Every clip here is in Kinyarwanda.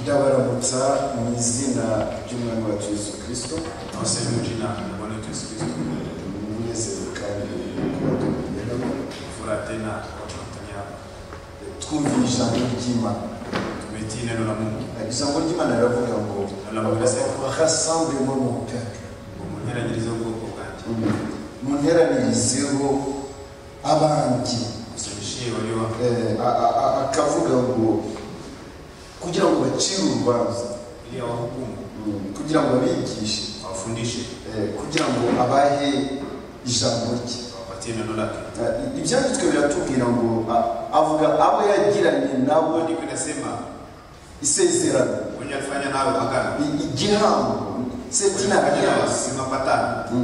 gusa mu izina ry'umwami wacu Yesu Kristo Twasabye mu izina rya Bwana Yesu Kristo umunezero kandi kuba tubigeramo furate na abafatanya twumvira ijambo ry'Imana tubetiye na Mungu ijambo ry'Imana riravuga ngo Riravuga se. bahasambuye muri mu mpera mu nteranyirizo y'ubwoko bwanjye mu nteranirizeho abandi gusanishiye bariho Eh, a- a- a- akavuga ngo kugira ngo bacire urubanza ili awahukumu kugira ngo abigishe awafundishe eh, kugira ngo abahe ijambo rye awapatie neno lake Eh, ibyanditswe biratubwira ngo a- avuga abo yagiranye nabo maandiko inasema isezerano mwenye alifanya nawe agano i- igihango ndetse n'abanyazi mapatano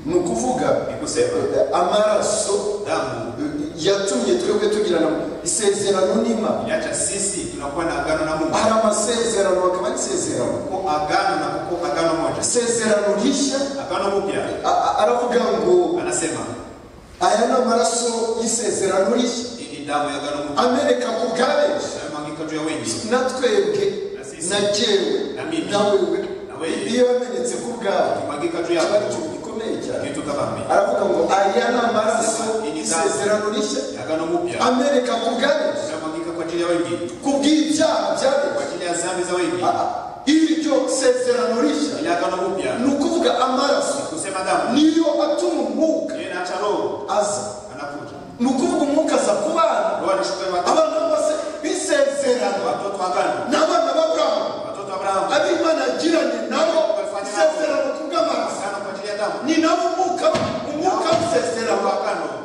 ni ukuvuga ni kusema eh, amaraso damu eh, yatumye twebwe tugirana isezerano n'imana iliacha sisi tunakuwa na agano na Mungu hari amasezerano hakaba n'isezerano kuko agano na kuko agano moja isezerano rishya agano mupya a- a- aravuga ngo anasema aya ni amaraso y'isezerano rishya hii ni damu ya agano mpya ameneka ku bwabenshi yamwagika juu ya wengi na twebwe Na sisi. na jyewe Na mimi. na wewe Na wewe. iyo yamenetse ku bwawe imwagika juu kiba yako ari ikintu gikomeye cyane kitu kama mimi aravuga ngo aya ni amaraso y'isezerano rishya agano mupya ameneka ku bwabenshi yamwagika kwa ajili ya wengi ku bw'ibyaha kwa byabenshi ajili ya dhambi za wengi Ah, ah. iryo sezerano rishya ile agano mupya ni ukuvuga amaraso kusema damu niyo atuma umwuka yeye anaacha roho aza anakuja ni ukuvuga umwuka aza ku bana roho anashuka kwa watu abana bose b'isezerano watoto wa agano ni abana b'aburahamu watoto wa Abrahamu ab'imana yagiranye nabo isezerano ku bw'amaraso agano kwa ajili ya damu ni nabo umwuka umwuka w'isezerano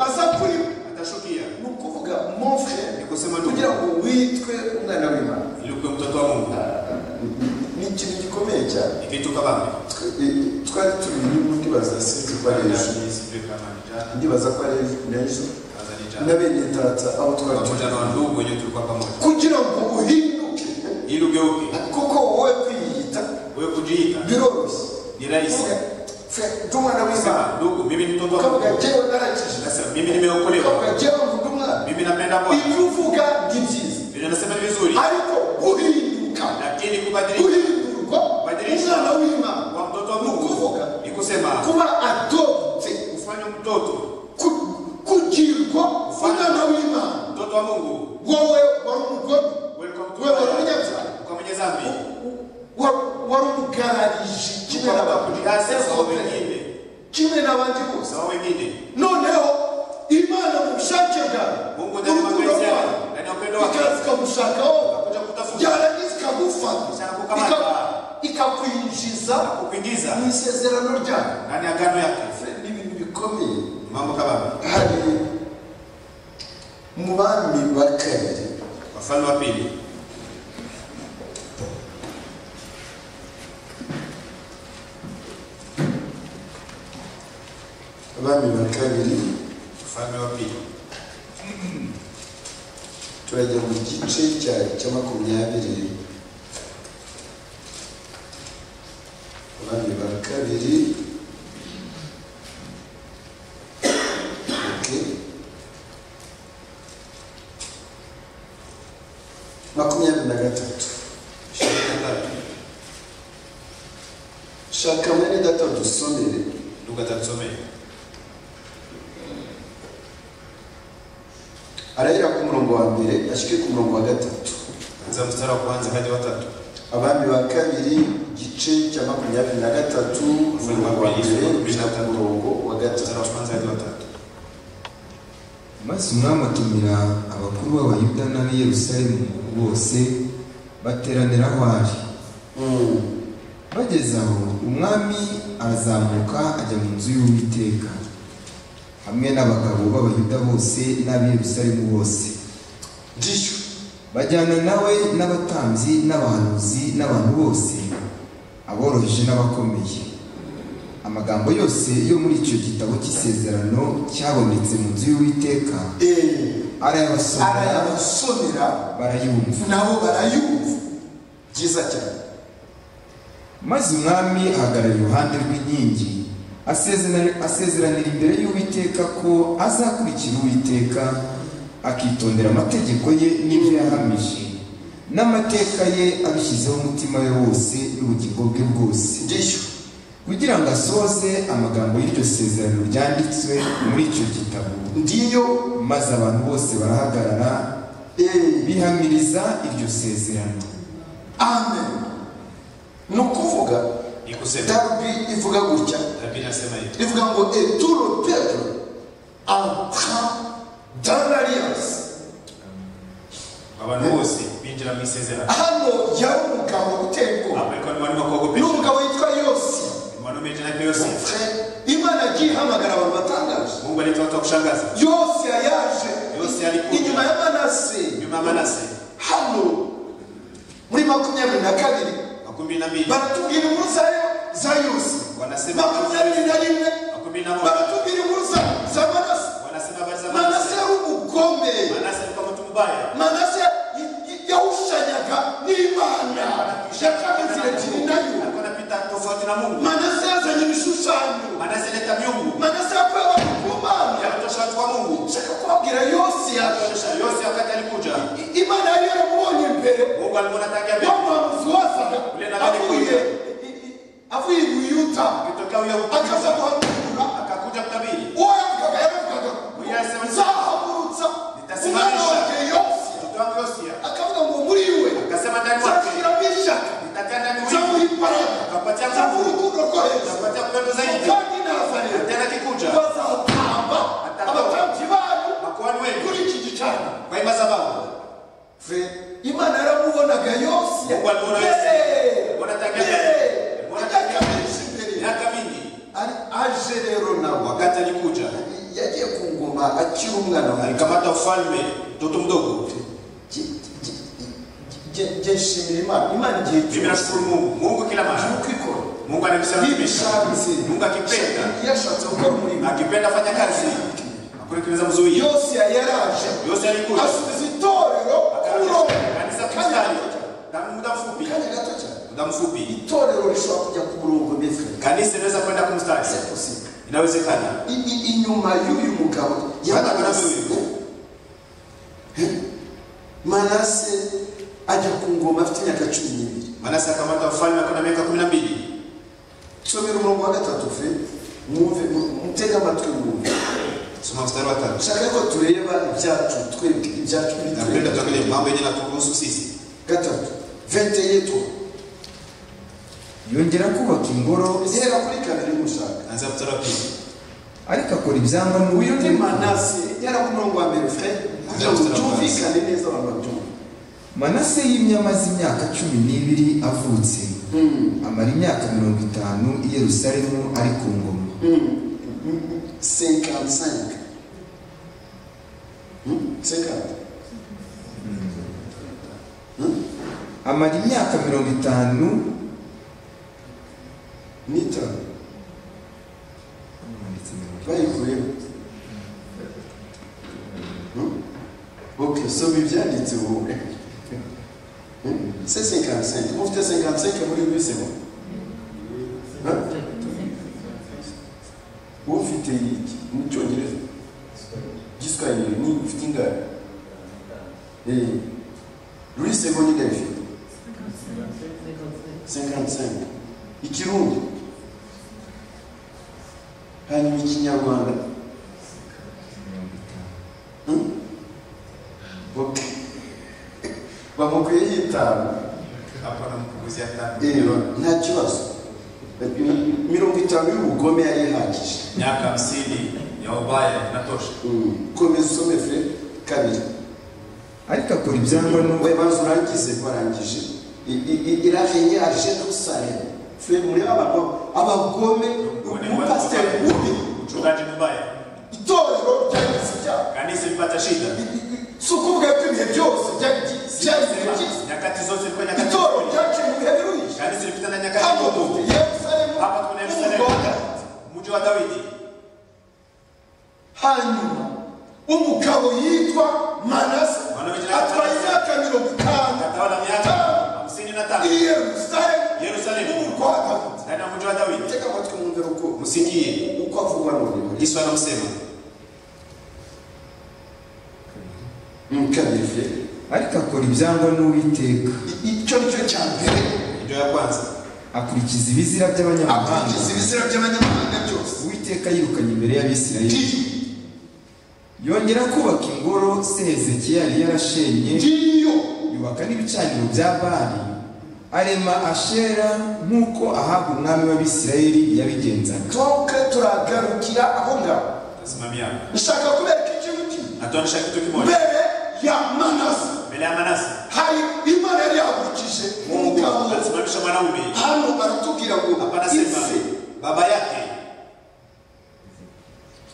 aza kuri atashukia ni ukuvuga mofre ni kusema kugira ndugu ngo witwe umwana w'imana ili ukuwe mtoto wa Mungu ni ikintu gikomeye cyane ni kitu kama mimi Twe- eh, twari turi n'ubu ndibaza sinzi ko ari ejo sijui kama ni jana ndibaza ko ari ejo ni ejo kaza ni jana n'abene data aho twari pamoja turi na ndugu wenyewe tulikuwa pamoja kugira ngo uhinduke ili ugeuke kuko wowe kwiyita wewe kujiita biroroshye ni rahisi ndi umwana w'imana sema ndugu mimi ni mtoto wa ukavuga Mungu jyewe narakijije nasema mimi nimeokolewa ukavuga jyewe mvuga umwana mimi napenda Bwana ibyo uvuga ni byiza vile nasema ni vizuri ariko uhinduka lakini kubadilika guhindurwa umwana w'imana kwa mtoto wa ni Mungu ukuvuga ni kusema kuba adopte kufanya mtoto ku- kugirwa umwana w'imana mtoto wa Mungu wowe wari umugome wewe kwa mtoto wewe wari wa- umunyabyaha kwa mwenye dhambi wa- wari umugararije kimwe ukaba n'abandi kujihasa sawa wengine kimwe n'abandi bose sawa wengine noneho imana mu bushake bwawe Mungu ndani ya urukundo mapenzi rwawe yake ndani ya upendo wake ikaza ikagushaka wowe kuja kutafuta yarangiza ikagufata Ikakukamata. ika- ikakwinjiza na kukuingiza mu isezerano ryawe ndani ya agano yake ni ibintu bikomeye mambo kama haya. hari mu bami ba kabiri wafalme wa pili abami ba kabiri wafalme wa pili turajya mu gice cya- cya makumyabiri abami ba kabiri Okay. makumyabiri na gatatu ishirini na tatu shaka mwene data dusomere ndugu atatusomea arahera ku murongo wa mbere ashyike ku murongo wa gatatu anza mstari wa kwanza hadi watatu abami ba kabiri igice cya makumyabiri na gatatu umurongo wa mbere gushyira ku murongo wa mstari wa gatatu kwanza hadi watatu maze umwami atumira abakuru b'abayuda n'ab'i yerusalemu bose bateranira aho ari Mm. bageze aho umwami arazamuka ajya mu nzu y'uwiteka hamwe n'abagabo b'abayuda bose n'ab'i yerusalemu bose ndishyu bajyana nawe n'abatambyi n'abahanuzi n'abantu bose aboroheje n'abakomeye amagambo yose yo muri icyo gitabo cy'isezerano cyabonetse mu nzu y'uwiteka Eh, arayabasomera arayabasomera barayumva nabo barayumva byiza cyane maze umwami ahagarara iruhande rw'inkingi asezerana- asezeranira imbere y'uwiteka ko azakurikira uwiteka akitondera amategeko ye n'ibyo yahamije n'amateka ye abishyizeho umutima we wose n'ubugingo bwe bwose ndishywa kugira ngo asohoze amagambo y'iryo sezerano ryanditswe muri icyo gitabo ndiyo maze abantu bose barahagarara eee bihamiriza iryo sezerano amen ni ukuvuga ni kusema dabi ivuga gutya nabii nasema hivi ivuga ngo eturo pedo anta danariyasi abantu bose binjira mu isezerano hano yari umugabo uteye ubwoba abariko ni abantu bakobwa ni umugabo witwa yosi umuntu umeze na byose imana yagiye ihamagara abantu batangaje mungu alitoa watu wa kushangaza yose yaje yose alikuja inyuma ya manase nyuma ya manase hano muri makumyabiri na kabiri makumi na mbili baratubwira inkuru za yo- za yose wanasema makumyabiri na rimwe makumi na moja baratubwira inkuru za- za manase wanasema habari za manase manase yari umugome manase alikuwa mtu mbaya manase y- y- yawushyanyaga n'imana yakamiziragire nayo alikuwa anapita tofauti na mungu manase yazanye ibishushanyo manase leta miungu manase yakuye abantu ku mana yakutosha watu kwa mungu nshaka kubabwira yose yaje yakutosha yose wakati alikuja I- imana yari yaramubonye mbere mungu alimwona tangia mbele wa mwamuzi wazaga avuye avuye i buyuda akitokea huyo akaza mtu guhagurura akakuja kutabiri uwo yavugaga yaravugaga nzahagurutsa umwana wanjye yose mtoto wangu yosia akavuga ngo muri we akasema ndani mwake nzashyiramo ishyaka nitatia ndani nzamuha mwake imbaraga akapatia nzamuha nguvu urukundo rwo hejuru akapatia kupendo zaidi kandi nazareti tena kikuja bazatamba abatambyi banyu makuhani wenu kuri iki gicaniro kwa hii madhabahu imana yaramubonaga yose Mungu alimuona Yose. Yeee! Mbona atakia Yeee! mbele? Mbona Imyaka atakia myinshi mbere miaka mingi Ari- aje rero nawe wakati alikuja yagiye ku ngoma akiri umwana muto. alikamata ufalme mtoto mdogo Ge- ge- ge- ge- nshimira imana imana igihe mimi cyose nashukuru mungu mungu kila mara uko ikora mungu anamsalimisha ibishabizi mungu akipenda iyo ashatse gukora umurimo akipenda fanya kazi akurekereza mzuia yose yaraje yose alikuja asubiza itorero ku murongo akarudisha kanisa kanya gato kustari cyane. na muda mfupi kanya gato cyane muda mfupi itorero rishobora kujya ku murongo mbese kanisa inaweza kwenda kumstari C'est possible. inawezekana I- i- inyuma y'uyu mugabo ya Hata manase kuri uyu. Eh? manase ajya ku ngoma afite imyaka cumi n'ibiri manase akamata ufalme akiwa na miaka kumi na mbili somera umurongo wa gatatu fe mwumve mu- mutege amatwi mwumve soma mstari wa tatu nshaka ko tureba ibyacu twebwe ibyacu napenda bitureba tuangalie mambo yenye naturuhusu sisi gatatu vente yetu yongera kubaka ingoro ihera kuri kabiri mushaka anza mstari wa pili ariko akora ibyangwa uyu ni n'ubutumwa manase ihera ku murongo wa mbere fe kugira ngo byumvikane neza abantu babyumve manase yimye amaze imyaka cumi n'ibiri avutse Hmm. amara imyaka mirongo itanu i yerusalemu ari ku ngoma Hmm. 55. Hmm? 50. amara imyaka mirongo itanu N'itanu. Bayikuyeho. Hmm? Ok, soma ibyanditse ubu. Hmm? C'est 55. Ufite 55 muri buri semo. Ufite iki? Mu cyongereza. Giswahili ni ufite ingahe? Eh. Louis Sego ni ingahe ufite? 55 ikirundi hanyuma ikinyarwanda Hmm? Ok. bamukwiye yitanu hapana mpunguzia tatu Eh, nta kibazo mirongo itanu y'ubugome yari ihagije miaka hamsini ya ubaya inatosha Hmm. komeza usome fe kabiri ariko akora ibyangwa n'ubu we banza urangize warangije I- i- i- iravenye aje dusare fe muri abantu abagome umupasiteri mubi mchungaji mbaya itorero ryagize ibyaha kanisa ilipata shida si ukuvuga ko ibihe byose byagize ibihe byiza nyakati zote zilikuwa nyakati itorero nzuri. ryaciye mu bihe biruhije kanisa ilipita na hano nyakati dufite ngumu yerusalemu hapa tuna yerusalemu n'umugore mji wa dawidi hanyuma umugabo yitwa manase atwaye imyaka mirongo itanu akatawala miaka hamsini na tano i yerusalemu yerusalemu n'umugore dawidi ndani ya mji wa dawidi tega amatwi mwumvire uko musikie uko avugwa n'umuntu yesu anamsema kabiri ariko akora ibyangwa n'uwiteka icyo ni cyo cya mbere ibyo yakwanze akurikiza ibizira by'abanyamahanga akurikiza ibizira by'abanyamahanga byose uwiteka yirukanye imbere y'abisirayeli ndiyo yongera kubaka ingoro se hezekiya yari yarashenye ndiyo yubaka n'ibicaniro bya bari arema ashera nk'uko ahabwa umwami w'abisirayeli yabigenzaga toke turagarukira aho ngaho simamia nshaka kubereka igihugu natuonyesha kitu kimoja mbere ya manase mbele ya manasi hari imana yari yahagurukije mungu umugabo alisimamisha mwanaume hano baratubwira ngo hapa anasema ese baba yake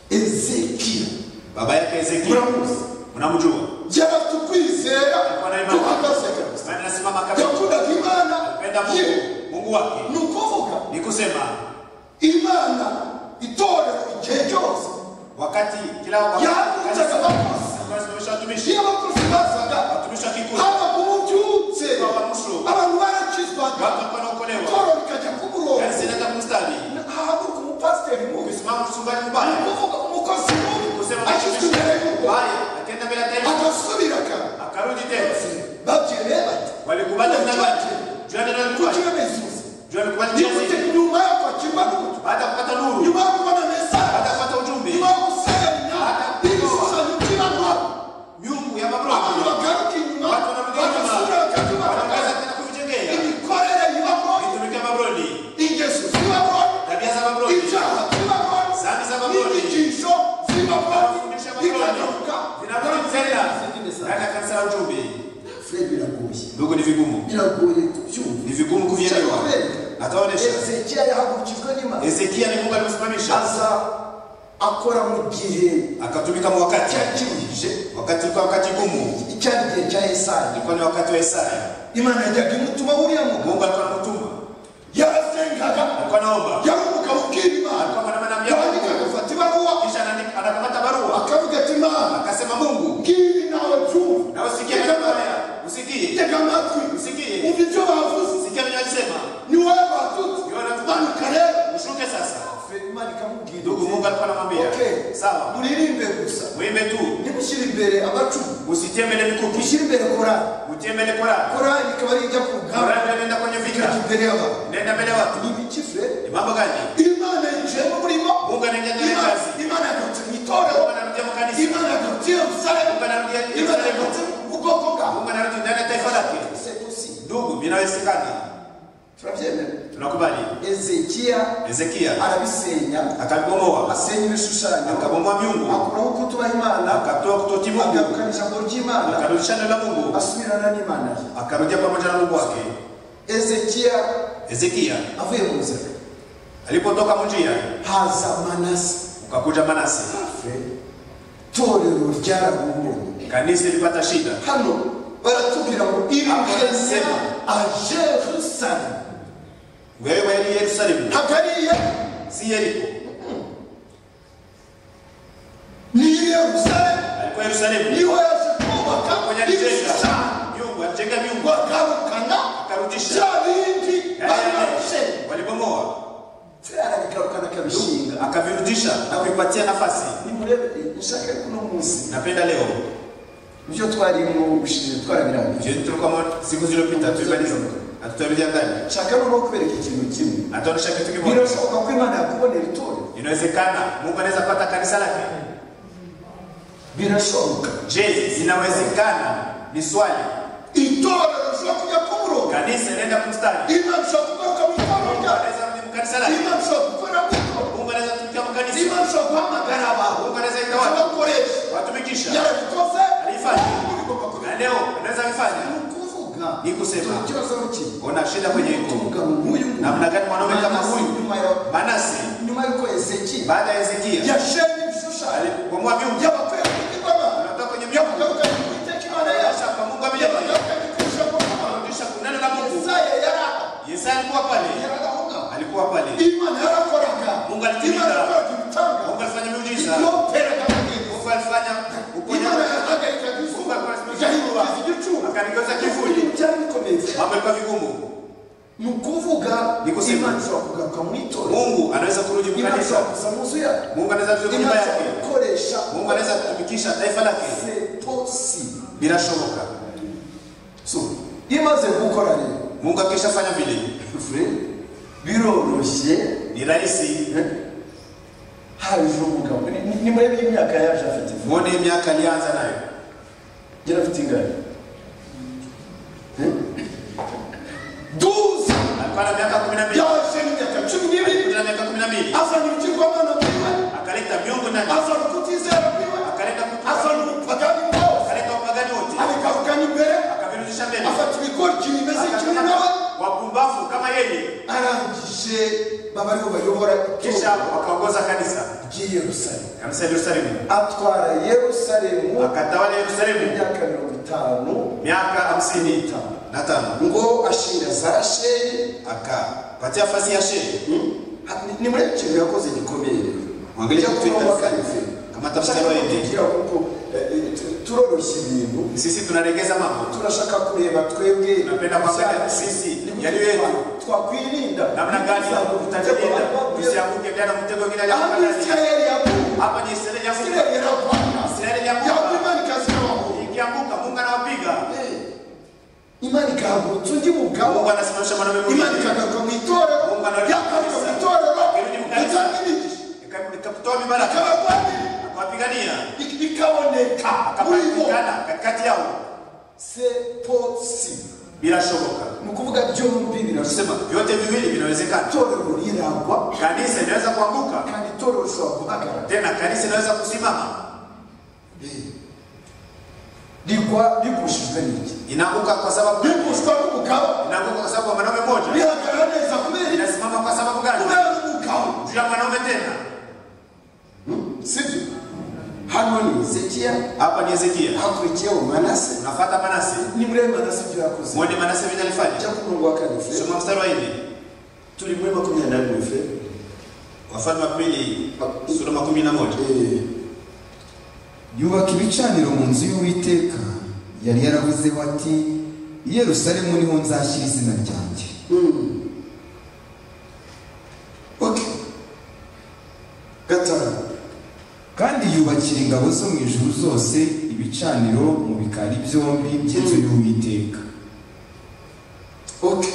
ezekiya baba yake ezekia muramuzi mnamjua yari afite ukwizera alikuwa na imani guhagaze kabisa Maana anasimama kabisa yakundaga imana alipenda ye mungu mungu ni wake ukuvuga ni kusema imana itorero igihe cyose wakati kila yakundaga abakozi wakatisimamisha watumishi iyo abakozi bazaga watumishi wa kikundi haba ku bubyutse babamusho abantu baracizwaga watu walikuwa wanaokolewa itorero rikajya ku murongo kanisa inaenda kumstari hahaguruka umupasiteri mubi ukisimama mchungaji ni mbaya ukuvuga umukozi mubi kusema ashyizwe imbere y'urwo mbaya akienda mbele ya taifa agasubiraga akarudi tena babwiye reba ati walikubali mnabaji juu ya neno kuki mtwaji bezuzi juu alikubali nigute kiasi nyuma yo kwakirwa n'uburyo baada ya kupata nuru nyuma yo kubona baada mesaje ya kupata ujumbe nyuma yo gusenya ibishushanyo by'ibanwa miungu ya abantu mabroki bagaruka inyuma watu wanarudi bagasubira nyuma bakatubagaza wanakaza tena kuvijengea imikorere y'ibabwa vitumikia mabroni ingeso z'ibabwa tabia za mabroni ibyaha by'ibabwa Zambi z'abaroni. n'inyigisho z'ibabwa Mafundisho y'abaroni. bikagaruka vinarudi tena ndani ya kanisa la ujumbe fred biragoye ndugu ni vigumu biragoye kubyumva ni vigumu kuvielewa ataonesha ezekiya yahagurukijwe n'imana hezekia ni mungu alimsimamisha aza akora mu gihe akatumika mu wakati cyakiruhije wakati ulikuwa wakati gumu icyari igihe cya esayi ilikuwa ni wakati wa Isaya. imana yajyaga imutuma buriya mugabo Mungu alikuwa anamtuma, yarasengaga alikuwa anaomba, yari umugabo ubwira imana alikuwa anamanana na yabandika Mungu. agafata ibaruwa Kisha anaandika- anakamata barua akavuga ati imana akasema, Mungu ngibi nawe byumva nawe sikia maneno haya, usikie tega amatwi usikie, umva ibyo bavuze sikia ninachosema, ni wowe batutse Ni wowe batutse. manuka rero ushuke sasa. imana ikamubwira Ndugu, Mungu alikuwa Okay. anamwambia sawa, muririmbe gusa muimbe tu, ntimushyire imbere amacumu usitie mbele mikuki, mushyire imbere korali utie mbele Korani. korali ikaba ari ijya ku rugamba Korani inaenda kwenye ikajya vita, imbere y'abantu inaenda mbele ya watu. ni ibiki fure Ni mambo gani? imana yinjiyemo murimo Mungu anaingia ndani ya Imana- kazi, imana yagarutse mu itorero Mungu anarudia mu kanisa, imana yagarutse i yerusalemu Mungu anarudia imana Yerusalemu, yagarutse mu bwoko bwawe Mungu anarudi ndani ya taifa lake. sepusi Ndugu, vinawezekana, turabyemera tunakubali. ezekiya Hezekia arabisenya akabomoa asenya ibishushanyo akabomoa miungu akuraho kutuba imana akatoa kutoti mungu agarukana ijambo ry'imana akarudisha neno la mungu asubirana n'imana ye akarudia pamoja na mungu wake ezekiya hezekia avuye mu nzira alipotoka munjia haza manase ukakuja manase itorero ryarahumbuwe kanisa ilipata shida hano baratubwira ngo iriheze Sema. a jerusalemu wewe ni yerusalemu hagariya si yeriko ni yerusalemu alikuwa yerusalemu niho yaje kubaka kwenye alijenga ibishushanyo miungu alijenga miungu bagarukana akarudisha bya bindi Yale barashe walibomoa tera bigarukana akabishinga akavirudisha na kuipatia nafasi nimurebe nshaka kuno munsi napenda leo ibyo twarimo ubushize twarabirambira Je, tulikuwa siku zilizopita tulimaliza atutarudia ndani nshaka noneho kubereka ikintu kimwe ataonyesha kitu kimoja birashoboka ko imana yakubonera itorero inawezekana mungu anaweza kupata kanisa lake birashoboka je inawezekana ni swali itorero rishobora kujya ku murongo kanisa inaenda kumstari imana ishobora kugaruka mu itorero mungu ryayo anaweza kujibu kanisa lake imana ishobora gukora mu itorero mungu anaweza kutumikia makanisa imana ishobora guhamagara abantu mungu anaweza ita watu abakoresha watumikisha yarabikoze Alifanya. bigomba na kubikora leo anaweza ni kufanya ukuvuga Ni kusema. ikibazo ari ikihe ona shida kwenye iko umugabo nk'uyu nguyu, namna gani mwanaume kama Manase, huyu? nyuma ya- manasi nyuma y'uko ezekiya baada ya hezekia yashenye ibishushanyo alibomoa vyungu yabakwiye kubigirwamo anatoka kwenye vyungu yabagarukanye ku iteka imana yacu anarudisha kwa mungu amejaa yabagarukanye ku ijambo ry'imana anarudisha kwa neno la mungu yesaya yaraha yesaya alikuwa pale yaragahungaba alikuwa pale imana yarakoraga Mungu alitumika. imana yakoraga ibitanga mungu alifanya miujiza yoperaga amagezi mungu alifanya imana uponyaji yahagarikaga izuba Mungu igahinduka alisimamisha igicuba akaligeuza kivuli. Ibintu byari bikomeye mambo yalikuwa vigumu ni ukuvuga Ni kusema. imana ishobora kugaruka mu itorero mungu anaweza kurudi mu imana ishobora kanisa kuza mu nzu yayo mungu anaweza kurudi mu imana nyumba ishobora yake gukoresha mungu anaweza kutumikisha taifa lake setosi birashoboka so iyo umaze gukora rero mungu akishafanya vile fure biroroshye ni rahisi eh, haje umugabo Ni- ni- ni murebe imyaka yaje afite muone miaka alianza nayo ngera afite ingano duze alikuwa na miaka kumi na mbili yaje imyaka cumi n'ibiri na miaka kumi na mbili azana ibigirwamana byiwe akaleta miungu ndani azana ukutizera byiwe akaleta azana kupagani ubupagani bwose akaleta upagani wote abikavuganya imbere akabirudisha mbele afata ibigori kimeze kimwe nawe wapumbavu kama yeye arangije baba ariho bayobora kisha wakaongoza kanisa ry'i yerusalemu kanisa ya Yerusalemu atwara yerusalemu akatawala Yerusalemu imyaka mirongo itanu miaka hamsini na tano ngo ashinga za sheyi akapatia fasi ya shehe ni muri icyo kintu yakoze gikomeye rero Mwangalie Ujya kutu kuba itafsiri. wakarife. Kama tafsiri Ndashaka waende. kukubwira kuko eh, eh, tu- turoroshya ibintu sisi tunaregeza mambo turashaka kureba twebwe Tunapenda kuangalia ibyacu. sisi, Ni kuki yali yetu. twa- twakwirinda namna gani tutajilinda usianguke tena mtego vile alivyofanya ahaisirayeli yaguye hapa ni Israeli ya Mungu isirayeli yaravana Israeli ya yaguye Mungu imana ikazibaho ikianguka Mungu anawapiga imana ikahagurutsa undi mugabo Mungu anasimamisha mwanamume imana mwingine ikagaruka mu itorero Mungu anarudi yagaruka mu kabisa. itorero Irudi mu kanisa. itangirijije Ika- ikatoa mibaraka akabagwanira akawapigania ik- ikaboneka muri bo akapigana katikati yao se posi bila shoboka ni ukuvuga byombi birasema tunasema vyote viwili vinawezekana itorero riragwa kanisa inaweza kuanguka kandi itorero rishobora guhagarara tena kanisa inaweza kusimama Eh. rigwa rigushijwe n'iki inaanguka kwa sababu rigushwa n'umugabo inaanguka kwa sababu ya mwanaume mmoja rihagarara neza kubera iki? inasimama kwa sababu gani kubera umugabo juu ya mwanaume tena sibyo hano ni hezekiya hapa ni Hezekia hakurikiyeho manase unafuata Manase ni muri ayo manase ibyo yakoze muone Manase vile alifanya ajya ku murongo wa kane fe soma mstari wa 4 turi muri makumyabiri na rimwe fe wafalme wa pili sura ya 11 Eh, yubaka ibicaniro mu nzu y'uwiteka yari yaravuzeho ati "I yerusalemu niho nzashyira izina ryanjye mm. okay gatanu kandi yubakira ingabo zo mu ijuru zose ibicaniro mu bikari byombi by'inzu y'uwiteka okay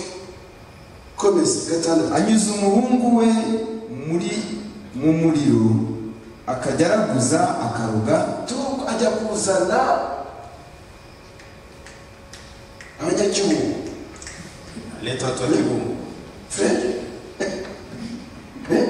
komeza gatandatu anyuza umuhungu we muri mu muriro akajya araguza akaroga tuko ajya kuzana abanyagihugu aleta watu wa kigumu frere Eh?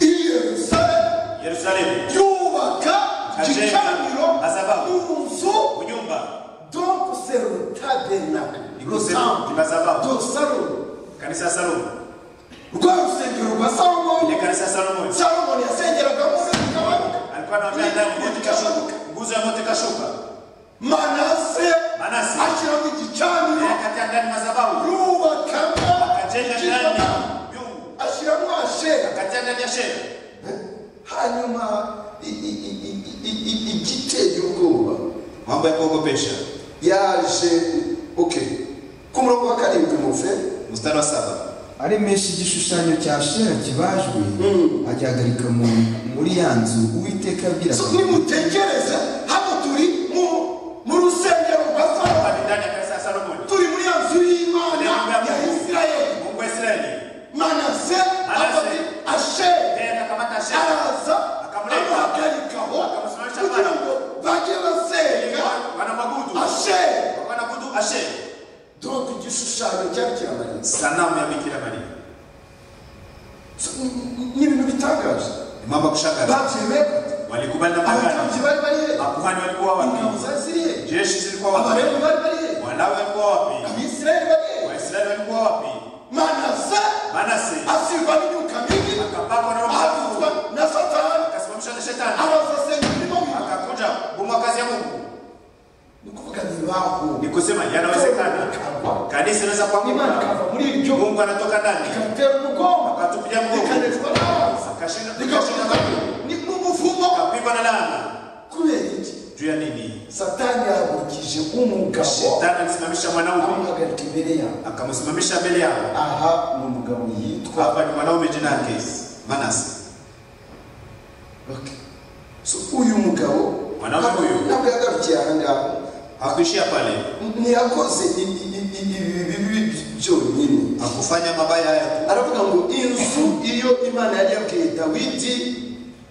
i yerusalemu Yerusalemu yubaka Ajenga. gicaniro Kwa sababu. mu nzu unyumba Donc c'est le tabernacle, le C'est- temple, tu vas savoir. donc Salomon. kanisa ya Salomo Rwa rusengero rwa Salomon, ile kanisa ya Salomo Salomon yasengeraga muri bikaboneka. alikuwa anaambia ndani yote kashuka nguzo ya moto kashuka Manase Manase ashyiraho igicaniro, akati ndani madhabahu yubakamo akajenga ndani igicaniro, vyungu ashyiramo ashera. akatia ndani ya shehe Hanyuma i- i- i- i- i- i- igiteye ubwoba mambo ya kuogopesha yaje okay ku murongo wa karindwi mufe mstari wa saba aremesha igishushanyo cya shera kibajwe agihagarika mu- muri ya nzu uwiteka abwira So, nimutekereze hano turi mu mu rusengero rwa Salomon hapa ni ndani ya kanisa ya Salomo turi muri ya nzu y'imana ya isirayeli Mungu wa Israeli manase afata asheri yeye akakamata shehe araza amuhagarikaho kugira ngo bajye basenga wanamwabudu asheri wanaabudu ashe donk igishushanyo cyari kiramanitse sanamu ya Bikira Maria So, ni- ni- ni ibintu bitangaje ni mambo ya kushangaza babyemeye walikubali na abatambyi bari magana bari he makuhani walikuwa ingabo wapi za ziri he jeshi zilikuwa wapi abalewi bari bari he walawi walikuwa wapi abisirayeli bari he waisraeli walikuwa wapi manase manase asirwa n'imyuka mibi akapakwa na roho ahagurwa mtakatifu na satani akasimamishwa na shetani arazasenga imirimo mibi akakuja kubomoa kazi ya Mungu ni kuvuga ntibahu ni kusema yanawezekana Ikava. kanisa inaweza Imana kuanguka ikava muri iryo Mungu anatoka ndani ikatera umugongo akatupilia mgongo ikanezwa n'abanza akashinda igashaka akashinda ni n'umuvumo akapigwa na laana kubera iki juu ya nini satani yahagurukije umugabo shetani alisimamisha mwanaume amuhagarika imbere yawe akamsimamisha mbele yao aha ni umugabo yitwa hapa ni mwanaume jina yake Manase Okay. so uyu mugabo Mwanamke huyu ntabwo yagarukiye ahandi hantu hakuishia pale, ntiyakoze ibi- ibi- ibi bibi byonyine hakufanya mabaya haya. aravuga ngo inzu iyo imana yari yabwiye dawidi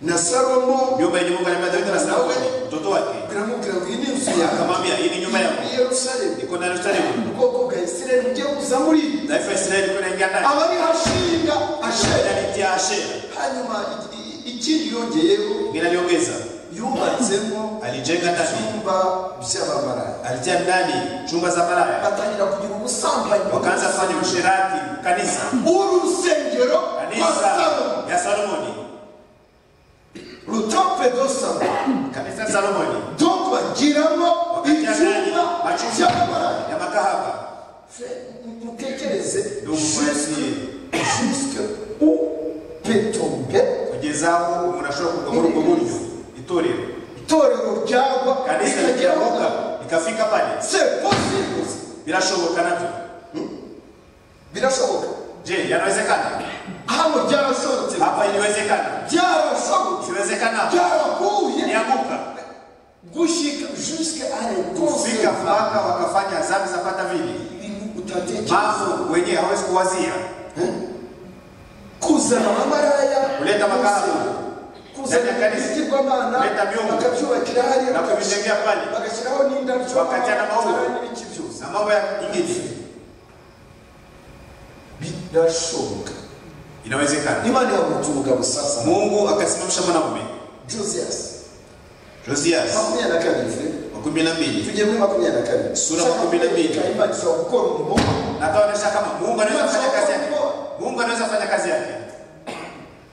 na salomo Nyumba yenye Mungu alimpa Daudi na Salomo, mtoto wake, biramubwira ngo iyi ni inzu yawe akamwambia hii ni nyumba i yako, yerusalemu iko ndani Yerusalemu, ubwoko bwa isirayeli bugiye kuza muri taifa la Israeli liko inaingia ndani, aba ariho ashinga ashera ndani ya Ashera. hanyuma i- i- ikindi yongeyeho Ingine aliongeza, yubatsemo alijenga ndani, ibyumba by'abamaraya alitia ndani chumba za malaya, batangira kugira ubusambanyi wakaanza kufanya usherati kanisa urusengero kwa salomo kanisa ya Salomoni, rutope do salomo kanisa ya Salomoni donc bagiramo ibyumba by'abamaraya ya makahaba. mutekereze Ndugu mwasi, jusque où peut tomber kugeza aho umuntu ashobora kugwa muri ubwo buryo, itorero itorero ryagwa kanisa rikageraho rikiramuka rikafika pale, c'est possible birashoboka navyo. birashoboka Je, yanawezekana? hano byarashobotse Hapa iliwezekana, byarashobotse siwezekana, byarahuye nianguka gushika jusque à fika l'école mpaka wakafanya dhambi zapata vile ibintu utatekereza mambo wenyewe hawezi kuwazia, kuzana abamaraya Kuleta makaro. kuzana Kuleta kanisa. ibigirwamana Kuleta miungu. bakabyubakira hariya na kuvijengea pale bagashyiraho n'indabyo Bakatya n'amabuye. amatara n'ibiki byose na mambo ya ingine, birashoboka inawezekana. imana yabutse umugabo sasa Mungu akasimamisha mwanamume josias Josias makumyabiri na kabiri wa kumi na mbili tujye muri makumyabiri na kabiri Sura makumyabiri na mbili. Shaka imana ishobora gukora umurimo nataonesha kama Mungu anaweza kufanya kazi yake. Mungu anaweza kufanya kazi yake.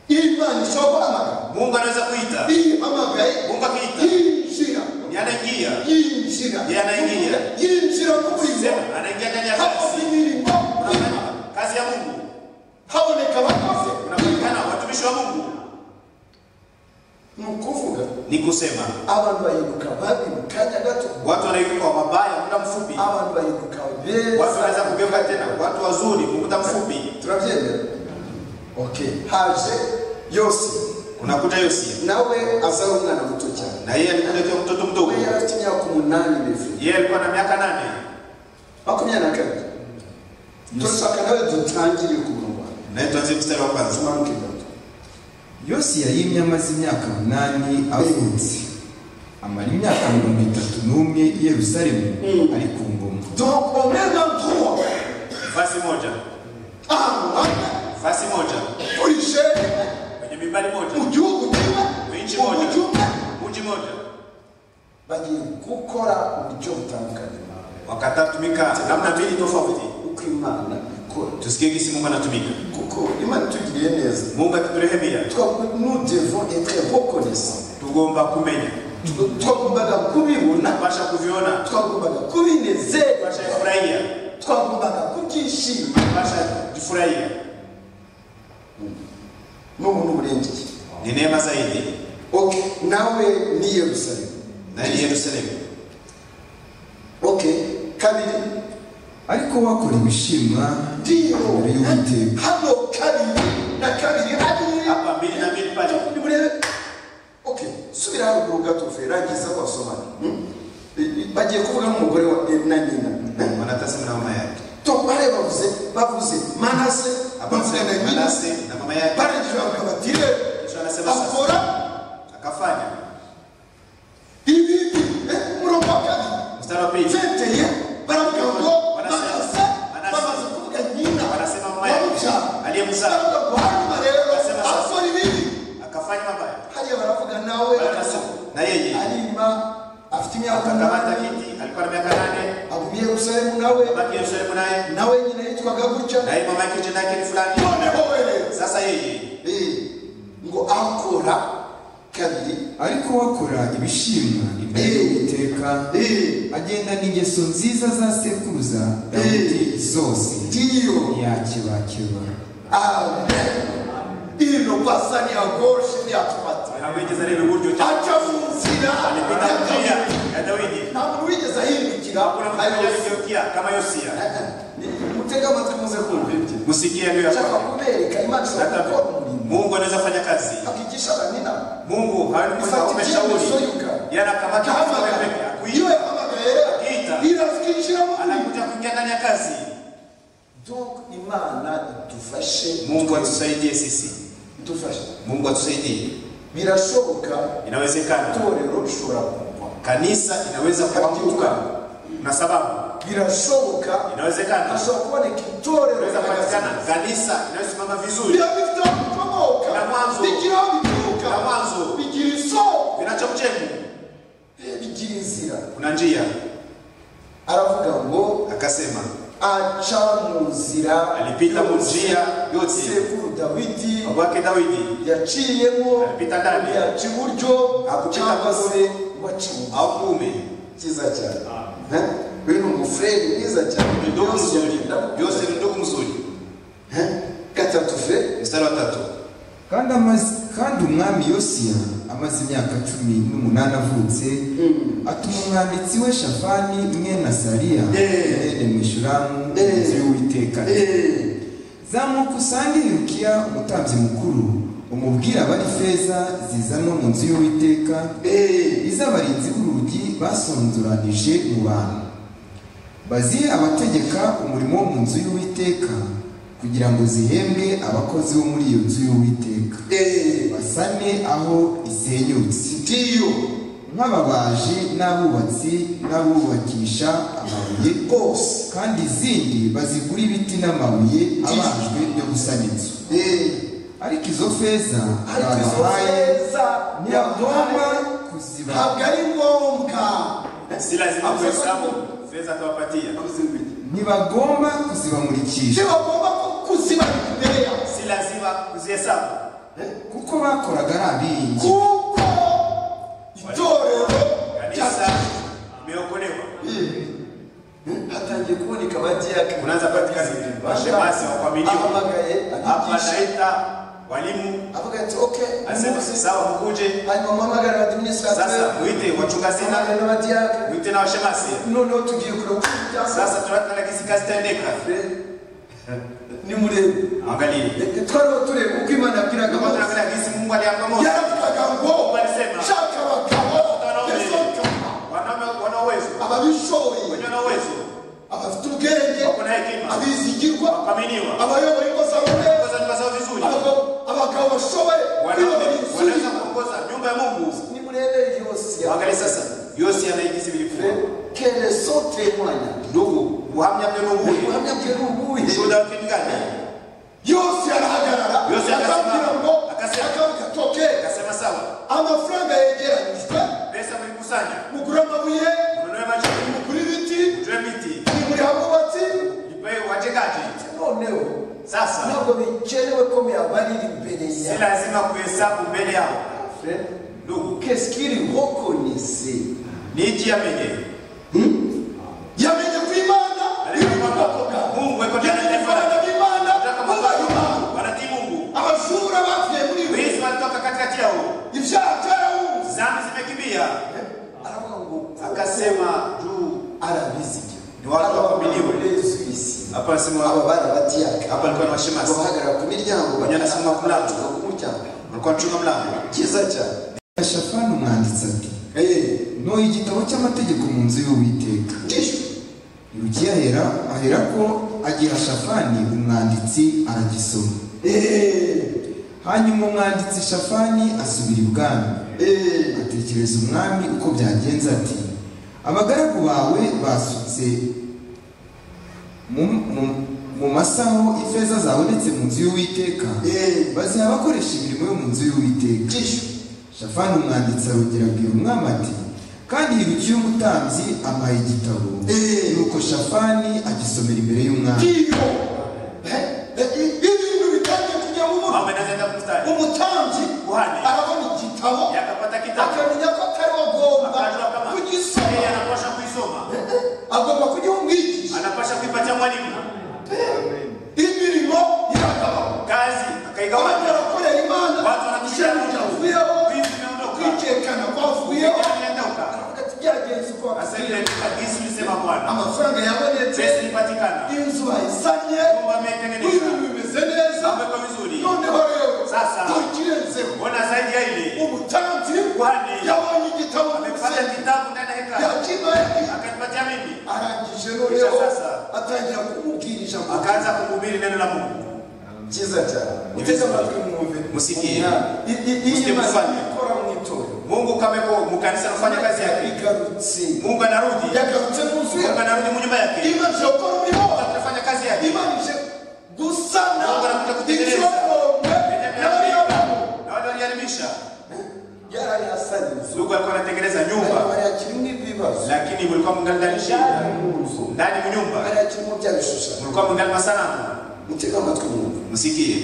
imana ishobora guhamagara Mungu anaweza kuita. ihamagaye Mungu akiita, yinjira ni anaingia. yinjira Yeye anaingia. yinjira mu murimo Sema, anaingia ndani ya kazi. hakoze imirimo Anafanya Kazi ya Mungu. haboneka abakozi Unapatikana watumishi wa Mungu. ni ukuvuga Ni kusema abantu bahinduka babi mu kanya gato watu wanainuka wa mabaya muda mfupi. abantu bahinduka Watu beza wanaweza kugeuka tena watu wazuri kwa muda mfupi. turabyemera okay haje yose Unakuta Yosia nawe azaba umwana muto cyane na yeye alikuja akiwa mtoto mdogo. we yari afite imyaka umunani bivura Yeye alikuwa na miaka nane. makumyabiri na kabiri turashaka nawe dutangire ku murongo Naye tuanzie mstari wa kwanza. tumanuke gato yosiya yimye amaze imyaka munani avutse amara imyaka mirongo itatu n'umwe i yerusalemu ari ku ngoma donc omega droit Fasi moja. ahantu hamwe Fasi moja. kuri shene Kwenye mimbari moja. mu gihugu kimwe Mu nchi mu moja. mujyi umwe Mji moja. bagiye gukora uburyo butandukanye nawe wakatumika namna mbili tofauti. uko imana ikora Tusikie gisi Mungu anatumika. kuko imana itugiriye neza Mungu akiturehemia, twavuga nous devons être reconnaissants tugomba kumenya, Tw- twagombaga kubibona tupasha kuviona, twagombaga kubinezerwa tupasha kufurahia, twagombaga kubyishima tupasha kujifurahia. n'ubu n'uburengeri Ni neema zaidi ok nawe ni yerusalemu na ni Yerusalemu. ok kabiri ariko wakorewe ishima ndiyo imbere y'uwiteka hano kabiri na kabiri hariya Hapa mbili na mbili pale. Okay, subira haruguru gato fe rangiza kwasomana Hmm? I- i- bagiye kuvuga n'umugore wa Eli na nyina Hmm? Wanatazama na mama yake. to bare bavuze bavuze manase Hapa bavuze na mzee nyina Manase na mama yake. barangira bakavuga bati "Ye, Kisha anasema sasa akora akafanya. ibi eh, murongo wa kabiri Mstari wa pili. zeteye baravuga ngo Manase. manase Manase. bamaze kuvuga nyina Wanasema mama yake bamubyara aliyemzaa baravuga ngo hanyuma rero Wanasema sasa. akora ibibi akafanya mabaya. hariya baravuga nawe Wanasema na yeye arima afite imyaka akakamata umunani kiti, alikuwa na miaka nane, aguma i yerusalemu nawe abaki Yerusalemu naye, nawe nyina yitwaga gutya naye mama yake jina yake ni fulani. noneho were Sasa yeye ngo akora kabiri ariko wakora ibishimwa imbere Eh. y'uwiteka Eh, agenda n'ingeso nziza za sekuruza dawidi zose ndiyo yakebakeba amen ino basa ni agoshe ni atumata amwegeza rero uburyo cyangwa aca mu nzira alipita ya njia Dawidi. ya Dawidi. nta muntu wigeze ahindukira Hakuna mtu ayoboye. aliyegeukia kama Yosia. Ni- mutege amatwi muze kumva ibyo Musikie leo nshaka hapa. kubereka imana ishobora Nataka gukora umurimo Mungu anaweza fanya kazi. akigisha abaninama Mungu Ifata haumeshauri ibyemezo yuka. yanakamata Akahamagara. mtu peke yake, kuita. iyo yahamagara Akita. rero rafiki ishyiramo anakuja kuingia ndani ya kazi. donc imana idufashe Mungu atusaidie sisi, idufashe Mungu atusaidie. birashoboka Inawezekana itorero rishobora kugwa kanisa inaweza kuanguka na sababu, birashoboka inawezekana hashobora kuboneka itorero inaweza ry'abazima. patikana kanisa inayosimama vizuri biba bifite aho bikomoka Na mwanzo. bigira aho bituruka Na mwanzo. bigira isoko vinachochemu, Eh, bigira inzira kuna njia. aravuga ngo Akasema aca mu nzira alipita mu njia yose sekuru dawidi baba wake Daudi yaciyemo Alipita ndani. yaca iburyo Hakupita cyangwa kuno. se waca ibumoso au kuume cyiza cyane Eh? uyu ni umufureri mwiza cyane ni ndugu mzuri, ndabona. Yose ni ndugu mzuri. Eh? gatatu fe Mstari wa tatu, kandi amaze kandi umwami yosiya amaze imyaka cumi n'umunani avutse atuma umwanditsi we shafani mwene asariya Eh. mwene mwishuramu Eh. inzu y'uwiteka Eh, zamuka usange hirukiya umutambyi mukuru umubwire abari feza zizanwa mu nzu y'uwiteka eh, iz'abarinzi b'urugi basonzoranije mu bantu bazihe abategeka umurimo wo mu nzu y'uwiteka kugira ngo zihembwe abakozi bo muri iyo nzu y'uwiteka eh, basane aho isenyutse ndiyo nk'ababaji n'abubatsi n'abubakisha amabuye rwose kandi izindi bazigure ibiti n'amabuye abajwe byo gusana inzu Eh, ariko izo feza ariko izo babahaye feza ntibagomba yabahaye kuziba ntabwo ari ngombwa si lazima kuhesabu fedha atawapatia, ntibagomba kuzibamurikisha ntibagomba ku- kuzibarira imbere yawe si lazima kuzihesabu. kuko bakoraga ari abingi kuko itorero Kanisa rya- imeokolewa, Eh, eh, hatangiye kuboneka abadiyakoni unaanza patikana mashemasi wa kuaminiwa. ahamagaye Hapa abigisha naita walimu, avuga ati okay asema muze." sawa, mkuje hanyuma muhamagara sasa, abadiminisitateri mwite wachunga sina, n'abadiyakoni mwite na washemasi. noneho tugiye kureba uko ibyasa Sasa tunataragisi kazi itaendeka, ni murebe angalie twariho tureba uko imana yabwiraga kama mose tunaangalia gisi Mungu aliamka Mose, yaravugaga ngo Mungu alisema shaka abagabo Wanaume. yasohoka wanaume wana uwezo, ababishoboye wenye wana uwezo, abafite ubwenge wako na hekima, abizigirwa wakaminiwa, abayoboye ingo zabo neza kuongoza nyumba zao vizuri, abagabo abagabo bashoboye wanaume kuyobora wanaweza inzu kuongoza nyumba ya Mungu. nimurebe yose Angalia sasa Yosi anaigisi vilivyokuwa. kele sote mwana Ndugu, uhamya mneno huu ubuhamya bwe ni ubuhe ushuhuda wa kitu gani? yose arahagarara Yose akasimama. akambwira ngo Akasema. akavuga toke Akasema sawa, amafaranga yegeranyijwe pesa mlikusanya, mugure amabuye ununue majengo, mugure ibiti utoe miti, nimuri abubatsi ipe wajengaji. noneho Sasa ntabwo bikenewe ko muyabarira imbere si yawe lazima kuhesabu mbele yao. Ndugu, kesikiri hokonise niji amenye yamenye ku imana Ariko yamenye ubwoko bwawe Mungu yuko ndani ya yamenye ifaranga b'imana Nataka bubaha mafanikio. imana Wanatii Mungu. abajura bapfuye muri we Wizi wanatoka katikati yao, ibyaha byarahunze dhambi zimekimbia. aravuga ngo Akasema juu arabizigira Ni watu waaminiwe. Yesu aba hapa anasema bana batiyaka hapa alikuwa na washemasi, bahagarara ku miryango Kunyana asema ku mlango. batuka ku muryango walikuwa wanachunga mlango. cyiza cyane shafani umwanditsi ati Eh, ntoye igitabo cy'amategeko mu nzu y'uwiteka ndishu hirukiya ahera aherako agiha shafani umwanditsi aragisoma Eh, hanyuma umwanditsi shafani asubira ibwami eh, atekereza umwami uko byagenze ati abagaragu bawe basutse mu- mu- mu masaho ifeza zabonetse mu nzu y'uwiteka eh, baziha abakoresha imirimo yo mu nzu y'uwiteka ndishu shafani umwanditsi arongera abwira umwami ati kandi hirukiye umutambyi ampaye igitabo Eh. nuko shafani agisomera imbere y'umwami ndiyo Eh, eh, ibintu bitangiye kujya mu Mama mutwe anaweza kwenda kumstari. umutambyi Kuhani. arabona igitabo Yakapata kitabu. akamenya ko atari we agomba Akajua kama yeye kugisoma anapaswa kuisoma. agomba kugiha umwigisha Anapaswa kuipatia mwalimu. imirimo iragabanya Kazi abantu akaigawanya. barakorera imana Watu wanatushia icyaha cyavuyeho Wizi umeondoka. kwikekana kwavuyeho Kijana anaondoka. Aravuga ati, byagenze uko Sasa wavuye. ile kabisa ulisema Bwana. amafaranga yabonetse Pesa ilipatikana. inzu ayisanye Nyumba ameitengeneza. ibintu bimeze neza Amewekwa vizuri. noneho rero Sasa. tukirenzeho Bona zaidi ya ile. umutambyi Kuhani. yabonye igitabo mu Amepata akaniba yake akanipatia mimi arangije noneho Kisha sasa. atangira kumubwirisha ngo akaanza kuhubiri neno la Mungu cyiza cyane muteze amatwi mwumve Musikie. Umwana, i- i- iyi Musike Imana mufanye. ikora mu itorero Mungu kama yuko mu kanisa anafanya kazi yake igarutse Mungu anarudi yagarutse mu nzu Mungu yawe anarudi mu nyumba yake imaze gukora umurimo wawe anafanya kazi yake Imana ije gusana Mungu anakuja kutengeneza. icyobombwe n'abariyobaho na wale waliharibisha yarayasaniza Mungu alikuwa anatengeneza ariko nyumba barayakiri nk'ibibazo lakini mulikuwa mungali ndani shida yari mu nzu ndani mu nyumba barayakirimo bya bishushanyo mulikuwa mungali masanamu mutega amatwi mwumve msikie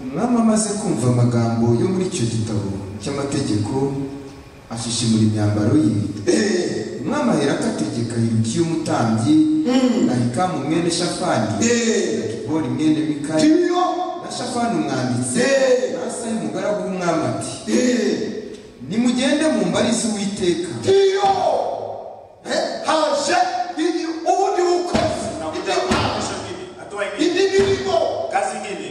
umwami amaze kumva amagambo yo muri icyo gitabo cy'amategeko ashishimura imyambaro ye umwami aherako ategeka hilukiya umutambyi na hikamu mwene shafani na kibori mwene mikali tiriyo na shafani umwanditsi Eh. na asayi umugaragu w'umwami ati eee nimugende mu mbari z'uwiteka iyo haje indi ubundi bukozi indi nakuja mpano kesho ingine hatua ingine indi mirimo kazi ingine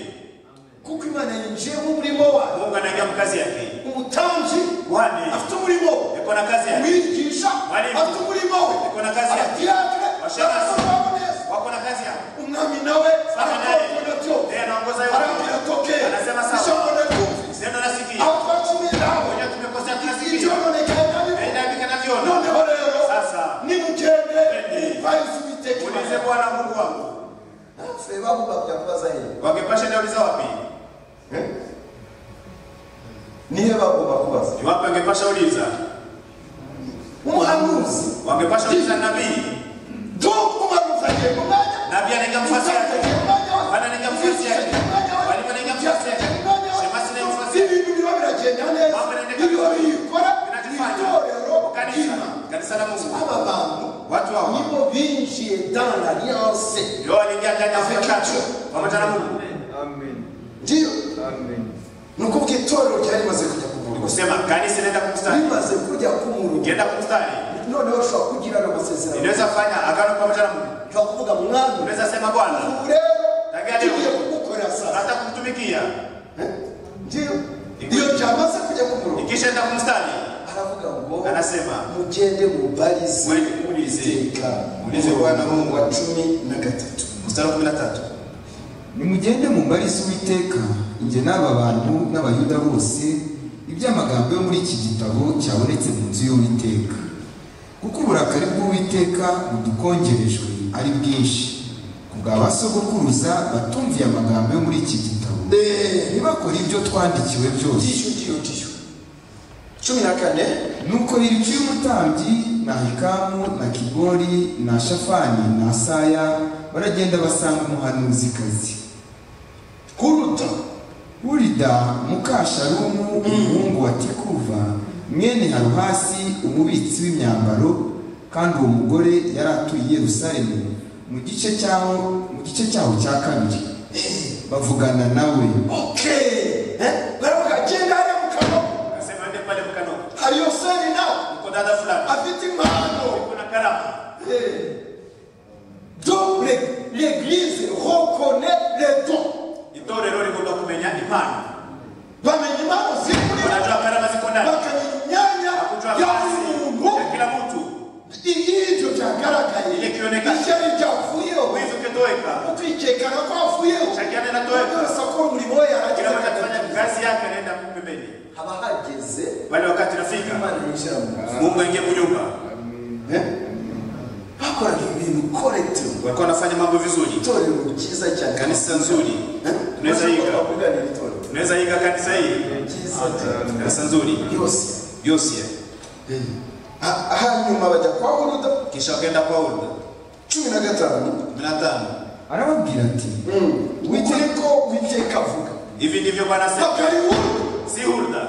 kuko imana yinjiye mu murimo wayo Mungu anaingia mu kazi yake umutambyi Wane. afite umurimo yuko na kazi yake umwigisha Mwalimu. afite umurimo we Yuko na kazi yake. abadiyakire Washakazi. barakoramo neza wako na kazi yake umwami nawe Sawa naye. arakora byose Yeye anaongoza yote. arabwira toke Anasema sawa. ijambo ndaryumvise Neno nasikia. abacumiye nawe Wenyewe tumekosea ibyo tunasikia. nonekaye nabivuga Naenda hivi kanavyoona. noneho rero Sasa. nimugende Twende. mumvayise uwiteka Ulize Bwana Mungu wangu. naffe babumba byakubaza yeye Wangepasha nauliza wapi? niye bagomba kubaza Ni wapi wangepasha uliza? umuhanuzi Wangepasha uliza nabii. donc umuhanuzi agiye mu mwanya Nabii anaingia mfasi yake. Bwana anaingia mfasi yake. Mwalimu anaingia mfasi yake. Shemasi anaingia mfasi yake. ibintu biba biragenda neza Mambo yanaenda ibyo kabisa. biyikora Vinajifanya. itorero Kanisa. Kanisa la Mungu. aba bantu Watu hawa. nibo binjiye dans l'alliance Ndio waliingia ndani ya mtakatifu. Pamoja na Mungu. ndiyo ni ukuvuga itorero ryari rimaze kujya ku murongo Nikusema kanisa inaenda kumstari. rimaze kujya ku murongo Ikienda kumstari. noneho ushobora kugirana amasezerano Inaweza fanya agano pamoja na Mungu. ushobora kuvuga mwami Unaweza sema Bwana. ubu rero Tangia leo. tugiye kugukorera sasa Hata kumtumikia. ndiyo iyo ryamaze kujya ku murongo Ikishaenda kumstari. aravuga ngo Anasema mugende mubarize Mwende muulize. Muulize Bwana Mungu wa cumi na gatatu. Mstari wa kumi na tatu. nimugende mu mbari z'uwiteka njye n'aba bantu n'abayuda bose iby'amagambo yo muri iki gitabo cyabonetse mu nzu y'uwiteka kuko uburakari bw'uwiteka budukongerejwe ari bwinshi kubwa ba sogokuruza batumviye amagambo yo muri iki gitabo ntibakore ibyo twandikiwe byose tishu ndiyo tishu cumi na kane nuko hiriki y'umutambyi na hikamu na kibori na shafani na asaya baragenda basanga umuhanuzikazi kuruta Urida mukasharumu umuhungu wa Tikuva mwene Haruhasi umubitsi w'imyambaro kandi uwo mugore yari atuye i Yerusalemu mu gice cyaho mu gice cyaho cya kabiri bavugana nawe okay Eh, baravuga genda hariya mu kanwa Akasema ende pale mkano. hari yoseri nawe Uko dada fulani. afite impano Kuna karamu. Eh. donc l'E- l'église reconnaît les dons Itorero rigomba kumenya impano. bamenya impano ziri muri bo Unajua karama ziko ndani. bakamenya imyanya Hakujua ya kazi buri ya muntu kila mtu. ibyo byagaragaye Ile kiboneka. ishyari ryavuyeho Wizi ukitoweka. utwikekana ko havuyeho Shakiana inatoweka. yose akora umurimo we Kila mtu akifanya yarageraga kazi yake anaenda pembeni. haba hageze Wale wakati nafika. imana yinjira mu nzu Mungu aingie mu nyumba. bakoraga ibintu korekiti Walikuwa wanafanya mambo vizuri. itorero ryiza cyane Kanisa nzuri. Eh? Tunaweza yiga. Ushobora kuganira itorero Unaweza iga kanisa hii. ryiza cyane Kanisa nzuri. yose Yosia. Ha- hanyuma bajya kwa uruda Kisha wakaenda Paulo. cumi na gatanu 15. arababwira ati witeko witeka avuga Hivi ndivyo Bwana ntabwo asema. ari uruda Si hulda.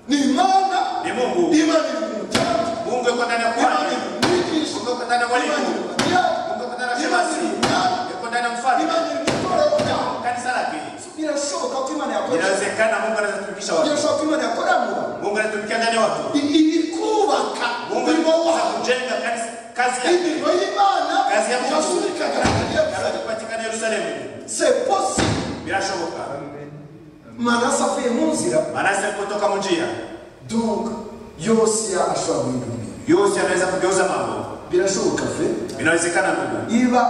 ni imana Ni Mungu. imana iri mu mutandi Mungu yuko ndani ya imana kwani. iri mu mwigisha Mungu yuko ndani ya imana iri mwalimu. mu madiyari Mungu yuko ndani ya imana shemasi. iri mu myanya Yuko ndani ya mfalme. imana iri mu itorero ryawe Kanisa lake. birashoboka ko imana yakora Inawezekana Mungu anaweza kutumikisha watu. birashoboka ko imana yakora mu bantu Mungu anatumikia ndani ya watu. I- iri kubaka Mungu umurimo anaweza wawe kujenga kanisa- kazi yake. imirimo y'imana Kazi ya Mungu. yasubikaga Kanisa kupatikana Yerusalemu. c'est possible Birashoboka. manase avuye mu nzira Manase kutoka mu njia. donc yosiya ashobora guhindura yose anaweza kugeuza mambo birashoboka ve inawezekana ndugu niba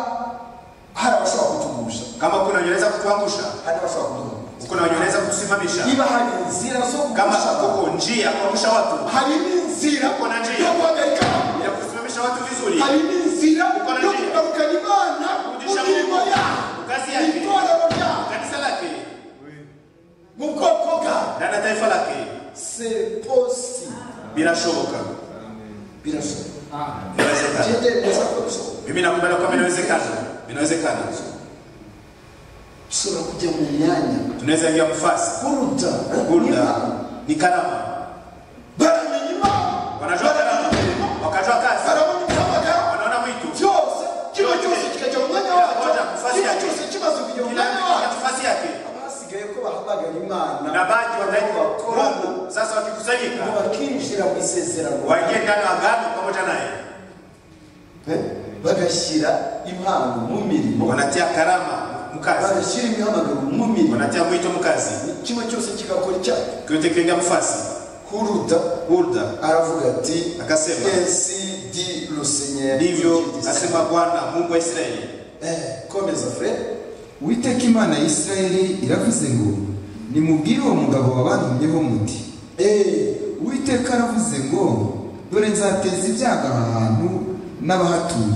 hari abashobora kutugusha kama kuna wenye wanaweza kutuangusha hari n'abashobora kuduhomba kuna wenye wanaweza kutusimamisha niba hari inzira zo kama kugusha abantu kuko njia ya kuangusha watu hari n'inzira Uko na njia. yo guhagarika abantu ya kusimamisha watu vizuri hari n'inzira Uko na yo njia. kugarukana imana mu Kurudisha mirimo Mungu. yabo Mu kazi mu yake. itorero ryabo kanisa lake mu bwoko bwabo na na taifa lake seposi birashoboka birashoboka inawezekana byemeza ko bishoboka mimi nakubali kwamba inawezekana inawezekana ushobora kujya mu myanya tunaweza ingia mfasi kuruta gurda ni karama baramenya imana wanajua karama wakajua kazi barabona igihamagara wanaona mwito cyose kiba cyose kikajya mu mwanya wacyo Kikajya mu fasi kiba yacyo. cyose kimaze kujya mu kila mwanya mtu kwa wacyo nafasi yake abasigaye ko bahamagara imana na baadhi wanaishi bakorana wakorana sasa wakikusanyika ngo bakinjira mu isezerano waingie ndani ya agano pamoja naye Eh? bagashyira impano mu mirimo wanatia karama mkazi bagashyira imihamagaro mu mirimo wanatia mwito mkazi kimwe cyose kigakora icyayo kyote kiingia mfasi kuruta hurda aravuga ati Akasema. esi di rusenyeri ndivyo asema bwana mungu wa israeli komeza fure uwiteka imana ya isirayeli iravuze ngo nimubwire uwo mugabo wabantumyeho muti uwiteka aravuze ngo dore nzateza ibyago aha hantu n'abahatuye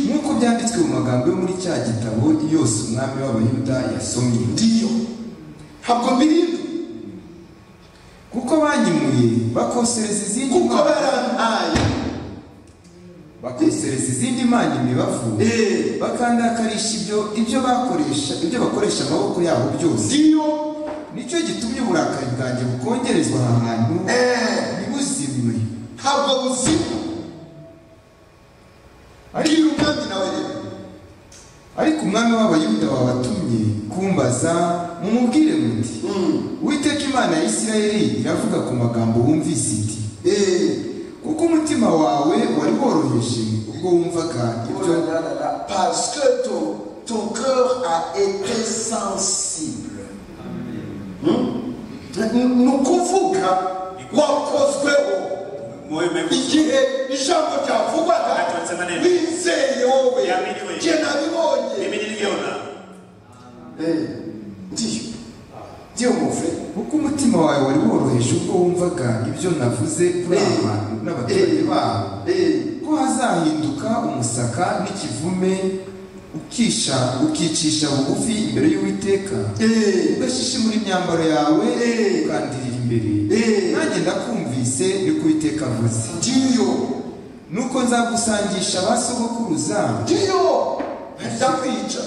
nk'uko byanditswe mu magambo yo muri cya gitabo yose umwami w'abayuda yasomye ndiyo ntabwo mbirinda kuko banyimuye bakosereza izindi kuko mana- barantaye bakosereza izindi mana imibavu Eh. bakandakarisha ibyo ibyo bakoresha ibyo bakoresha amaboko yabo byose ndiyo nicyo gitumye uburakari bwanjye bukongerezwa aha hantu ntibuzimwe ntabwo buzima bwira umwami nawe rero ariko umwami w'abayuda wabatumye kumbaza mumubwire muti uwiteka imana ya isirayeli iravuga ku magambo wumvise iti kuko umutima wawe wari woroheje ubwo wumvaga ibyo parce que ton, ton cœur a été sensible Hmm? ni ukuvuga wakozweho moyo umeguswa igihe ijambo ryavugwaga Aturutse maneno. bizeye wowe Yamini wewe. jye nabibonye mimi nilivyoona Eh, ndiyo ndiyo muve kuko umutima wawe wari woroheje ubwo wumvaga ibyo navuze kuri aba Eh. bantu n'abaturage babo ko hazahinduka umusaka n'ikivume ukisha ukicisha bugufi imbere y'uwiteka ugashishimura imyambaro yawe Eh. ukandirira imbere Eh. nanjye ndakumvise niko uwiteka avuze ndiyo nuko nzagusangisha ba sogokuruza ndiyo ndakwica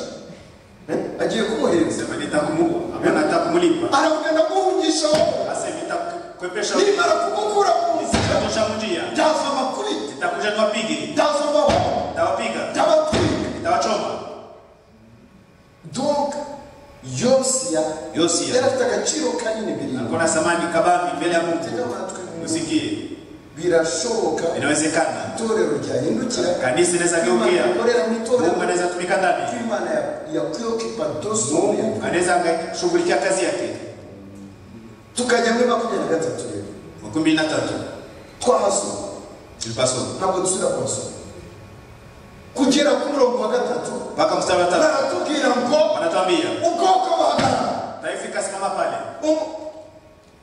Eh, agiye kumuhereza sema nitakumu ama natakumlipa aravuga ndaguhungisha wowe sasa nitakukwepesha nimara kumukura mu nzira nitakutosha mjia ndaza makuri nitakuja niwapige ndaza amahoro nitawapiga ndabatwika nitawachoma donc yosiya Yosiya. yari afite agaciro kanini birindwi alikuwa na samani kabambi mbele ya tega mungu amatwi usikie birashoboka inawezekana itorero ryahindukira kanisa inaweza geukia Ikorera mu itorero mungu anaweza tumika ndani imana ya- ya preocupa dosoro ya mungu anaweza shughulikia kazi yake tukajya muri makumyabiri na gatatu rero makumi mbili na tatu twahasoma tulipasoma ntabwo dusubira kuhasoma kugera ku murongo wa gatatu mpaka mstari wa tatu baratubwira ngo wanatuambia ubwoko buhagarara taifa ikasimama pale Um-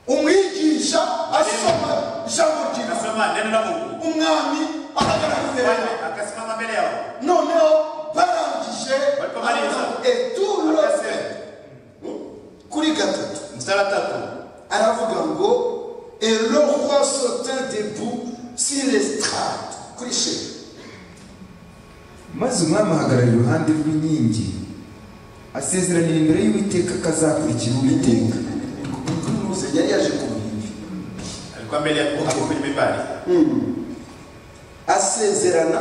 umwigisha asoma ijambo ryiza ikasoma neno la mungu umwami ahagarara imbere yawe Mfalme akasimama mbele yao noneho barangije Barikomaliza. eturo akasema kuri gatatu mstari wa tatu aravuga ngo et le roi sautin debout sur l'estrade kuri sheri maze umwami ahagarara iruhande rw'inkingi asezeranira imbere y'uwiteka akazakurikira uwiteka Kuruze yari yaje kumwimbi alikuwa mbele ya hapo kwenye mimbari asezerana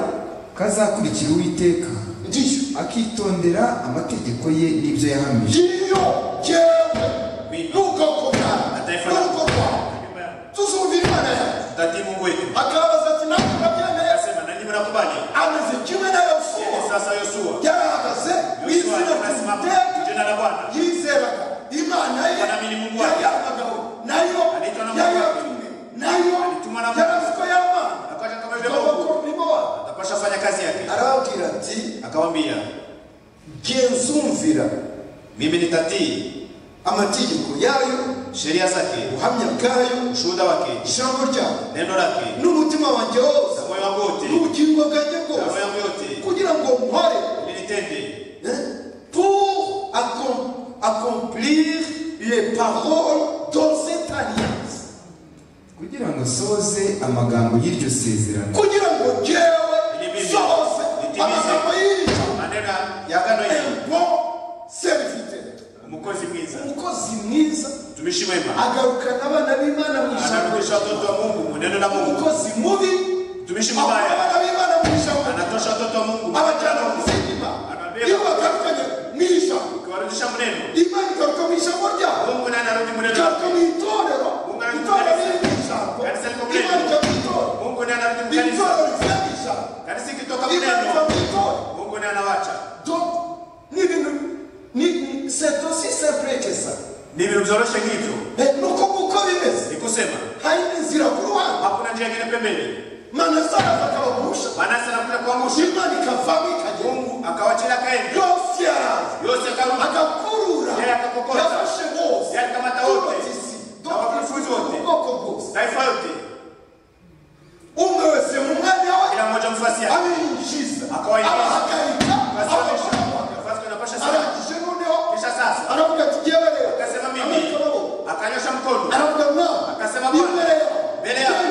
kazakurikira uwiteka ndiyo akitondera amategeko ye n'ibyo yahamije ngiyo yewe Mimi. n'ubwoko Na bwawe taifa lako. n'urugo rwawe Nyumba yako. tuzumva imana yawe Tati Mungu wetu akabaza ati ntabwo ndabyemeye akasema na nyinyi mnakubali. ameze kimwe na yosuwa Yeye sasa Yoshua yari ahagaze mu Yoshua izina anasimama ry'iteka jina la Bwana yizeraga imana ye Wanaamini Mungu wake. yari abagabo nayo Anaitwa na Mungu yari wake. atumwe nayo alitumwa na ababwira genzumvira mimi nitatii amategeko yayo sheria zake ubuhamya bwayo ushuhuda wake ijambo ryayo neno lake n'umutima wanjye wose na moyo wangu wote n'ubugingo bwanjye na bwose moyo wangu yote kugira ngo nkore ili nitende hein, pour accom- accomplir les paroles dans cette alliance kugira ngo soze amagambo y'iryo sezerano kugira ngo jyewe Nitimize. soze Nitimize. amagambo y'iri jambo maneno ya gano hili un bon serviteur umukozi mwiza umukozi mwiza mtumishi mwema agarukana abana b'imana mu ijambo anarudisha watoto wa mungu muneno la mungu umukozi mubi mtumishi akurana mubaya abana b'imana mu ijambo anatosha watoto wa mungu abajyana mu zindima iyo bagarukanye mu ijambo ukiwarudisha mneno imana igaruka mu ijambo ryabo mungu naye anarudi muneno igaruka lake mu itorero itorero riri mu ijambo imana ijya mu itorero mungu naye anarudi mukanisa itorero rivuye mu ijambo kanisa ikitoka imana iva mneno mu itorero mungu naye anawacha donc ni ibintu ni- ni- c'est aussi simple que ça ni ibintu byoroshe nk'ibyo Eh, ni uko nguko bimeze ni kusema hari inzira ku ruhande hakuna njia ingine pembeni manase araza akabagusha manase anakuja kuangusha imana ikavamo ikajya mungu akawachila kaenda yose yaraza yose akaruma agakurura Yeye akakokota. yafashe bose Yeye akamata wote. tubatisi Na wanafunzi wote. ubwoko bwose taifa yote umwe wese mu mwanya we kila mmoja mfasi yake abinjiza Akawaingiza. abahagarika Akawasimamisha. abahagarika nafasi anapasha sana arangije noneho kisha sasa aravuga ati jyewe rero akasema mimi Amanika amaboko. akanyosha mkono aravuga mwana akasema imbere bwana yawe mbele yako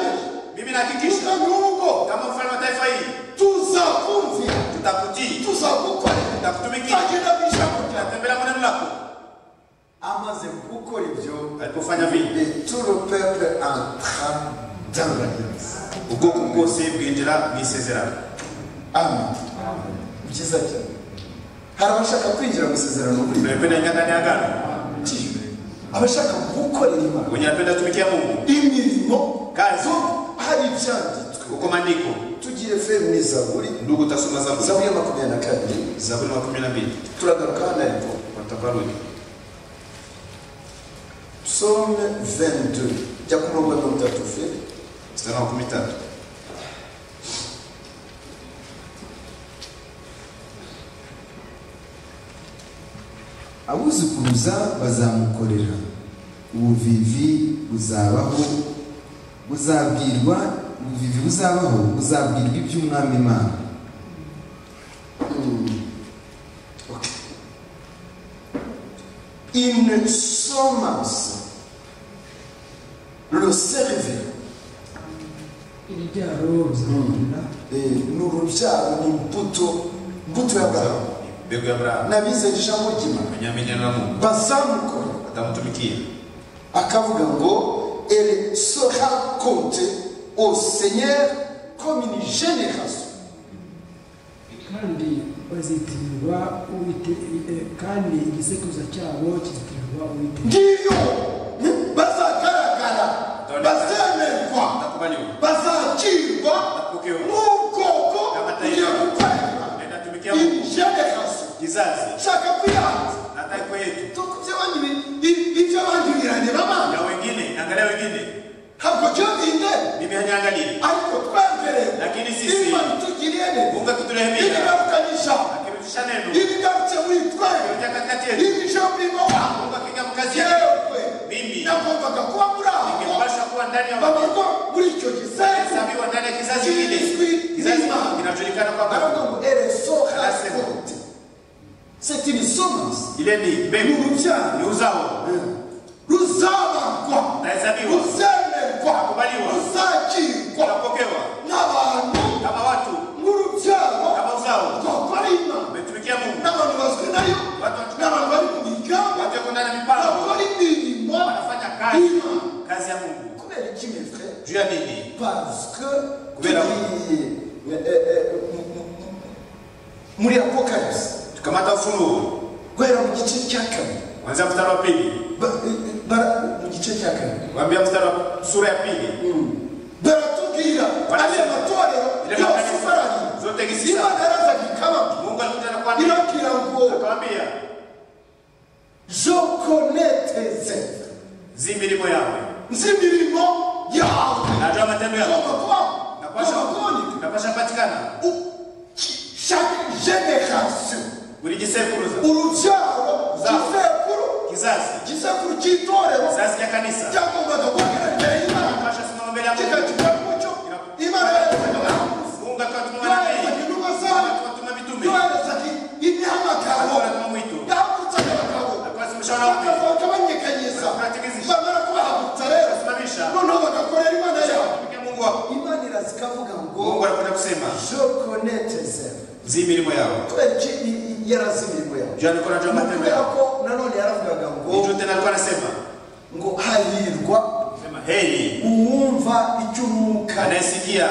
mimi tuza nahakikisha n'urugo kama mfalme wa taifa hili tuzakumvira tutakutii tuzagukorera tutakutumikia tugenda mu ijambo ryawe tutatembelea maneno lako amaze gukora ibyo alipofanya vile et tout le peuple entra dans l'alliance ubwoko bwose bwinjira mu isezerano amen byiza cyane hari abashaka kwinjira mu isezerano muri tunapenda ingia ndani ya agano kiyo abashaka gukorera imana wenye anapenda kutumikia mungu imirimo Kazi. hari ibyanditswe uko maandiko tugiye fe mu zaburi ndugu utasoma zaburi zaburi ya makumyabiri na kabiri zaburi makumi na mbili turagaruka hano ariko watakarudi psaume 22 jya ku murongo wa mirongo itatu fe mstari wa makumi tatu abuzukuruza bazamukorera ubuvivi buzabaho buzabwirwa ubuvivi buzabaho buzabwirwa iby'umwami imana une semence le servir urubyaro ruzamura ni urubyaro ni imbuto mbuto ya burahamu mbegu ya burahamu nabize ijambo ry'imana mwenyamini na mungu bazamukora atamutumikia akavuga ngo elle sera comptée au seigneur comme une génération kandi bazitirirwa Uwite- eh, kandi igisekuruza cyabo kizitirirwa uwiteka ngiyo ni- bazagaragara bazemerwa atakubaliwa bazakirwa n'ubwoko bugiye gukorera naenda tumikia iyi mungu generation kizazi nshaka kwihanza na taifa yetu Tuko by'abandi bi- i- iby'abandi birandeba abana ya wengine naangalia wengine ntabwo byo binde mimi hanyangalie ariko twemereye Lakini sisi- imana itugiriye neza mungu akiturehemia ibigarukanye ijambo akirudisha neno ibigarutse muri twe kirujia katikati yetu iri jambo rimo waho mungu akiingia mkazi yetu yewe mimi nagombaga kuba muri aho ingepasha kuwa ndani ya wengine bavuga muri icyo gisenyi hesabiwa ndani ya kizazi kile Kizazi kizazi kizima. kinachojulikana kwamba baravuga ngo ereso Arasema. harakote c'est une semence ile ni ni mbegu urubyaro ni uzao ruzabagwa utahesabiwa ruzemerwa Kubaliwa. ruzakirwa utapokewa n'abantu kama watu nk'urubyaro kama uzao rwakora imana umetumikia mungu n'abantu bazwi nayo Watu- n'abantu bari mu migamba watioko ndani ya mipango bakora imirimo wanafanya kazi y'imana kazi ya mungu kubera iki mes frères juu ya nini parce que Kubera- turi- eh, eh, mu- mu- mu- muri apocalypse tukamata ufunuo guhera mu gice cya kabiri kwanzia mstari wa pili Ba- eh, eh, bara- mu gice cya kabiri kuambia mstari wa sura ya pili baratubwira Bara- ariya matorero Iriya yose matorero ifarayi zote gisi- imana yarazaga ikababwira mungu alikuja na kuambia irabwira ngo akawambia je connais tes œuvres zi milimo yawe nzi imirimo yawe najua matendo yako ugomba kuba napasha ugomba kuboneka napasha patikana U- ki- chaque génération, buri gisekuruza urubyaro gisekuru kizazi gisekuru cy'itorero kizazi ya kanisa cyagombaga kubwira imbere y'imana kibasha kusimama mbele ya Mungu kikagira umucyo imana yarezaga abahanuzi Mungu akawatuma yoherezaga nabii intumwa zayo akawatuma mitume yoherezaga imihamagaro akawatuma mwito yahagurutsaga abagabo akawasimisha wanaume bakazaga banyeganyeza bamara kubahagurutsa rero akawasimamisha noneho bagakorera imana yabo Mke Mungu wako imana iraza ikavuga ngo Mungu anakwenda kusema je connais tes œuvres zi milimo yawe kubera iki i- i- yarazi imirimo yawe jana niko najua Ni matendo kubera yako ko nanone yaravugaga ngo ndicho tena alikuwa anasema ngo hahirwa sema heri uwumva icy'umwuka anayesikia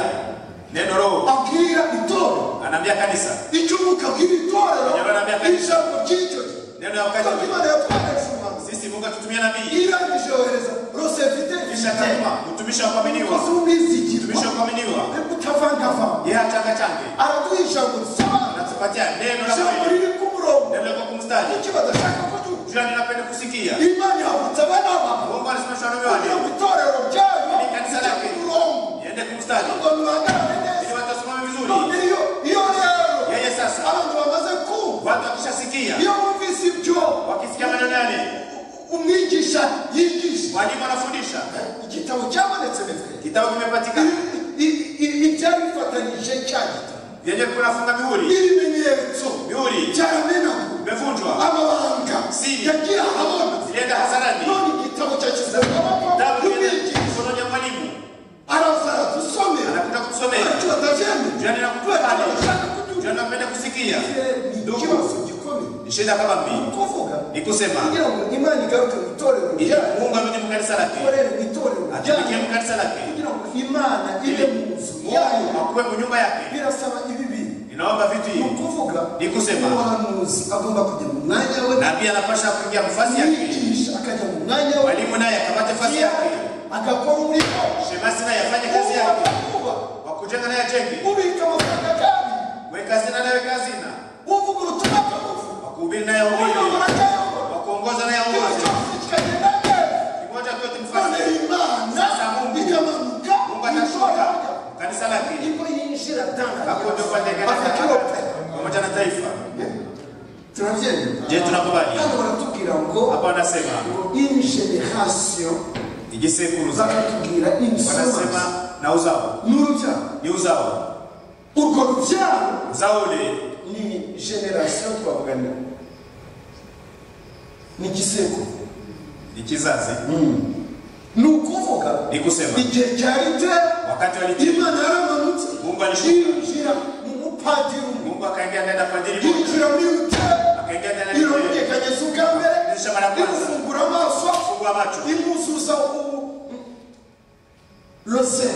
neno roho abwira itorero anaambia kanisa icy'umwuka abwira itorero Yaba anambia kabisa. ijambo ry'icyo gihe neno la kuko wakati imana yatwaresha umuhanuzi sisi Mungu atutumia nabii irangije yohereza rosevite kisha tuma mtumishi wa umukozi kuaminiwa w'umwizigirwa mtumishi wa kuaminiwa utavangavanga yeye atanga change araduha ijambo risobanura anatupatia neno la ijambo kweli riri ku murongo neno la kumstadi icyo badashaka ko tuzi jana ninapenda kusikia imana ihagurutsa abana babo Mungu anasimamisha wanaume kugira wake ngo itorero ryayo Ni kanisa rijye ku lake. murongo iende kumstadi ngo bihagarare ili neza watasimama none vizuri iyo iyo rero yeye sasa abantu bamaze kumva watu wakishasikia iyo bumvise ibyo wakisikia maneno yale umwigisha yigisha mwalimu anafundisha igitabo cyabonetse mitwe kitabu kimepatikana ibyari bifatanyije cya gitabo yenye kunafunga mihuri ibimenyetso mihuri byaramenaguwe imevunjwa amabanga Si. yagiye ahabona zilienda hasarani none igitabo cyashyize mu maboko kitabu y'umwigisha kimeenda mkononi ya mwalimu araza aradusomera anakuta kutusomea ntacyo jana atabyemeye ninakukubali jana napenda kusikia ikibazo gikomeye ni shida kama mimi kuvuga ni kusema kugira ngo imana igaruke mu itorero ili ryayo Mungu amuje mu kanisa lake ikorere mu itorero ryayo atumikie mu kanisa lake kugira ngo imana ibe mu nzu yayo Mungu akuwe mu nyumba yake birasaba ibi bintu ninaomba vitu ni hivi ukuvuga Ni kusema. umuhanuzi agomba kujya mu mwanya we na pia anapasha kuingia nafasi yake mwigisha akajya mu mwanya we mwalimu naye akapata nafasi yake agakora umurimo shemasi naye afanye kazi yake wubaka vuba wakujenga naye ajenge ubika amafaranga kandi weka hazina naye weka hazina uvuga ubutumwa bw'amavubi wakuhubiri naye uhubiri uyobora akayobora wakuongoza naye ikintu aongoze cyose kikagenda neza kimoja kyote none mfasi imana Sasa Mungu. ikamanuka Mungu itora atashuka kanisa lake niko yinjira akuja kuwatengeneza tangaafrikilope pamoja na taifa turabyemera je tunakubali hano baratubwira ngo hapa anasema iyi generasiyo igisekuruza bakatubwira wanasema imisoma na uzao n'urubyaro ni uzao urwo rubyaro uzao ule ni generasiyo twavuganira ni giseko ni kizazi ni ukuvuga ni kusema igihe cyarite wakati walitini imana yaramanutse Mungu alishuka. yinjira mu mupadiri umwe mungu akaingia ndani ya fadhili moja yinjira muri rutare akaingia ndani ya lile irumvikanyeza ubwa mbere dirisha mara ya kwanza imufungura amaso fungua macho imuzuza ubu rose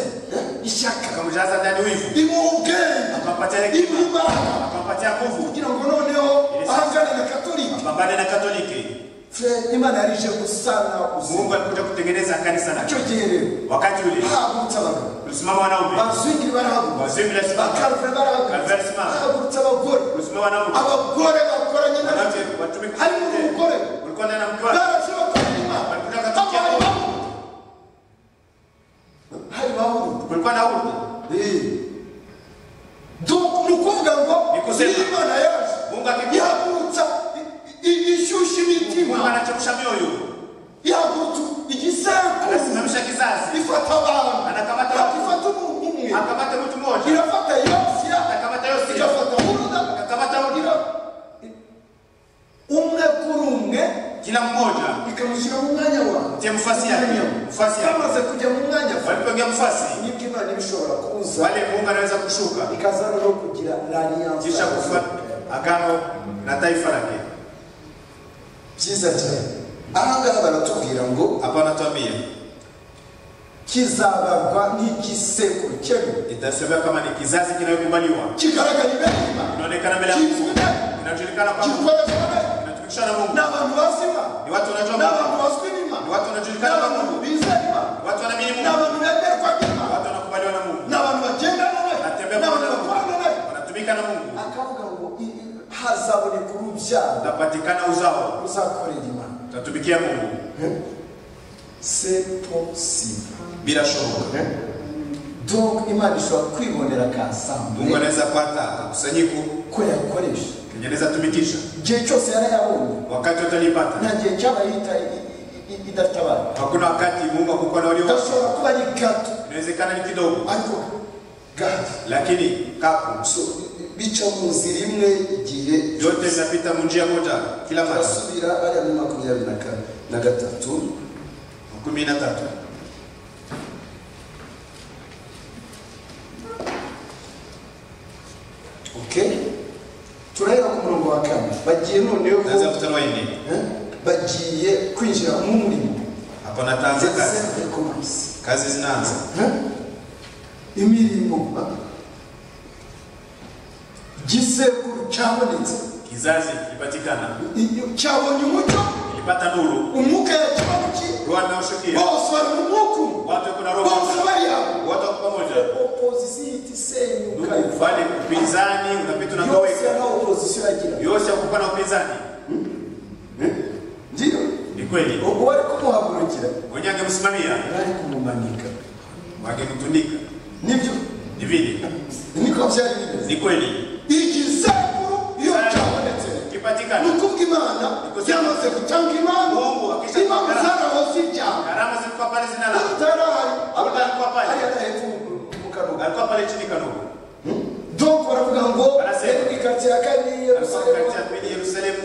ishyaka akamjaza ndani wivu imuha ubwenge akampatia imuha hekima imbaraga akampatia nguvu kugira ngo noneho ahangane na katolika pambane na katoliki Fe, imana yarije gusana mungu ubuzima alikuja kutengeneza kanisa lake icyo gihe rero wakati ule bahagurutse abagabo ulisimama wanaume bazwingiri barahagurutse Bazingiri barasimama. bakaruvure barahagurutse Karuvere simama. bahagurutse abagore ulisimama wanaume abagore bakoranye wanawake n'abagore watumike harimo umugore ulikuwa ndani na mke wake baraje bakoranye imana Barikuja abaye katukia bahagurutse hari bahagurutse ulikuwa na huruma Donc, ni ukuvuga ngo Ni kusema. niba imana yaje mungu akikuwa ihagurutsa i- i- ishyushya mungu imitima anachemsha mioyo ihagurutsa igisekuru anasimamisha kizazi ifata abantu Anakamata Ntabwo ifata umuntu umwe akamata mtu mmoja irafata yosiya akamata yose igafata buruda akamata ira huyo umwe kuri umwe kila mmoja ikamushyira mu mwanya wawe tia mfasi yake mfasi yake bamaze kujya mu mwanya wawe walipoingia mfasi nibwo imana iba ishobora kuza pale mungu anaweza kushuka ikaza no kugira rariyanse kisha kufa agano na taifa lake byiza cyane aha ngaha baratubwira ngo hapa anatuambia kizabarwa nk'igisekuru cy'ebyiri itasemea kama ni kizazi kinayokubaliwa kigaragara imbere y'imana inaonekana mbele ya Mungu inajulikana kwa Mungu kikoreshwa neza inatumikishwa na Mungu ni abantu bazima ni watu wanajua ni abantu Mungu bazwi ni n'imana watu ni wanajulikana kwa abantu Mungu bizera imana ni watu wanaamini ni Mungu abantu bemerwa ni n'imana watu wanakubaliwa na Mungu ni abantu bagendana nayo Batembea ni abantu pamoja na bakorana nayo Mungu wanatumika na Mungu akavuga ngo i- i- hazaboneka urubyaro utapatikana uzao ruzakorera imana utatumikia Mungu c'est possible bila shaka donc imana ishobora kwibonera ka mungu sambure anaweza pata kakusanyiko ko yakoresha kenye anaweza tumikisha igihe cyose yarayabonye wakati nta utalipata gihe cyabaye ita- i- i- idatabaye hakuna wakati mungu akukuwa na walio gashobora kuba ari gato inawezekana ni kidogo ariko gato lakini kapo So, bica mu nzira imwe igihe yote zinapita munjia moja kila mara barasubira bariya muri makumyabiri na ka- na gatatu kumi na tatu okay turahera ku murongo wa kane bagiye noneho tunaanza mstari wa nne eh, bagiye kwinjira mu murimo hapo nataanza Ze- kazi ze- recommence. kazi zinaanza Eh? imirimo ah. igisekuru cyabonetse kizazi kilipatikana I- cyabonye umucyo kilipata nuru umwuka yakibaho ki roho anaoshukia bose bari mu mwuka umwe. watu kuna roho bose moja. bari hamwe watu wako pamoja opozisiyo ihita isenyuka ndugu ufanye upinzani unapita yose unagaweka nta opozisiyo yagira yose akukuwa na upinzani ngiyo ni kweli ubwo bari kumuhagurukira mwenye angemsimamia bari kumumanika wangemtundika nibyo ni vile niko byari bimeze ni kweli igisekuru iyo cyabonetse ni kipatikana ukuvuga imana yamaze gutanga imana imana zarahoze ibyaha karama zilikuwa pale zinala utarahari ariya adahetse mu kanwa alikuwa pale chini kanogo donc baravuga ngo mu ikaritsiye ya kane katikati yerusalemu ya pili Yerusalemu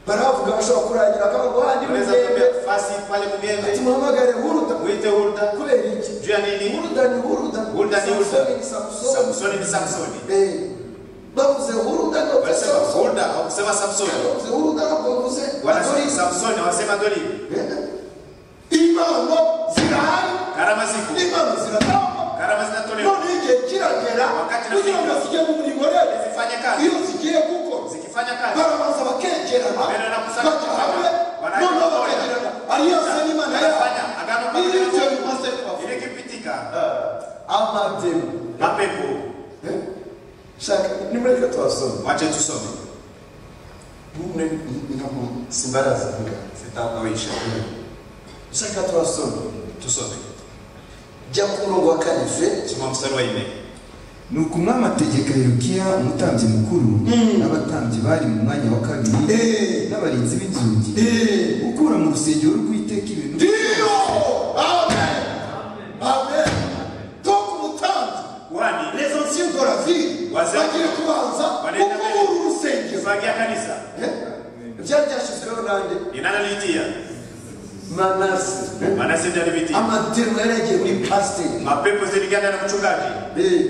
baravuga bashobora kurangira akavuga ngo handi unaweza kuambia fasi pale mgende tumuhamagare huruda mwite Hulda kubera iki juu ya nini Hulda ni Hulda. Hulda ni Hulda. Samsoni ni Samsoni. Samsoni ni Samsoni Eh, bavuze Hulda ntabwo bavuze wanasema Samsoni. Hulda hakusema Samsoni Bavuze Hulda ntabwo bavuze wanasema Adolisa. Samsoni wanasema Doli Eh, impano zirahari karama ziko impano ziratangwa karama zinatolewa none igihe kiragera Wakati kugira ngo nafika. zijye mu murimo rero zifanye kazi iyo zigiye gukora zikifanya kazi barabanza bakegerana Mbere na kusanya bajya hamwe baraje noneho gutora. bakegerana ariyo se n'imana yabo Wanafanya agano kwa Ili Mungu. igihe bimaze kubaho. ile kipitika amademu mapepo Eh? shaka nimureke tubasome wache tusome mune nkaho simbaraza vuga sitakuisha shaka tubasome tusome jya ku murongo wa kane fe soma mstari wa 4 nuko umwami ategeka herukiya umutambyi mukuru n'abatambyi bari mu mwanya wa kabiri Eh. n'abarinzi b'inzugi Eh. gukura mu rusengero rw'iteka ibintu ndiyo amen amen donc umutanzi kuhani les anciens de la ville Wazee. bagiye kubanza Wanaenda ukubura mbele. urusengero kifagia kanisa Eh? byari byashyizweho nande ni nani aliitia manase Eh? manase ndiye alivitia amademu yari yagiye muri pasiteri mapepo ziliganda na mchungaji Eh.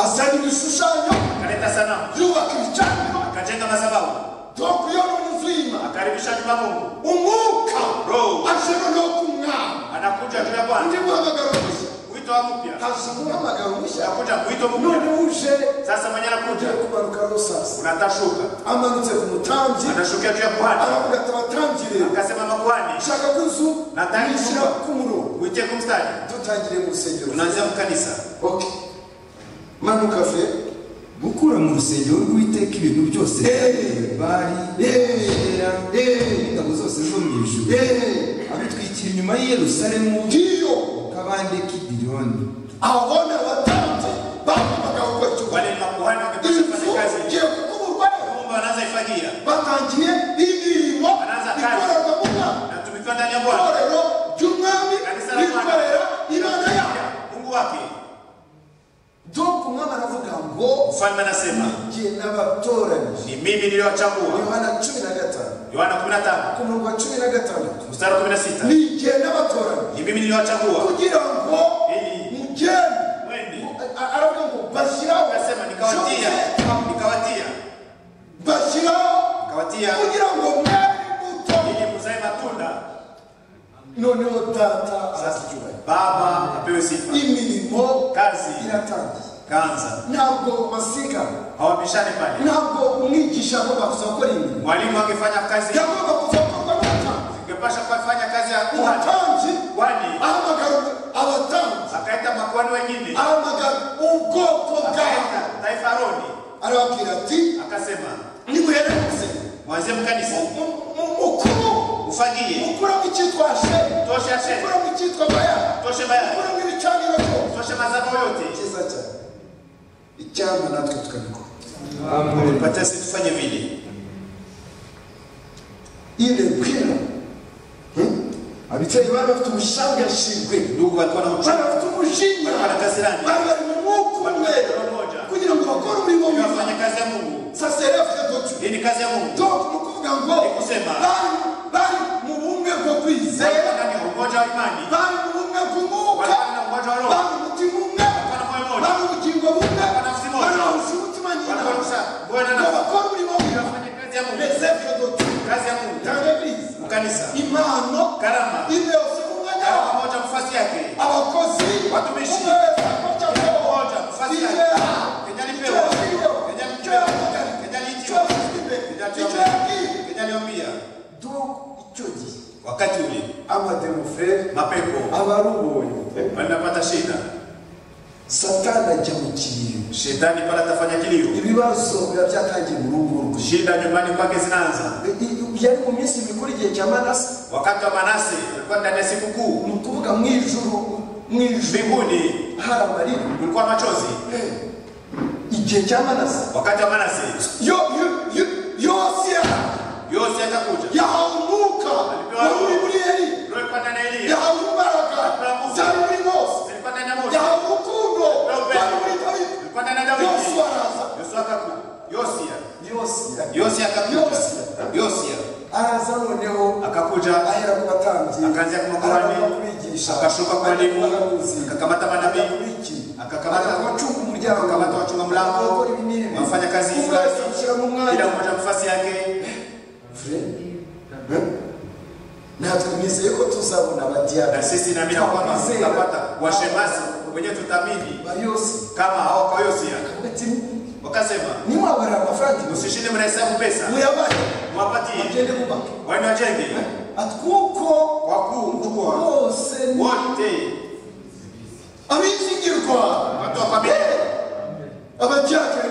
azana ibishushanyo akaleta sanamu yubaka ibicaniro akajenga madhabahu donc iyo ni inzu y'imana akaribisha nyuma Mungu umwuka Roho. aje noneho ku mwami anakuja juu ya Bwana undi muhamagaro mushya wito wa mpya haje umuhamagaro mushya anakuja wito mpya none uje sasa mwenye ugiye anakuja kumanuka rosasi unatashuka amanutse ku mutambyi anashukia juu ya kuhani aravuga ati abatambyi rero akasema makuhani ushaka ko inzu Nataka nishyira inzu. ku murongo uitie kumstari dutangire mu rusengero unaanzia mkanisa ok manuka fe gukura mu rusengero rw'iteka ibintu byose Eh. bari Eh. ashera Eh. n'ingabo zose zo mu ijuru Eh. abitwikira inyuma y'i yerusalemu ngiyo ku kabande k'i Diriyoni. abona abatambyi bahamagara gukora icyo wale ni makuhani wakipasha inzu kufanya kazi igiye kukuburwa rero Mungu anaanza ifagia batangiye imirimo Baraza kazi. ikorerwa mu mwami natumikiwa ndani ya Bwana itorero ry'umwami kanisa la Bwana rikorera imana yabo Mungu wake donc umwami aravuga ngo mfalme anasema jye n'abatoranije ni mimi niliyowachagua yohana cumi na gatanu Yohana 15 ku murongo wa cumi na gatandatu mstari wa 16 ni jye n'abatoranije ni mimi niliyowachagua kugira ngo Ili. mugende mwende A- aravuga ngo bashyiraho akasema nikawatia nikawatia bashyiraho nikawatia kugira ngo mwari muto ili muzae matunda noneho data arazicyubahira baba apewe sifa imirimo Kazi. iratangiye kanza ntabwo basigana hawapishane pale ntabwo umwigisha agomba kuza gukora imirimo mwalimu akifanya kazi yagomba kuza gukorwa n'abatambyi ingepasha kufanya kazi ya kuhani umutambyi kwani ahamagara abatambyi akaita makuhani wengine ahamagara ubwoko bwawe akaita taifa roni arababwira ati akasema nimuhereze mwanzie mkanisa Mu- mu- mukuru ufagie mukuramo icyitwa sheri toshe asheri mukuramo icyitwa baya toshe bayari mukuramo ibicaniro byose toshe mazabao cyane icyampa natwe tukabikora patasi tufanye vile ile kwira ababyeyi bari bafite ubushangashingwe ndugu walikuwa na bari uchungu bafite umujinya walikuwa na kasirani bari bari mu mwuka umwe walikuwa na roho moja kugira ngo bakore umurimo Ndio mwiza wafanya kazi ya Mungu saserefite dutu hii ni kazi ya Mungu donc ni ukuvuga ngo Ni kusema. bari bari mu bumwe bwo kwizera Walikuwa na umoja wa imani bari mu bumwe bw'umwuka walikuwa na umoja wa roho bari umutima umwe walikuwa na moyo moja bari ubugingo bumwe Wanafsi moja. bari bahuje umutima nyina Walikuwa na Bwana na- ngo bakore umurimo mwiza wafanya kazi ya Mungu lesefite dutu kazi ya Mungu dans l'église mu kanisa impano karama ile yose mu mwanya karama wawe moja mfasi yake abakozi Watumishi. umeweza kocha mdogo moja mfasi yake Kijana. Kenya lipewa Kijana. Kenya mpewa Kijana. Kenya liitiwa Kijana. Kijana. Kenya Kijana. tuambia Kenya liombia donc icyo gihe wakati ule amademofrere mapepo abarubonye wanapata shida satani ajya mu kintu shetani pale atafanya kilio ibibazo biba byatangiye mu rugo rwe shida nyumbani kwake zinaanza I- i- yari mu minsi mikuru igihe cya manase wakati wa manase ulikuwa ndani ya siku kuu ni ukuvuga mu ijuru mu ijuru mbinguni hari amarira kulikuwa machozi Eh, igihe cya manase wakati wa manase yo yo- yo- yose yari yose akakuja yahawe umwuka wari muri Eli Roho ilikuwa ndani ya Eliya yahawe imbaraga zari muri Mose ilikuwa ndani ya Musa yahawe urukundo zari muri Dawidi ilikuwa ndani ya Dawidi Yosuwa araza Yosuwa akakuja Yosia yose Yosia akakuja Yosia. Yosia araza noneho akakuja ahera ku batambyi akaanzia ku makuhani, araza kubigisha akashuka ku walimu, abahanuzi, akakamata manabii, akabiki, akakamata- abacunga umuryango akakamata wachunga mlango, abakora ibi n'ibi. wafanya kazi Umwe fulani, wese amushyira mu mwanya kila mmoja mfasi yake Frere, natwe nizeye ko tuzabona na abadiyari sisi naamini ya kwamba Wazee. tutapata washemasi wenyewe tutamini bayose kama hao kwa Yosia ati wakasema niwabara amafaranga usishinde mnahesabu pesa muyabahe mwapatie agende mubaka waende wajenge atwuko wakuu mkubwa bose ni wote abizigirwa watu wa familia abadiyakari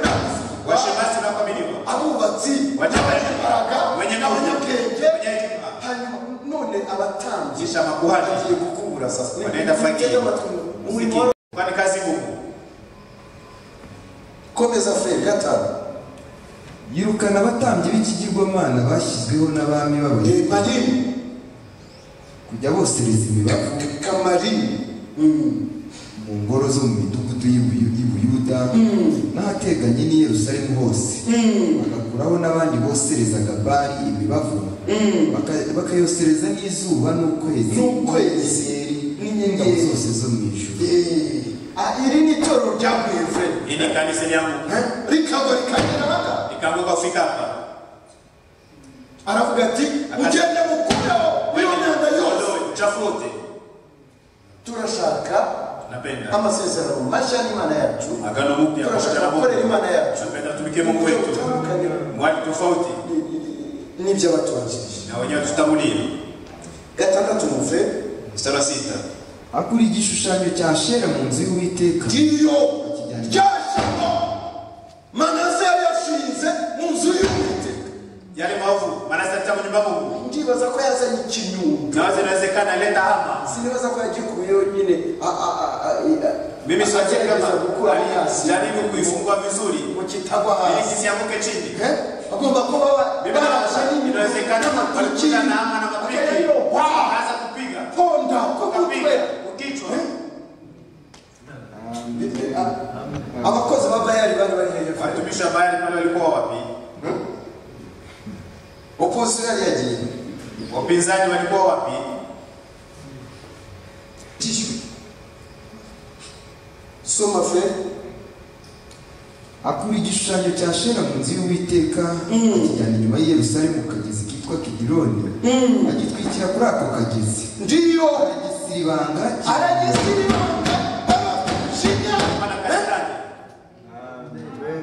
washemasi na familia abubatsi wajabaraga abanyembaraga wenye abanyabwenge nabonyabwenge wenye hekima hanyuma none abatambyi kisha makuhani bagiye gukubura sasa wanaenda fakiri umurimo Muziki. wa- kwani kazi ngumu komeza frere gatanu yirukana abatambyi b'ikigirwamana bashyizweho n'abami b'abayuda kamarini kujya bosereza imibavu kamarini mu ngoro zo mu midugudu y'Ubuyu- y'ubuyuda n'ahateganye n'i yerusalemu hose bagakuraho n'abandi boserezaga bari imibavu baka- bakayosereza n'izuba n'ukwezi N'ukwezi. n'inyenyeri N'inyenyeri. zose zo mu ijuru iri ni itorero ryaguye frere ili kanisa lyangu rikagwa rikagera aha ikaanguka kufika hapa aravuga ati mugende mukureho iyo myanda yose Ondoe uchafu wote turashaka napenda amasezerano mashya n'imana yacu agano mpya pamoja turashaka na gukorera Mungu imana yacu napenda tumikie Mungu wetu Tutandukanye mwali tofauti n'iby'abatubanjirije na wenyewe tutangulie gatandatu muve mstari wa sita akura igishushanyo cya shera mu nzu y'uwiteka ngiyo ryashyirwa manase yari yashinze mu nzu y'uwiteka yale maovu maana sasa mu nyumba ya Mungu ndibaza ko yazanye ikinyundo nawaza inawezekana leta hama sinibaza ko yagikuye yonyine a- a- a- a- a- mimi siwajie agerageza kama gukura hasi alijaribu kuifungua vizuri ngo kitagwa ili hasi kisianguke chini Eh? agomba kuba Biblia inasema inawezekana barashe walikuja na ama na mapiki wakaanza kupiga ponda ku mutwe wakapiga kukichwa abakozi ba bayari bari bari hejuru watumishi wa Bayali pale walikuwa wapi? oposi yari yagiye Wapinzani walikuwa wapi? tishwe soma fe akura igishushanyo cya shera mu nzu y'uwiteka akijyana inyuma y'i yerusalemu ku kagezi kitwa kidironi agitwikira kuri ako kagezi ndiyo aragisibanga aragisiribanga barashinya Hapana kanisani.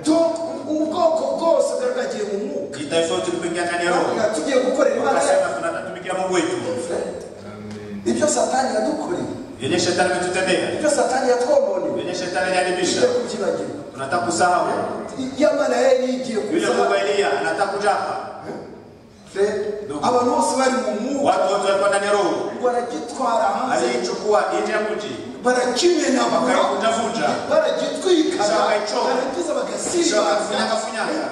donc ubwoko bwose bwari bwagiye mu mwuka Kitaifa tulipoingia ndani ya roho. Bavuga, tugiye gukorera imana yacu Wakasema tunatumikia Mungu wetu. ibyo satani yadukoreye Yenye shetani ametutendea. ibyo satani yatwomoniwe Yenye shetani tugiye alijaribisha. kubyibagirwa Tunataka kusahau. yamana yari yigiye Yule Mungu kuzaba wa Eliya anataka kujapa. abantu bose bari mu mwuka Watu wote walikuwa ndani ya roho. baragitwara hanze Aliichukua nje ya mji. barakimenagura bakakutafuta baragitwikana Bakaichoma. barangiza bagasimba bakafunyafunyaga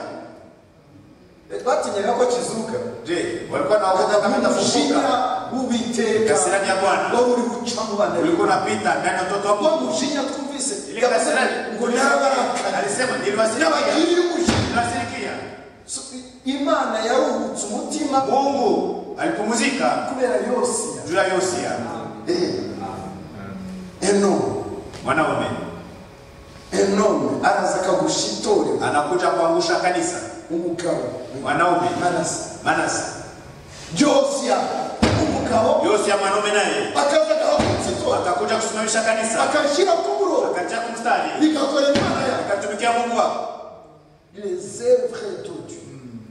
batinyaga ko kizuka je walikuwa na wakati kama umujinya itafunguka w'uwiteka Kasira ya Bwana. waba uri guca mu bana ulikuwa unapita ndani ya watoto wa wako mujinya twumvise ile kasira ngo narabarakara alisema niliwasirikia n'abagiriye umujinya niliwasirikia So, imana yaruhutse umutima Mungu alipumzika kubera yosiya juu ya Yosia enomu mwanaume enomu araza akagusha itorero anakuja kuangusha kanisa umugabo mwanaume manase Manase yosiya umugabo Yosia mwanaume naye akaza agahagurutsa itorero atakuja kusimamisha kanisa akashyira ku buroro akatia kumstari bigakora imana yawe akatumikia Mungu wako les œuvres de Dieu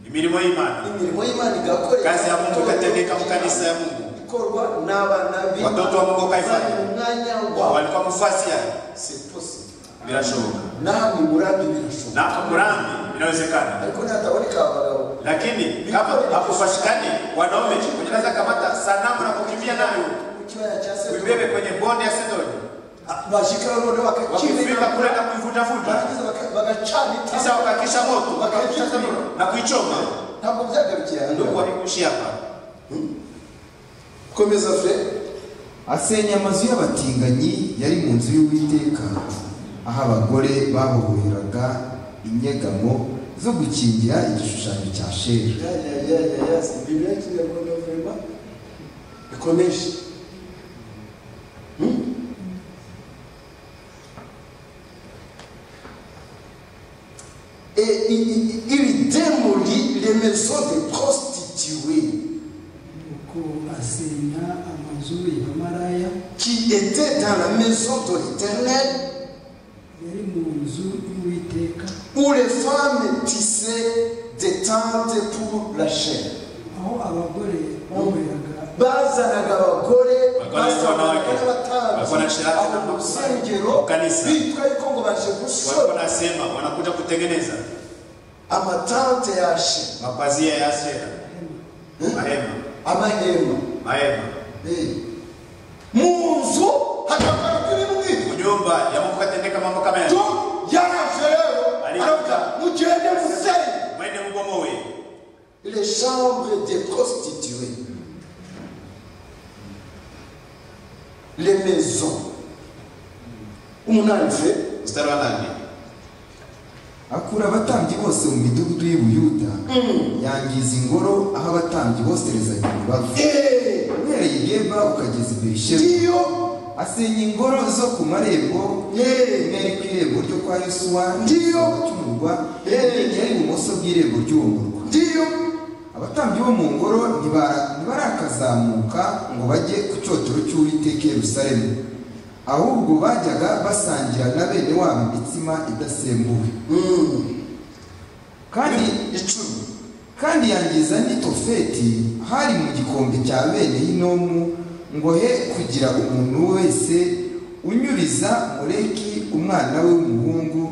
imirimo y'imana imirimo y'imana igakorerwa kazi ya Mungu ikatendeka mu kanisa ya Mungu ikorwa n'abanabi Watoto wa Mungu wakaifanya. Bali umwanya wawe walikuwa mfuasi yake c'est possible bila shughuli namwe murambi birashoboka na kurambi inawezekana ariko nataboneka abagabo lakini kama hakupashikani wanaume unaweza kamata sanamu na kukimbia nayo mu kibaya cya uibebe Sedoni kwenye bonde ya Sidoni Ah, bashikayo none wakifika kule bakakimena na kuivutavuta barangiza baka- bagacana Kisha itara wakakisha moto Wakakisha moto. na kuichoma ntabwo byagarukiye aha ndio ngaha. kuwaikushi hapa komeza fre asenya amazu y'abatinganyi yari mu nzu y'uwiteka aho abagore baboheraga inyegamo zo gukingira igishushanyo cya sheri Ya, ya, ya, ya, ya, si bibiliya ikiriya mbona vrema ikomeje Hmm? Et il, il- il démolit les maisons des prostituées nuko asenya amazu y'abamaraya qui étaient dans la maison de l'Éternel yari mu nzu y'uwiteka où les femmes tissaient des tentes pour la chair. aho abagore baboheraga bazanaga abagore Bakora bazanaga ibonange. Bakora n'abatambyi shiraka mu rusengero mu kanisa. bitwa yuko ngo baje walikuwa gusora nasema wanakuja kutengeneza amatante yashe mapazia ya Ashera mahema amahema mahema Eh. mu nzu hakagaragara ibintu nk'ibyo nyumba ya Mungu katendeka mambo kama tu yale yaraje rero Ariko. aravuga mugende musenge mwende mubomoe les chambres des prostituées les maisons umunani fe mstari wa nane akura abatambyi bose mu midugudu y'u Buyuda yangiza ingoro aho abatambyi boserezanya imibavu Eh. uhereye i geba ukageza i berisheba ngiyo asenya ingoro zo ku marembo yewe imwe iri ku irembo ryo kwa yosuwa Ndiyo. cy'umurwa Eh. indi yari ibumoso bw'irembo ry'uwo murwa ndiyo abatambyi bo mu ngoro ntibara- ntibarakazamuka ngo bajye ku cyotero cy'uwiteka i yerusalemu ahubwo bajyaga basangira na bene wabo imitsima idasembuwe kandi icumi kandi yangiza n'itofeti hari mu gikombe cya bene hinomu ngo he kugira umuntu wese unyuriza mureki umwana we w'umuhungu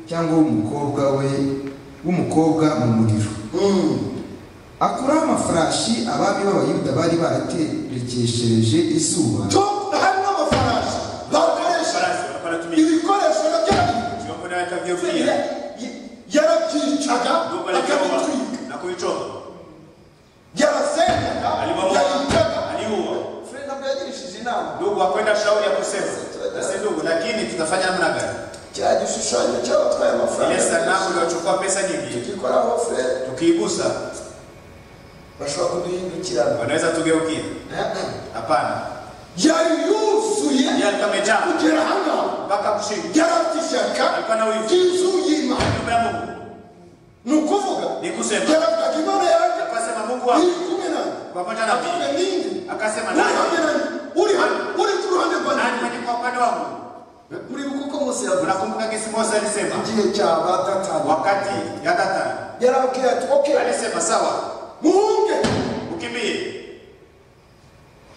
cyangwa w'umukobwa we w'umukobwa mu muriro akuraho amafarashi abami b'abayuda bari baraterekeshereje izuba to hari n'amafarashi bakoresha farasi walikuwa anatumia ibikoresho nabyo yari- vyombo na yakavyovulia yarabyicaga nyumba la Jehova akabitwika na kuichoma yarasengaga alibomoa yayicaga aliua Fred nabwo yagirishije inama ndugu hakwenda shauri ya kusema nasi ndugu lakini tutafanya namna gani cya gishushanyo cy'abatwaye ile amafaranga sanamu iliyochukua pesa nyingi tukikoraho Fred tukiigusa bashobora kuduhindukirana wanaweza tugeukia hapana yari yuzuye yali kamejaa kugera aha ngaha mpaka kushinda yari afite ishyaka alikuwa na wivu ry'inzu y'imana nyumba ya mungu ni ukuvuga ni kusema yaravugaga imana yanjye akasema mungu iri wangu kumwe nanjye pamoja na avuga mimi ninde akasema uri hamwe nani nanjye uri hano uri ku ruhande nani rwanjye mwenye kwa upande wangu muribuka uko mose yavuga unakumbuka kesi mose alisema igihe cya batatanya wakati ya tatani yarababwiye ati ok alisema sawa muhunge ukimbie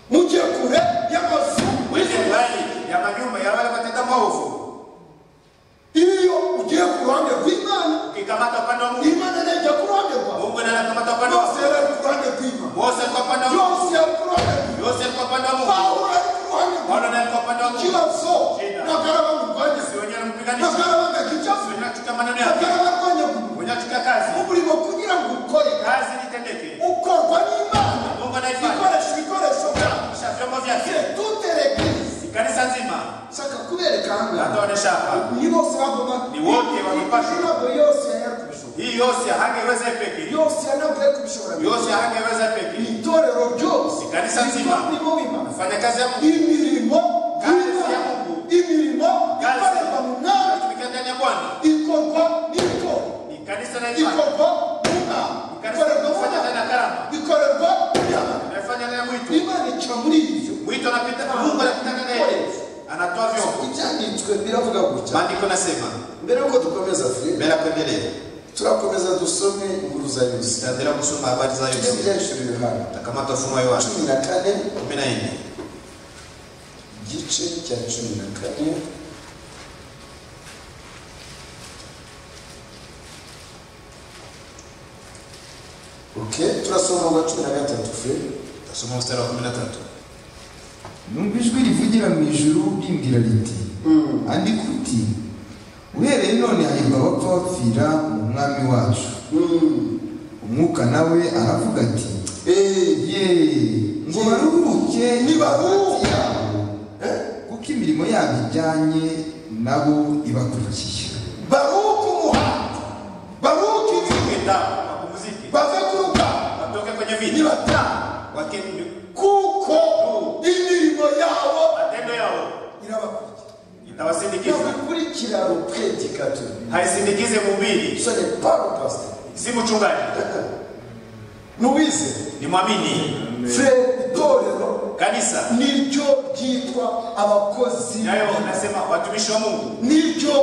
mujye kure y'amazu wize mbali ya manyumba ya wale watenda maovu iyo ugiye ku ruhande rw'imana ukikamata upande wa mungu imana nayo ijya ku ruhande rwawe mungu naye anakamata upande wa yose yari ari ku ruhande rw'imana mose alikuwa upande wa mungu yose yari ku ruhande rw'imana yose alikuwa upande wa mungu pawulo yari ku ruhande Paulo rwawe naye alikuwa upande wa mungu ikibazo bakaba bamurwanya siwongera mupiganisha bakaba bagakica siwongera kuchuka maneno yake bakaba barwanya umuntu wongera kuchuka kazi umurimo kugira ngo ukore kazi nitendeke ukorwa n'imana mungu anaifanya ikoresha ibikoresho byayo kisha vyombo vyake tute reglize kanisa nzima nshaka kubereka hata ahangaha waneshapa ni bose bagomba Ni wote wamepaswa. ntabwo yose yari kubishobora hii yose hangeweza peke yose ntabwo yari kubishobora yose hangeweza peke itorero ryose Ikanisa nzima. rimo bimana fanya kazi ya Mungu imirimo Kazi y'Imana. ya Mungu. imirimo Kazi. ikorerwa mu mwanya tumikia ndani ya Bwana ikorwa n'itorero ni kanisa na imani ikorwa n'umwami kanisa ikorerwa mu linalofanya ndani mwanya ya karama ikorerwa n'imana inafanya ndani ya mwito imana ica muri ibyo mwito anapita Mungu anapita ndani yake anatoa vyombo ibyanditswe biravuga gutya maandiko nasema mbere y'uko dukomeza furere mbele ya kuendelea turakomeza dusome inkuru za yusufu tutaendelea kusoma habari za tujye mu Yesu byanditswe yohana takamata ufunuo wa Yohana cumi na kane 14 igice cya cumi na kane Okay, turasoma uwa cumi na gatatu furere tutasoma mstari wa 13 numva ijwi rivugira mu ijuru rimbwira riti andika uti uhereye none hahirwa abapfa bapfira mu mwami wacu umwuka nawe aravuga ati ye ngo baruhuke Nibaruhuke. yabo kuko imirimo yabo ijyanye nabo ibakurikiye baruhuke umuhanda baruhuke igihugu kwenda mapumziki bave ku rugamba watoke kwenye vita nibataha wakende kuko imirimo yabo matendo yao irabakurikira itawasindikiza irabakurikira rupredikatori haisindikize mhubiri sone paro pasita si mchungaji nuwize ni mwamini fure itorero kanisa niryo ryitwa abakozi nayo nasema watumishi wa Mungu niryo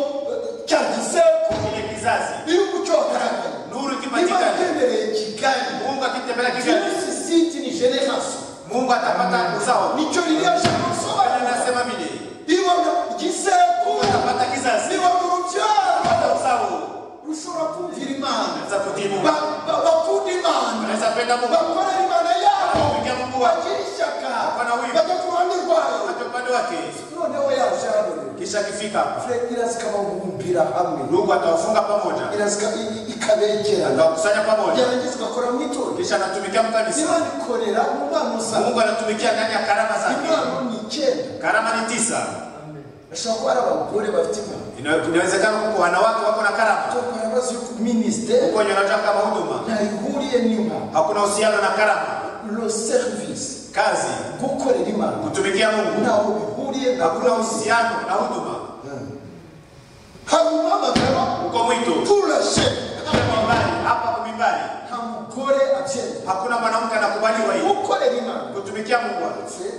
cya giseko kile kizazi iyo umuco wagaragaye nuru niba ikipatikana yemereye kigali Mungu akitembelea Kigali virusi siti ni generasi Mungu atapata uzao nicyo ririya shaka Bwana gusobanura anasema vile ibona igisekuru atapata kizazi niba mu rubyaro atapata uzao rushobora kumvira imana anaweza kutii Mungu Ba- ba- bakunda imana anaweza penda Mungu bakorera imana yabo kumpigia Mungu wake bagira ishyaka Hapana huyu. bajya ku ruhande rwayo hata upande wake noneho yaje yaraboneka kisha akifika hapo furere iraza ikababumbira hamwe ndugu atawafunga pamoja iraza ika- i- ikabegera atawakusanya pamoja gerageza ugakora mu itorero kisha anatumikia mkanisa imana ikorera mu bana usanga Mungu anatumikia ndani ya karama zake imana ni icyenda karama ni tisa bashobora kuba ari abagore bafite imana Ina- inawezekana kuko wanawake wako na karama tokora ibibazo yuko minisiteri huko nyonataka kama huduma ntayihuriye n'imana hakuna uhusiano na karama lo serivisi kazi gukorera imana kutumikia Mungu ntaho bihuriye na hakuna uhusiano na huduma hari umuhamagaro uko mwito turashe Kule mimbari, hapa kwa mimbari nta mugore abyemera hakuna mwanamke anakubaliwa hii gukorera imana kutumikia Mungu Se,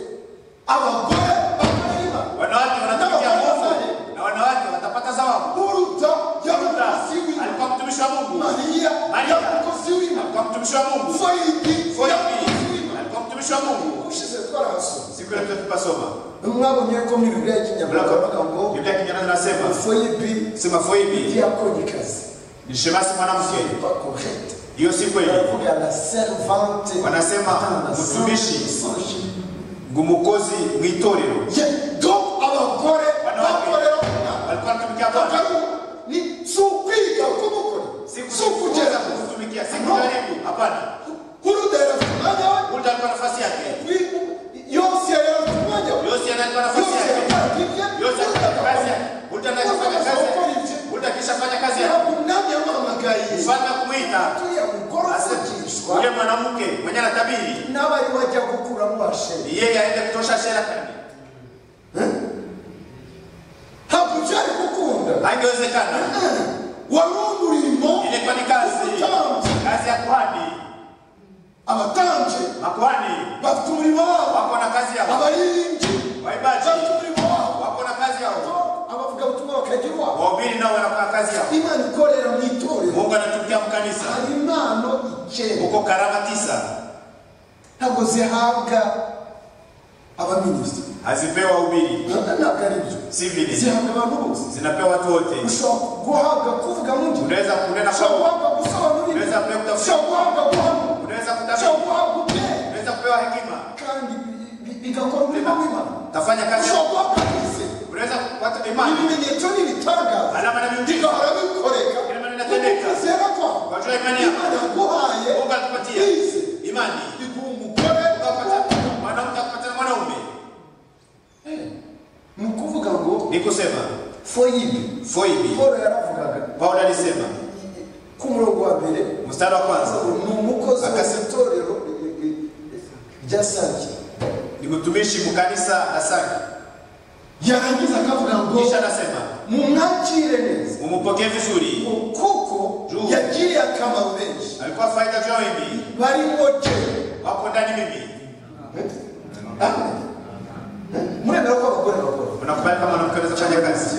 abagore bakorera imana wanawake wanatumikia Mungu na wanawake watapata zawabu uruta Yuda y'abakozi w'imana alikuwa mtumishi wa Mungu mariya Mariya. y'abakozi w'imana alikuwa mtumishi wa Mungu foyidi Foyidi y'abakozi w'imana alikuwa mtumishi wa Mungu ushize twarahasoma siku ile tuwe tukasoma mwabonye ko muri bibiliya y'ikinyarwanda bavuga ngo Biblia ya Kinyarwanda inasema foyidi sema foibi diyakonikazi ni shemasi mwanamke pas correct hiyo si kweli baravuga la servante Wanasema, mtumishi. gumukozi mwitorero do abagore Wanawake. bakorera Imana. alikuwa anatumikia Bwana Bakari, ni si ukwiga kubukora si si ukugera kutukuza kutumikia si kujaribu hapana kurudera ku mwanya we Mungu alikuwa nafasi yake wibu yose yarera ku mwanya we yose analikuwa nafasi yose yake yakaragibye yose alikuwa kazi yake Mungu anakifanya kazi yake Mungu akishafanya kazi yake ntabwo umwami yamuhamagaye mfalme kumuita turiya mugore azagishwa yule mwanamke mwenye anatabiri n'abari bajya gukuramo basheri ni yeye aende kutosha shera kani ntabwo byari gukunda haingewezekana wari umurimo ilikuwa ni kazi w'ubutambyi kazi ya kuhani abatambyi makuhani bafite umurimo wabo wako na kazi yao abaririmbyi waibaji bafite umurimo wabo wako na kazi yao abavugabutumwa bakagira uwabo wahubiri nao wanakuwa na kazi yao imana ikorera mu itorero mungu anatumikia mkanisa hari impano icyenda huko karama tisa ntabwo zihabwa abaminisitiri hazipewa wahubiri ntabwo ari byo si vile zihabwa abantu bose zinapewa watu wote ushobora guhabwa kuvuga mu gihe unaweza kunena ushobora kwa guhabwa gusobanurira unaweza kupewa ushobora kutafsiri guhabwa guhamya unaweza ushobora kutabiri guhabwa ubwenge unaweza kupewa hekima kandi bi- bi- bigakora umurimo w'imana tafanya kazi ushobora guhabwa izi unaweza kupata imana ibimenyetso n'ibitangaza Alama na miujiza. bigahora bikoreka Kila mara inatendeka. Ukwizera kwawe Wajua imani yako. imana yaguhaye mungu atupatia izi imani iguha umugore Ukapata- mwanamke akupatana mwanaume ni ukuvuga ngo ni kusema foyibi foibi paul yaravugaga paulo alisema ko umurongo wa mbere mstari wa kwanza ni umukozi wa Akasema. itorero eh, eh, eh, rya sange ni mtumishi mu kanisa la saki yarangiza akavuga ngo kisha anasema mumwakire neza mumupokee vizuri ngo kuko Juu. yagiriye akamaro benshi alikuwa faida juu ya wengi barimo jewe wako ndani mimi muremera ko abagore bakora unakubali kama mwanamke anaweza kufanya kazi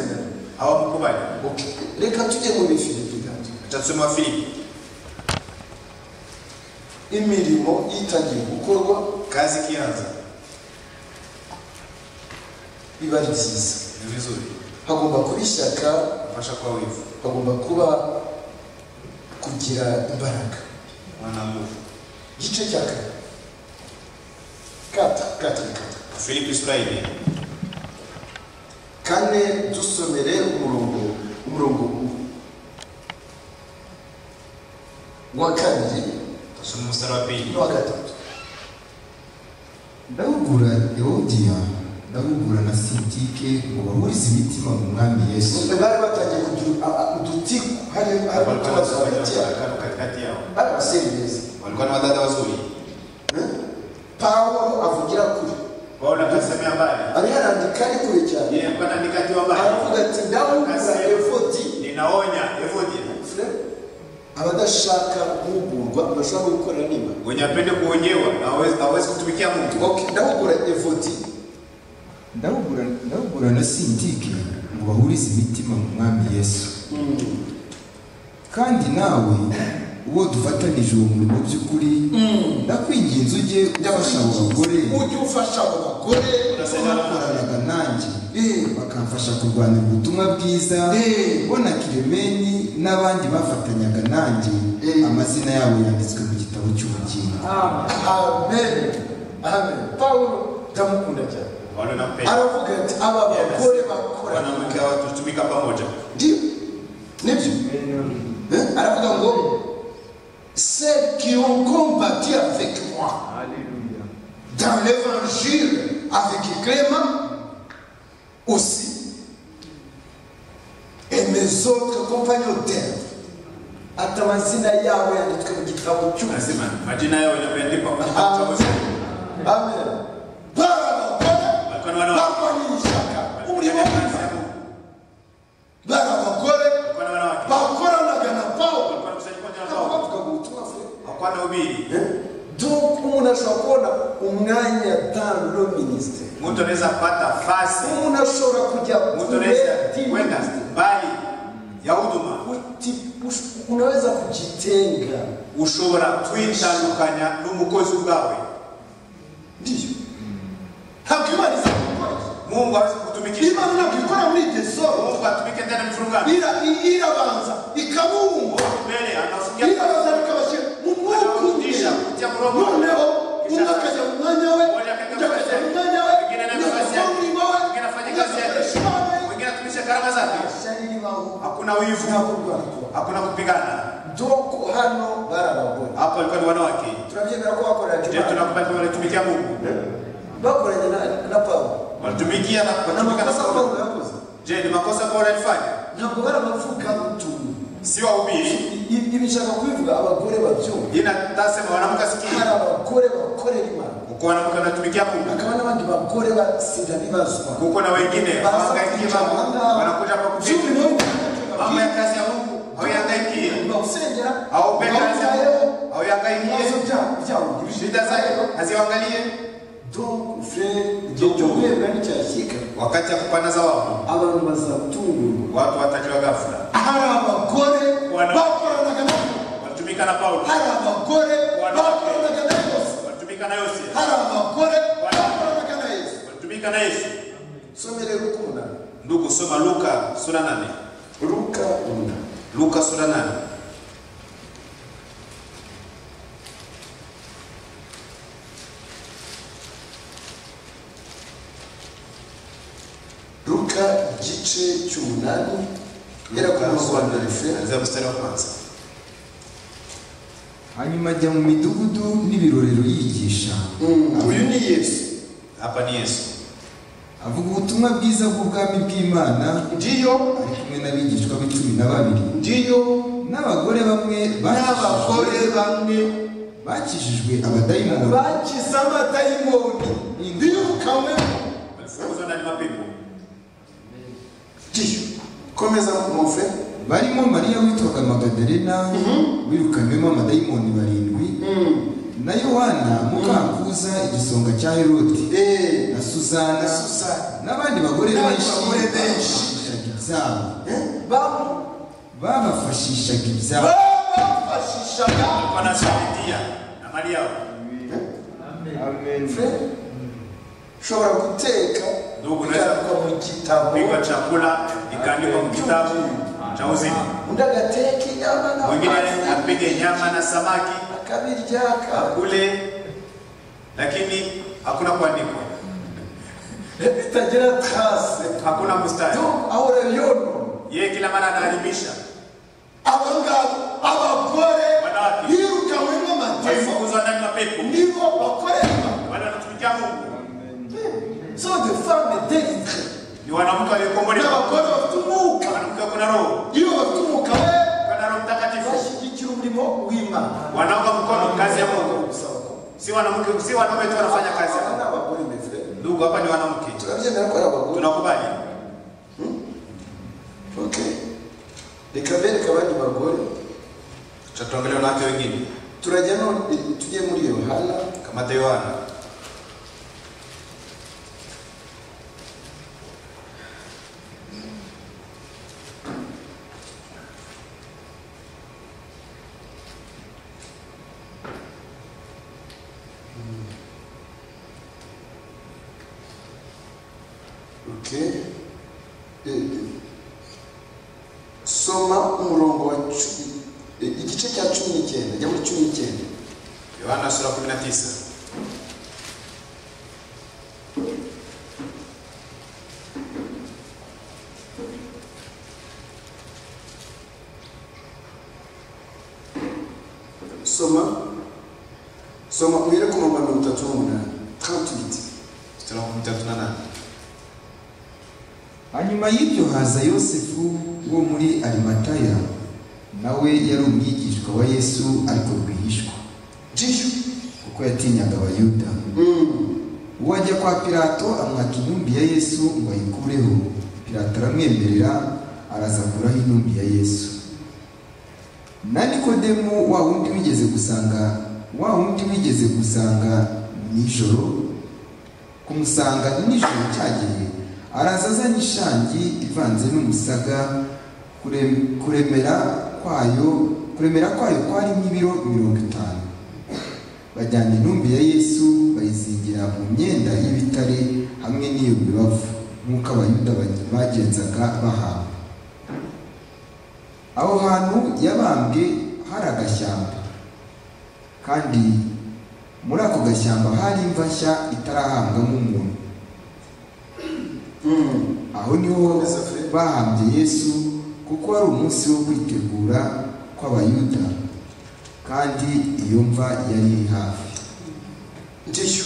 hawamkubali Okay. reka tujye mu bifilipi gato atasoma wa filipi imirimo itangiye gukorwa kazi ikianza biba ari byiza ni vizuri hagomba kuba ishyaka fasha kuwa wivu hagomba kuba kugira imbaraga wana nguvu igice cya kane kata kata ni kata filipi sura ine kane dusomere umurongo umurongo wa kabiri tasoma mstari wa pili n'uwa gatatu ndahugura ewodiya ndahugura na sintike ngo bahurize imitima mu mwami yesu bari batangiye kugira udutiku hari hari walikuwa utubazo wanafanya hagati yabo mafarakano katikati yao bari abasore beza walikuwa na wadada wazuri pawulo avugira kure paulo akasemea mbali ariho arandika ari kure cyane yeye alikuwa anaandika akiwa mbali aravuga ati ndahugura efodi ninaonya evodia abadashaka guhugurwa bashobora gukorera nima wenye apende kuonyewa na hawezi- hawezi kutumikia mungu ndahugura efodi ndahugura ndahugura na sintike ngo bahurize imitima mu mwami yesu kandi nawe uwo dufatanije uwo murimo by'ukuri ndakwinginze ujye ufasha abo bagore ujye ufasha abo bagore bakoranaga nanjye bakamfasha kurwanya ubutumwa bwiza bona kiremeni n'abandi bafatanyaga nanjye amazina yabo yanditswe mu gitabo cy'ubugingo amen amen pawulo ndamukunda cyane paulo nampenda aravuga ati aba bagore bakorana wanamke hawa tutumika pamoja ndio nibyo Eh, aravuga ngo ceux qui ont combattu avec moi dans l'évangile avec Clément aussi et mes autres compagnons d'herbe ati amazina yabo yanditswe mu gitabo cy'ubuzima nasema majina yao yameandikwa kwenye kitabu cha uzima. amen Walikuwa barabagore na wanawake. barwanya ishyaka umurimo Kazi ya w'imana Mungu. barabagore Walikuwa na wanawake. bakoranaga na pawulo Walikuwa wanakusanyika pamoja na Paulo. bavuga ngo ubutumwa fure hakuwa na ubiri donc umuntu ashobora kubona umwanya atanga minisitiri mtu anaweza kupata fasi umuntu ashobora kujya mtu kure anaweza di- kwenda mbali ya huduma Uti- ush- unaweza kujitenga ushobora kwitandukanya n'umukozi ubwawe ndiyo ntabwo imana iza gukora mungu hawezi ibyo. kutumikisha imana ntabwo ikora muri desoro mungu atumike ndani ya mfurugano irabanza ikabumba Mungu mbele anafungia irabanza bikabashyira mu mwuka umwe Anabudisha kupitia mromo. noneho Kisha- umwe akajya mu mwanya we Mmoja akaenda undi akajya mu kazi. mwanya we Mwingine naye undi kazi akajya mu yake. murimo we Mwingine afanye kazi yake. mwingine atumisha karama zake hakuna wivu hakuna kupigana doko hano barabagore hapo alikuwa ni wanawake turabyemera ko bakorera je juma tunakubali kama walitumikia mungu bakoranye na- na pawulo walitumikia na nta kutumika na makosa pawulo Paulo. yakoze je ni makosa kwa alifanya ntabwo barabavuga utuntu si wahubiri ibi nshaka kubivuga abagore babyumva yeye atasema wanamke hari asikia abagore bakorera imana uko wanamke anatumikia mungu hakaba n'abandi bagore basinda bibazwa kuko na wengine hawahangaikie mambo wanakuja hapa kupiga mambo ya kazi ya mungu hawihangaikie haupe kazi ya mungu hauihangaikie shida zake haziwangalie wakati ya kupana zawabu abantu bazatungurwa watu watajiwa ghafla hari abagore Wana- bakoranaga nabo walitumika na paulo hari abagore Wana- bakoranaga na yose walitumika na yose hari abagore Wana- bakoranaga na yesu walitumika na yesu somere rukunda ndugu soma luka sura nane ruka runda luka sura nane ruka gice cy'umunani guhera ku murongo wa mbere fe kuanzia mstari wa kwanza hanyuma ajya mu midugudu n'ibirorero yigisha uyu ni yesu hapa ni yesu avuga ubutumwa bwiza bw'ubwami bw'imana ndiyo ari kumwe n'abigishwa b'icumi na babiri ndiyo n'abagore bamwe bakijijwe- n'abagore bamwe bakijijwe abadayimoni bakize amadayimoni birukanywe kuzwa ndani mapepo ndiyo komeza mu fe barimo mariya witwaga magadarena wirukanywemo amadayimoni barindwi na yohana mukakuza igisonga cya herodi eee na suzana Suzana. n'abandi bagore N'abandi benshi bagore benshi. babafashishaga ibyabo bamu babafashishaga ibyabo babafashishaga wanashuhudia amali yao fe ushobora guteka Ndugu, unaweza- bikandikwa mu gitabo kupikwa chakula ikaandikwa kitabu cha uzima undi agateka inyama mwingine n'amafi apige nyama na samaki akabirya akabirya akule lakini hakuna kuandikwa bitagira tarase hakuna mstari ahora yono yeye kila mara anaadhimisha aba ngabo abagore Wanawake. birukanwemo amateka walifukuzwa ndani mapepo nibo bakorerwa wale wanatumikia mungu zo de femme delitre ni wanamke waliokombolewa n'abagore bafite umwuka wanamke kuna roho iyo bafite umwuka we kuna roho mtakatifu bashyigikira umurimo w'imana wanaunga mkono kazi ya mungu si wanamke si wanaume tu wanafanya kazi ya aba ni mungu abagore mbese ndugu hapa ni wanamke turabyemera ko ari abagore tunakubali ok reka bereke abandi bagore tutaongelea wanawake wengine turajya none tujye muri yohana kamata yohana ok Eh, eh. soma umurongo wa cumi eh, igice cya cumi n'icyenda jya muri cumi n'icyenda yohana sura 19 soma soma uhere ku murongo wa mirongo itatu n'umunani trantuwiti mstari wa 38 hanyuma y'ibyo haza yosefu wo muri arimataya nawe yari umwigishwa wa yesu ariko rwihishwa jiyo kuko yatinyaga abayuda uwo ajya kwa pilato amwaka intumbi ya yesu ngo ayikureho pilato aramwemerera araza akuraho intumbi ya yesu na nikodemu wa wundi wigeze gusanga wa wundi wigeze gusanga nijoro kumusanga nijoro cyageye araza azanye ishangi ivanze n'umusaga kurem- kuremera kwayo kuremera kwayo kwari nk'ibiro mirongo itanu bajyana intumbi ya yesu bayizingira mu myenda y'ibitare hamwe n'iyo mibavu nk'uko abayuda ba- bagenzaga bahamba aho hantu yabambwe hari agashyamba kandi muri ako gashyamba hari imva nshya itarahambwamo umuntu aho niho bahambye yesu kuko wari umunsi wo kwitegura kw'abayuda kandi iyo mva yari iri hafi jiyo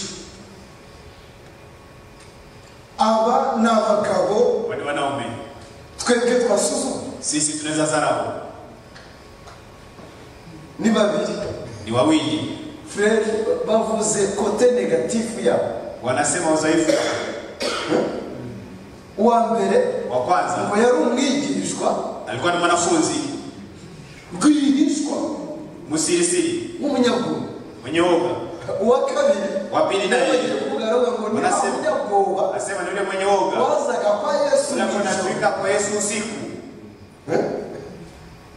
aba ni abagabo wale wanaume twebwe twasuzuma sisi tunaweza zarau ni babiri ni wawili frere bavuze kote negatifu yabo wanasema udhaifu uwa mbere wa ngo kwanza yari umwigishwa alikuwa ni mwanafunzi rwihishwa msirisiri w'umunyabwoba mwenye woga uwa kabiri Wa mbere naye. bagiye kuvuga aravuga ngo ni Barasema. abanyabwoba asema ni yule mwenye woga wazaga kwa yesu nijoro unakonafika kwa yesu usiku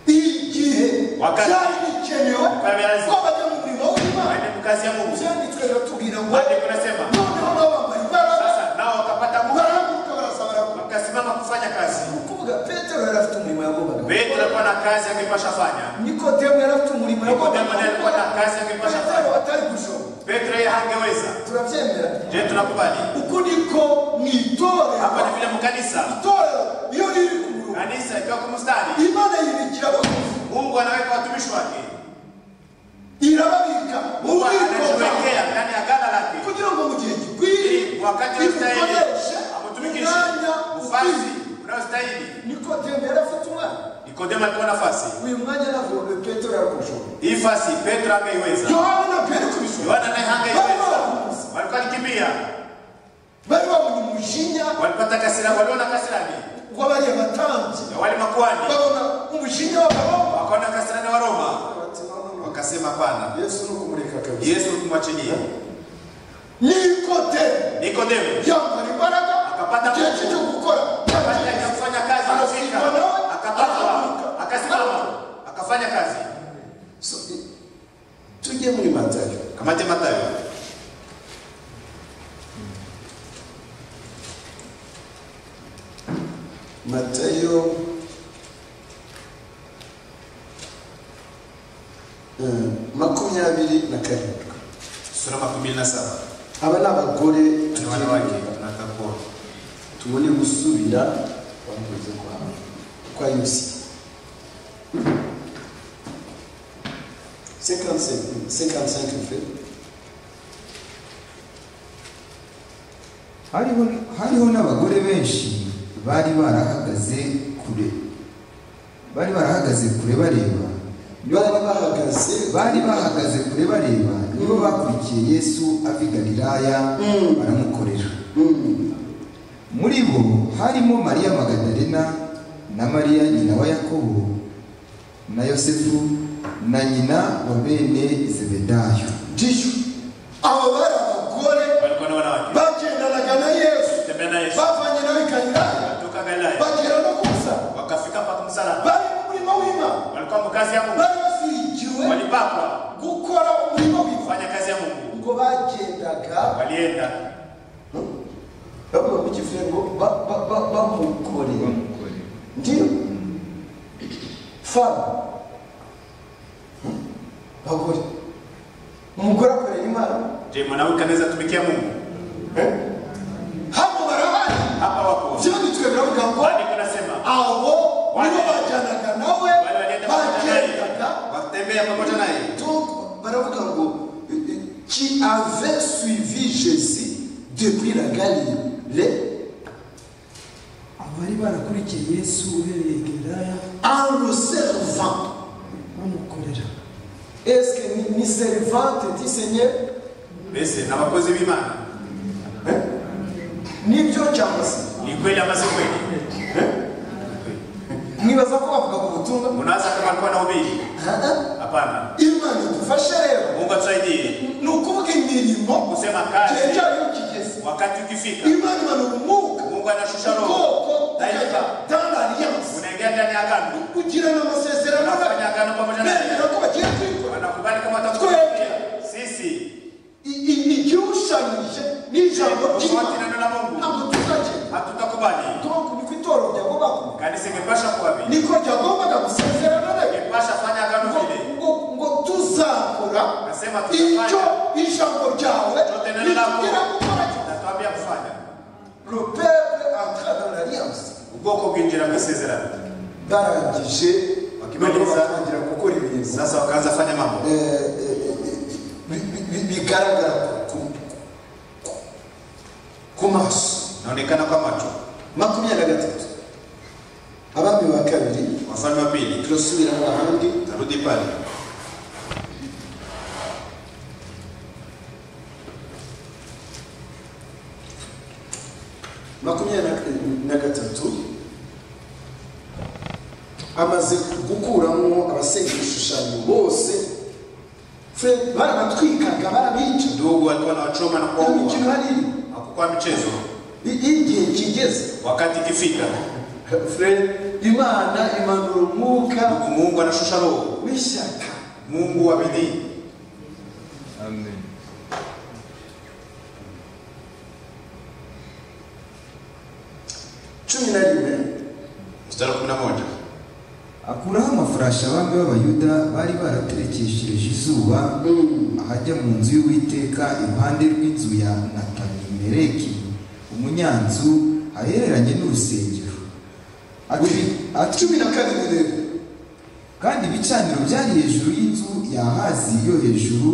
igihe Wakati. cyarikenewe Wakati. ko bajya mu murimo w'imana waende mukazi ya mungu byanditswe biratubwira ngo andiko nasema noneho babamara imbaraga sasa nao wakapata nguvu barahaguruka barasaba baravuga wakasimama kufanya kazi kuvuga petero yari afite umurimo yagombaga petro alikuwa na kazi angepasha fanya nikodemu yari afite umurimo yagombaga Nikodemo naye alikuwa na kazi angepasha petero fanya atari gushobora petro yeye hangeweza turabyemera je tunakubali uku niko mu itorero hapa ni vile mkanisa itorero Kanisa likiwa kwa mstari, imana yibikira abakozi Mungu anaweka watumishi wake. irababika mu Mungu bwitonzi anajiwekea ndani ya gala lake. kugira ngo mu gihe gikwiriye Wakati unastahili imukoreshe amutumikishe umwanya ufasi ukwiriye unaostahili. nikodemo yari afite umwanya Nikodemo alikuwa nafasi uyu mwanya navombe petero yakushora hii fasi, Petro ameiweza, yohana na peri kubishora Yohana naye hangeiweza. Walikuwa nikimbia, bari babonye umujinya walipata kasira, waliona kasirani w'abariya batambyi na wale makuhani babona umujinya w'abahoma wakaona kasirani wa Roma, wakasema hapana, yesu ni ukumurika kabisa Yesu tumwachilie. nikodemo Nikodemo yambara imbaraga Akapata igihe nguvu. cye cyo gukora baada ya kufanya kazi Akasimama. kufika, akatoka, akasimama, akafanya kazi. So, eh, tujye muri matayo Kamate Mathayo matayo eh, makumyabiri na karindwi sura makumi mbili na saba aba ni abagore na tugiye wanawake kureba. na kakoro tubone gusubira wameze kwa kwa yusi 55 55 fait hariho hariho n'abagore benshi bari barahagaze kure bari barahagaze kure bareba bari bahagaze bari bahagaze kure bareba nibo bakurikiye yesu ava i galilaya baramukorera Mm. muri bo harimo mariya magadalena na mariya nyina wa yakobo na yosefu na nyina wa bene zebedayo ndiyo abo bari abagore walikuwa na wanawake bagendanaga na yesu tembea na Yesu bavanye nawe i galilaya kutoka Galilaya bagera no kusa wakafika mpaka msalaba, bari mu murima w'imana walikuwa mu kazi ya Mungu, bari basigiwe walipakwa gukora umurimo w'imana kufanya kazi ya Mungu, ngo bagendaga walienda bavuga mu kivuye ngo ba- ba- ba- bamukorera ndiyo fama bagore umugore akorera imana je, mwanamke anaweza tumikia Mungu? hano barahari Hapa wako byanditswe biravuga ngo wandiko nasema abo nibo bajyanaga nawe wale walienda pamoja naye, bagendaga watembea pamoja naye, donc baravuga ngo eh, eh, qui avait suivi jésus depuis la galilée abari barakurikiye yesu uhereye geraya en le servant bamukorera est-ce que ni, ni servante dit seigneur mbese n'abakozi b'Imana nibyo cyangwa se ni kweli ama si kweli? mwibaza ko bavuga ku butumwa Unaanza kama alikuwa anahubiri? Ah, ah. Hapana, imana idufashe rero Mungu atusaidie ni ukuvuga imirimo kusema igihe kazi cyayo kigeze wakati ukifika, imana imanura umwuka Mungu anashusha roho, ubwoko Daima. ukajya dans l'alliance unaingia ndani ya agano, ugirana amasezerano unafanya nawe agano pamoja naye, bemera ko bagiye kwikora wanakubali kama Kweli. watakutumikia. Sisi I- i- igirushanyije n'ijambo tofauti na ry'imana neno la Mungu ntabwo tuzagenda hatutakubali. donc niko itoro ryagomba kuba Kanisa imepasha kuwa vile, niko ryagombaga gusezerana nawe imepasha fanya agano vile, ngo ngo tuzakora nasema icyo tutafanya, ijambo ryawe Cyote nari ritubwira nakuwa. gukora cyo natuambia kufanya. le peuple entra dans l'alliance Ubwoko bwinjira mu isezerano, barangije Bakimaliza. noneho batangira gukora ibintu sasa wakaanza fanya mambo bigaragara ku- ku- ku maso naonekana kwa macho. makumyabiri na gatatu abami ba kabiri Wafalme wa pili, turasubira ahandi narudi pale makumyabiri na gatatu amaze gukuramo abasenga ibishushanyo bose fred barabatwikaga barabica ndugu walikuwa na wachoma na nta mikino kuwaua, hariri hakukuwa michezo. igihe kigeze Wakati ikifika, fred imana imanura umwuka Mungu anashusha roho w'ishyaka Mungu wa bidii. cumi na rimwe Mstari wa kumi na moja akuraho amafurashi abami b'abayuda bari baraterekeshereje izuba ahajya mu nzu y'uwiteka iruhande rw'inzu ya natanimereki umunyanzu ahereranye n'urusengero Ati- ati cumi na kabiri rero kandi ibicaniro byari hejuru y'inzu ya hazi yo hejuru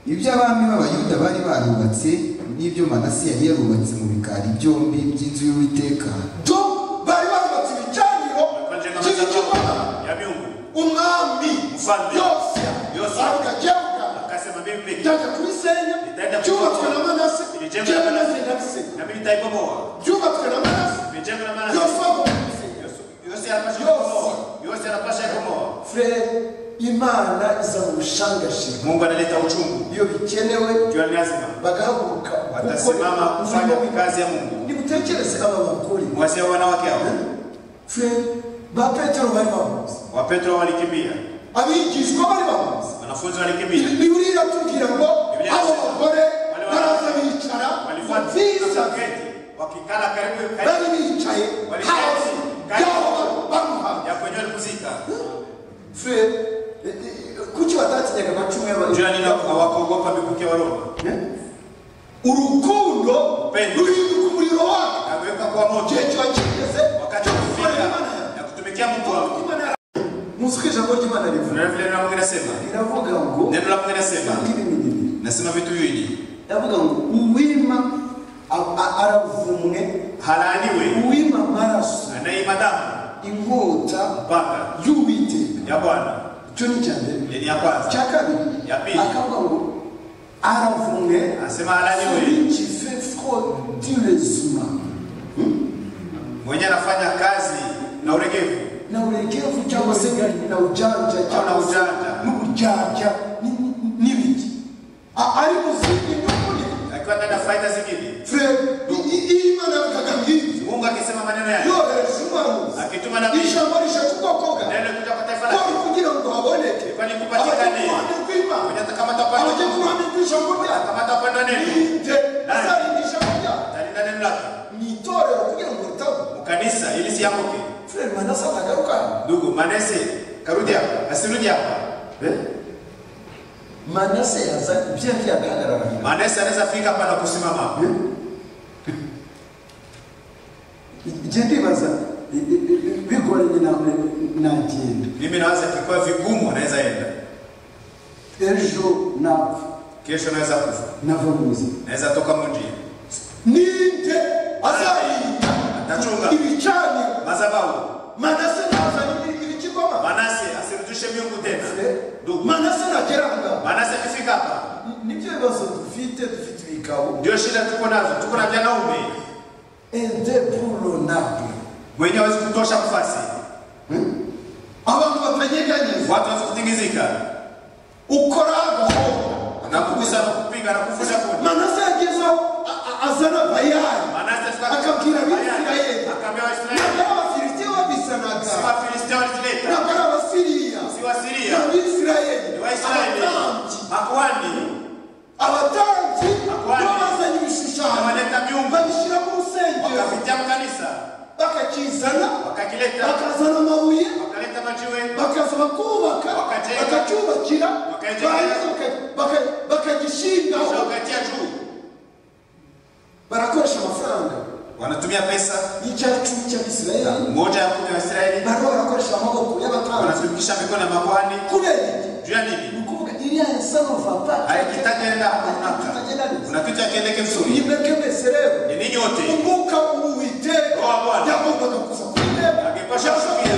iby'abami b'abayuda bari barubatse n'ibyo manasi yari yarubatse mu bikari byombi by'inzu y'uwiteka do bari barubatse ibicaniro by'ibigirwamana ya miungu umwami Mfalme. yose Yosia. aravuga jyebuka akasema mimi byajya kuri senya Bitaenda ku byubatswe na Senya. manase Bilijengwa jyewe na- nazinabise na mimi nitaibomoa byubatswe na manase imejengwa na maana yose agomba yose anapasha kubomoa yose anapasha kubomoa frere imana iza mu bushangashira Mungu analeta uchungu iyo bikenewe jua ni lazima bagahaguruka watasimama kufanya kazi ya Mungu nimutekereze aba bagore wazee wanawake hao frere ba petero bari bamuzi wa Petro walikimbia abigishwa bari bamuzi wanafunzi walikimbia biburiya iratubwira ngo Biblia abo inasema, bagore wale baraza wanawake bicara walifuata nziza saketi wakikala karibu bari karibu bicaye Wali- hasi Kari- yabo bamuhamya ya kwenye kuzika frere eh, eh, kuki batatinyaga amacumu y'abantu jua nini hawakuogopa mikuki wa Roma urukundo Upendo. ruhinduka umuriro wacu akaweka kwa moto igihe kiba kigeze wakati cyo wa gukora kufika imana yawe. na kutumikia Mungu wako Imana yawe. muzi ko ijambo ry'imana rivuga ndio vile Mungu anasema riravuga ngo neno la Mungu linasema ibi bibiri nasema vitu hivi iravuga ngo uwima a- a- aravumwe halaaniwe uwima amaraso anaima damu inkota mpaka y'uwiteka ya Bwana icyo ni icya mbere ni ya kwanza icya kabiri Ya pili. akavuga ngo aravumwe Asema alaniwe. celui qui fait fraude sur les humains mwenye anafanya kazi na uregevu na uregevu cyangwa se na ujanja cyangwa Au na se ujanja. n'uburyarya ni- ni- n'ibiki A- ari mu zindi nyunguni akiwa ndani ya faida zingine frere iyi mana yavugaga nk'iyi Mungu akisema maneno yake yohereje umwami akituma nabii ijambo rishatse ubwoko bwawe neno kuja kwa taifa ko lake kugira ngo haboneke Ifanye kupatikane. abajya ku ruhande rw'imana mwenye atakamata abajya ku upande ruhande rw'ijambo ryawe atakamata upande neno irinde azarinda ijambo ryawe atalinda neno lake mu itorero kugira ngo ritagwa ukanisa ili sianguke frere manase atagaruka ndugu manese karudi hapa asirudi hapa manase yaza ibyo yagiye agahagarara manese anaweza fika hapa na kusimama hapa igihe ndibaza i- i- i- bigoranye namwe nagenda mimi nawaza kikwa vigumu anaweza enda ejo napfa kesho naweza kufa nava mu buzima naweza toka mu njia ninde azarinda Atacunga. ibicaniro madhabahu manase ntazana ibi- ibigirwamana manase asirudishe miungu tena ndugu manase ntagera aho ngaho manase akifika hapa Ni- nibyo bibazo dufite dufite ibikabo ndio shida tuko nazo tuko na vyanaume indepulonable mwenye hawezi kutosha mfasi abantu batanyeganyeza watu hawezi kutingizika ukora agahoho nakugusa nakupiga nakuvunja kuni manase yagezeho a- a- azana bayari manase afika- akabwira abisirayeli akaambia waisraeli ntabwo ari abafilisitiya babizanaga si wafilistia walizileta ntabwo ari abasiriya si ni wasiria abisirayeli ni waisraeli abatambyi makuhani abatambyi Akwani. nibo bazanye ibishushanyo wanaleta miungu babishyira mu rusengero wakapitia mkanisa bakakizana wakakileta bakazana amabuye wakaleta majiwe bakaza bakubaka Wakajenga. bakacyubakira Wakajenga. barangiza baka- baka- bakagishingaho kisha wakatia juu barakoresha amafaranga wanatumia pesa y'icyari cumi cy'abisirayeli moja ya kumi ya waisraeli barimo barakoresha amaboko y'abatambyi wanatumikisha mikono ya makuhani kubera iki juu ya nini ni ukuvuga iriya esanova pa haikitaenda kunaka kuna kitu hakiendeke vizuri mwibeke mwese rero ni ninyi wote kumbuka uwiteka Roho wa Bwana. yagombaga kuza kureba Akipasha kusikia,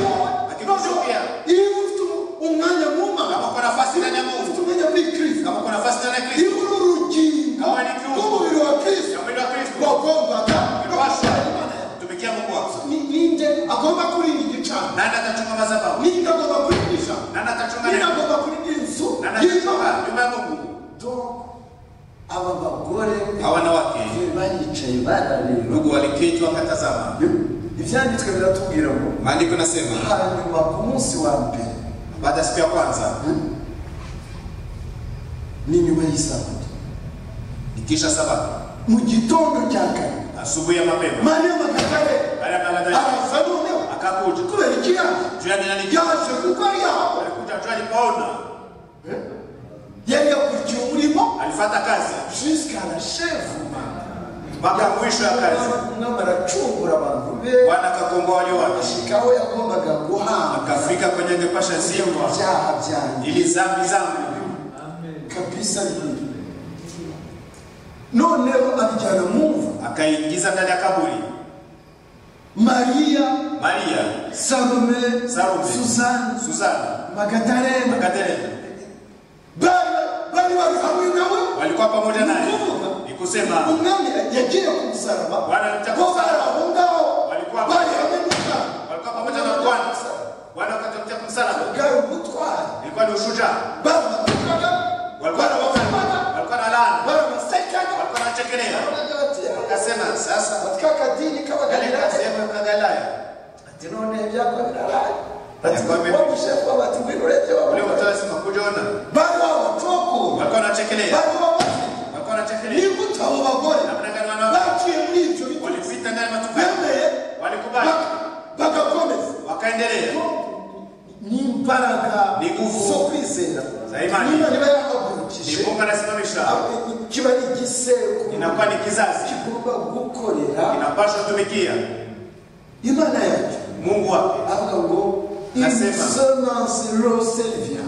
akikusikia. iyo ufite umwanya muma Kama uko nafasi ndani ya Mungu. ufite umwanya muri kristo kama kuna nafasi ndani ya iyo kristo uri urugingo Kama ni Kristo. rw'umubiri wa kristo ya mwili wa kristo wagombaga Ipasha. gushyira Imana yawe. tumikia mungu wako Ni- ninde agomba kurinda igicaniro nani atachunga madhabahu ninde agomba kurinda ijambo nani atachunga ninde neno agomba kurinda inzu nani y'imana atachunga nyumba ya mungu Donc, aba bagore hawa wanawake baricaye barareba ndugu waliketi wakatazama ibyanditswe biratubwira ngo maandiko nasema hanyuma ku munsi wa mbere baada ya siku ya kwanza ni nyuma y'isabato ikisha sabato mu gitondo cya kare asubuhi ya mapema mariya magadare baada ya magadhari araza noneho akakuja kubera iki yaje juu ya nini yaje kuko ari yaho alikuja juu alipoona yari yakurikiye umurimo alifata kazi jusqu'à la chèvre bakamvishwa akazi umwami aracungura abantu be wanakagomba wale wake ashika aho yagombaga guhabwa akafika kwenye kipasha zimwa ibyaha byanjye ili zambi zangu kabisa nyine noneho abijyana mu mva akaingiza ndani ya kaburi mariya maria salome Salome. suzani suzana magadarena makaterena bari bari bari hamwe nawe walikuwa pamoja naye Kumbuka. ni kusema umwami yagiye ku musaraba Wanamtaka bo bari aho ngaho Walikuwa bari hamwe n'umwami walikuwa pamoja na bwana bwana wakatokea kumsalaba bwari ubutwari ilikuwa ni ushujaa barabatukaga walikuwa na walikuwa na laana barabasekaga walikuwa wanachekelea baranagatera akasema sasa batkakadini kale k'abagalilaya kasehemu kagalaya ati none byakwa biraraye Yakuwa bibi. bagushefu bati ngwino urebe ule wabona mtu anasema kujiona bari babatokura walikuwa wanachekelea bari babafite walikuwa wanachekelea nigute abo bagore na mdanganwa nao baciye muri ibyo bitutsi walipita ndani ya matukio bemeye walikubali bagakomeza wakaendelea n'imbaraga Ni nguvu. zo kwizera Za imani. n'imana iba ni yahagurukije Mungu anasimamisha ahubwo kiba ari igisekuru inakuwa ni kizazi kigomba gukorera inapaswa kutumikia imana yacu Mungu wake avuga ngo Nasema. insonansi roservia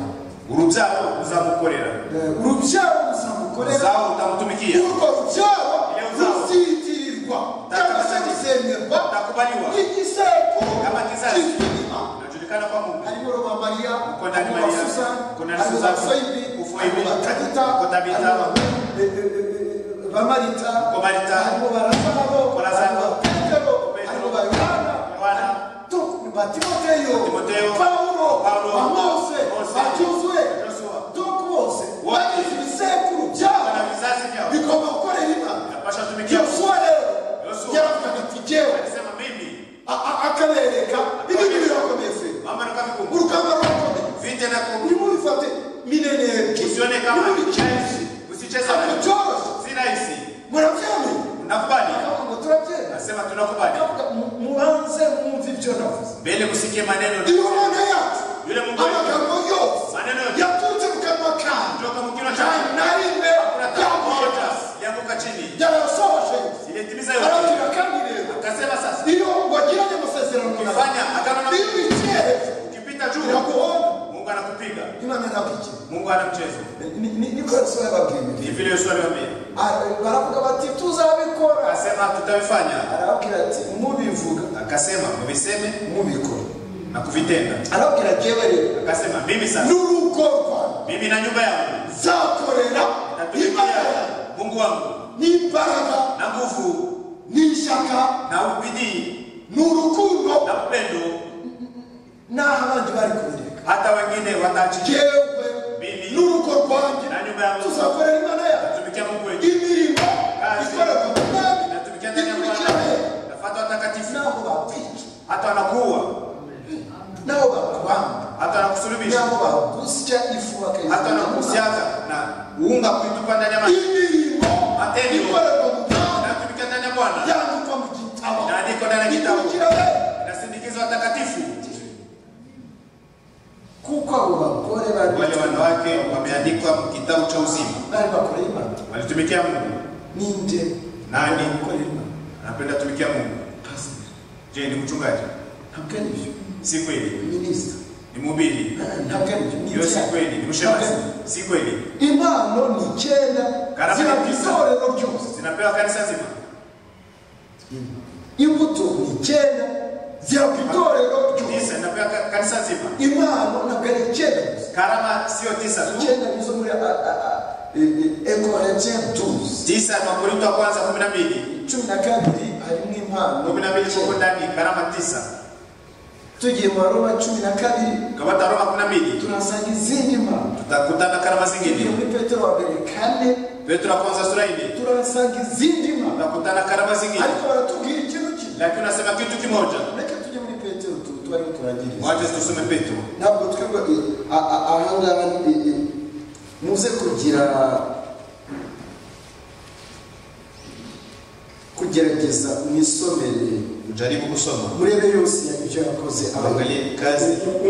urubyaro uzamukorera urubyaro ruzamukorera uzao utamutumikia urwo rubyaro Iyo ruzaho. ruzitirirwa cyangwa se ruzemerwa utakubaliwa n'igisekuru Kama kizazi. kitwa imana unajulikana kwa Mungu harimo rubamariya Uko ndani harimo Mariya, basusa uko ndani harimo Susan, basoyibi Ufoyibi, harimo batabita uko Tabita, harimo ba- eh, eh, eh, bamarita Uko Marita, harimo barazaro uko Lazaro, harimo petero Petero, harimo bayohana Yohana, tu- batimoteyo Timoteyo, pawulo Paulo, bamose Mose, bajosuwe Joshua. donc bose Wote. bagize ibisekuru byabo na vizazi vyao bigomba gukorera imana inapaswa kutumikia yosuwa rero Yosuwa. yaravuga ati jyewe alisema mimi a- a- akabereka ibintu birakomeze mama na kavikumbu urugamba rurakomeye vita na kumbu urimo ubifate mineneke usione kama ubikenshi usicheze ntabwo nayo byoroshye si rahisi murabyemeye unakubali Ntabwo turabyemera nasema tunakubali Ntabwo mu- mubanze mwumve ibyo navuze mbele usikie maneno iyo mana yacu Yule Mungu amagambo yose maneno yote yaturutse mu kanwa kawe kutoka mkinywa nta chako nari imbere kuna tamko yamuhora yote yanguka chini yarasohoje ilitimiza yote arabwira kandi rero akasema sasa iyo wagiranye amasezerano nawe ukifanya agano na iyo ubikereje ukipita juu biraguhonda Mungu anakupiga imana ntabwigira Mungu anamcheza Ni- ni- niko yesu yababwiye ni vile Yesu aliwaambia Ah, baravuga bati tuzabikora akasema tutavifanya arababwira ati mubivuga akasema mubiseme mubikora na kuvitenda arababwira jewe rero akasema mimi sasa n'urugo rwawe mimi na nyumba yangu nzakorera imana natumikia yawe Mungu wangu n'imbaraga na nguvu n'ishyaka na ubidii n'urukundo na upendo n'aho abandi bari kubireka hata wengine wataachikia jewe Mimi. n'urugo rwanjye na nyumba yangu tuzakorera imana yawe natumikia Mungu wetu imirimo Kazi. ikorerwa mu mwami natumikia ndani ya ikurikira rero Bwana nafata watakatifu n'aho bakwica hata wanakuua n'aho bakubamba hata wanakusulubisha n'aho bagusya ifu hata bakayivana wanakuhusiaga na uunga kuitupa ndani ya maji imirimo Matendo. ikorerwa mu mwami natumikia ndani ya Bwana yandikwa mu gitabo inaandikwa ndani ya kitabu ikurikira rero inasindikizwa watakatifu kuko abo bagore bari wale wanawake wameandikwa mu kitabu cha uzima bari bakora imana walitumikia Mungu ninde Nani? ukora imana anapenda tumikia Mungu pasiteri je ni mchungaji ntabwo ari byo si kweli minisita ni mhubiri ntabwo ari byo ni hiyo si icyaha. kweli ni Ntabwo mshemasi ari byo. si kweli impano ni icyenda Karama ziba ku ni tisa. itorero ryose zinapewa kanisa zima imbuto ni icyenda ziba ku itorero ryose tisa zinapewa ka- kanisa zima impano ntabwo ari icyenda gusa karama sio tisa tu icyenda nizo muri ekoretien tuzi tisa ni wakorinto wa kwanza kumi na mbili cumi na kabiri harimo impano kumi na mbili kuko icyenda. ndani karama tisa tugiye mu baroma cumi na kabiri tukapata roma kumi na mbili tunasanga izindi mpano tutakutana karama tugiye zingine muri petero wa mbere kane petro wa kwanza sura ile turasanga izindi mpano tutakutana karama zingine ariko baratubwira ikintu kimwe lakini unasema kitu kimoja reka tujye muri petero tu- tubarimo turangiriza wacha tusome petro ntabwo twebwe eh, a- a- ahangaha eh, eh, muze kugira kugerageza gerageza mwisomere mujaribu kusoma murebe yose ibyo yakoze Angalie kazi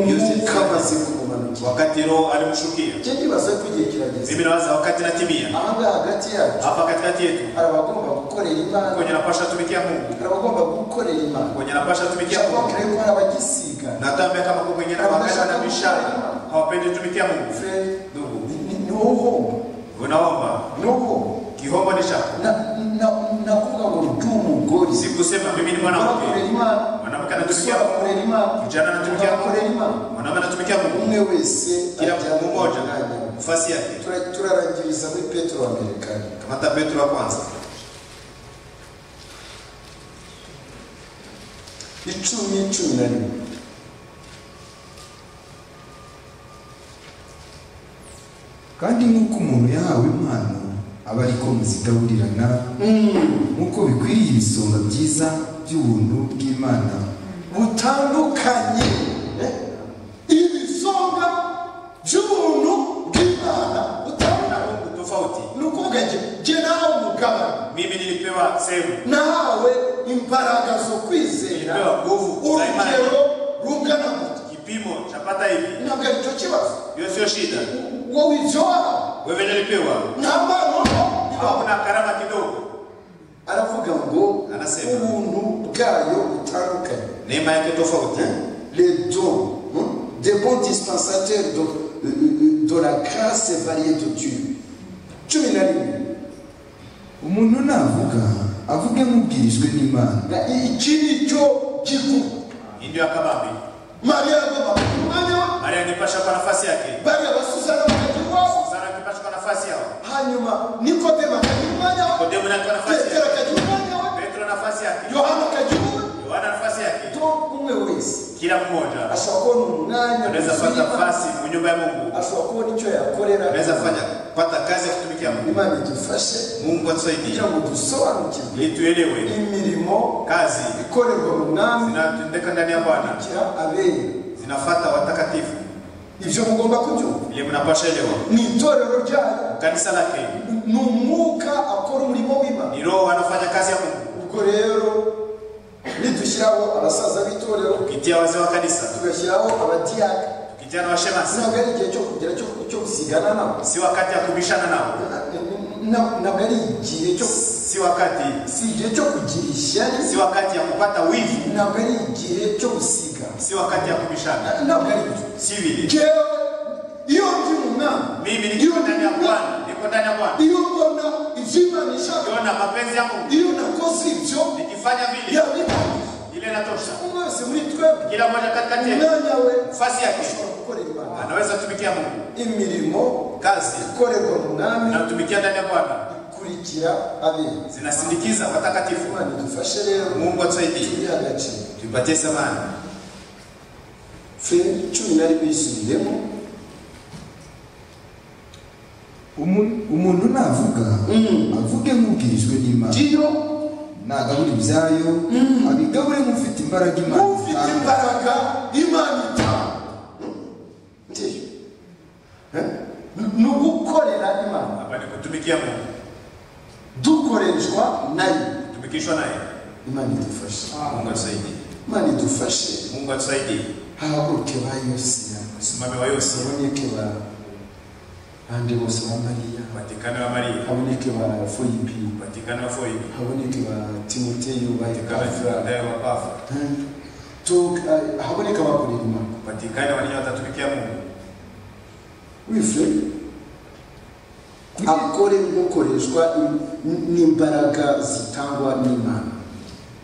yose kamaze kumumanuka wakati roho alimshukia icyo kibazo ko igihe kirageze mimi nawaza wakati natimia ahangaha hagati yacu hapa katikati yetu hari abagomba gukorera imana kwenye napasha tumikia mungu hari abagomba gukorera imana kwenye napasha tumikia cyangwa mungu kure ko hari abagisiga natambia kama kwa mwingine wakati anabishana hawapendi tumikia mungu ndugu ni wowe unaomba ni wowe kihombo ni chako nakuvuga ngo ndi umugore sikusema mimi ni abakorera mwanamke imana mwanamke anatumikia Mungu. abakorera imana kijana anatumikia abakorera mungu imana mwanamke anatumikia mungu umwe wese kila ajyana mtu mmoja umwanya. nafasi yake Tura- turarangiriza muri petero wa mbere kandi kamata petro wa kwanza icumi cumi na rimwe kandi nk'uko umuntu yahawe impano aba ari ko muzigaburirana nk'uko bikwiriye ibisonga byiza by'ubuntu bw'imana butandukanye eh? ibisonga by'ubuntu bw'imana butandukanye Mungu tofauti ni ukuvuga nge nge nahawe umugabane mimi nilipewa sehemu nahawe imbaraga zo kwizera nilipewa nguvu za imani urugero rungana gutya kipimo chapata hivi ntabwo aricyo kibazo hiyo sio shida wowe ibyo wahawe wewe nilipewa nta mpano hakuna karama kidogo aravuga ngo Anasema. ubuntu bwayo butandukanye neema yake tofauti les dons, hein, des bons dispensateurs de, de- de la grâce variée de Dieu. Tu me l'as dit. umuntu navuga avuge nk'ubwirijwe n'imana Na ikiri cyo gifu. Hii ndio akabambi Maria agomba kumwanya Maria angepasha kwa nafasi yake bari abasuzana bakagira Sara angepasha kwa nafasi yao hanyuma nikodemo akagira umwanya Nikodemo naye kwa nafasi petero yake akagira umwanya we Petro nafasi yake yohana akagira umwanya Yohana nafasi yake to umwe wese kila mmoja ashobora kubona umwanya anaweza pata muzima, nafasi mu nyumba ya Mungu ashobora kubona icyo yakorera anaweza fanya pata kazi ya kutumikia Mungu imana idufashe Mungu atusaidie kugira ngo dusobanukirwe ili tuelewe imirimo kazi ikorerwa mu mwami zinatendeka ndani ya Bwana kira abera zinafuata watakatifu ibyo mugomba kubyumva vile mnapasha elewa ni itorero ryayo kanisa lake ni umwuka akora umurimo w'imana ni roho anafanya kazi ya Mungu ubwo rero nidushyiraho abasaza b'itorero ukitia wazee wa kanisa tugashyiraho abadiyaka ukitia na washemasi ntabwo ari igihe cyo kugira cyo- cyo gusigana nabo si wakati ya kubishana nao Na- ntabwo ari igihe cyo si wakati si igihe cyo kugira ishyari si wakati ya kupata wivu ntabwo ari igihe cyo gusigana si wakati ya kubishana Na- ntabwo ari ibyo si vile ngewe iyo ndi mu mwami mimi niko ndani ya bwana niko ndani ya bwana iyo mbona iby'imana ishaka kiona mapenzi ya mungu iyo nakoze ibyo nikifanya vile yabitanga ile natosha umwe wese muri twebwe kila moja katikati yetu umwanya we nafasi yake ashobora gukorera imana anaweza kutumikia mungu imirimo kazi ikorerwa mu mwami natumikia ndani ya bwana ikurikira abera zinasindikiza watakatifu imana idufashe rero mungu atusaidie turi agaciro tuipatie samani fe cumi na rimwe yisubiyemo Umu- umuntu navuga avuge nk'ubwirijwe n'imana ngiyo ntagabure ibyayo abigabure nk'ufite imbaraga imana ufite itanga. imbaraga imana itanga ngiyo Eh? Ni- ni ugukorera imana hapa ni kutumikia mungu dukoreshwa nayo kutumikishwa naye imana idufashe mungu atusaidie imana idufashe mungu atusaidie hahaguruke ba yosiya usimame wa yose haboneke ba bande bose ba mariya patikano wa maria haboneke ba foyipi patikano wa foibi haboneke ba timoteyo ba epafra patikano wa pafa To- ah, haboneke abakorera imana patikano wanini watatumikia mungu wife akore nk'ukoreshwa im- n- n'imbaraga zitangwa n'imana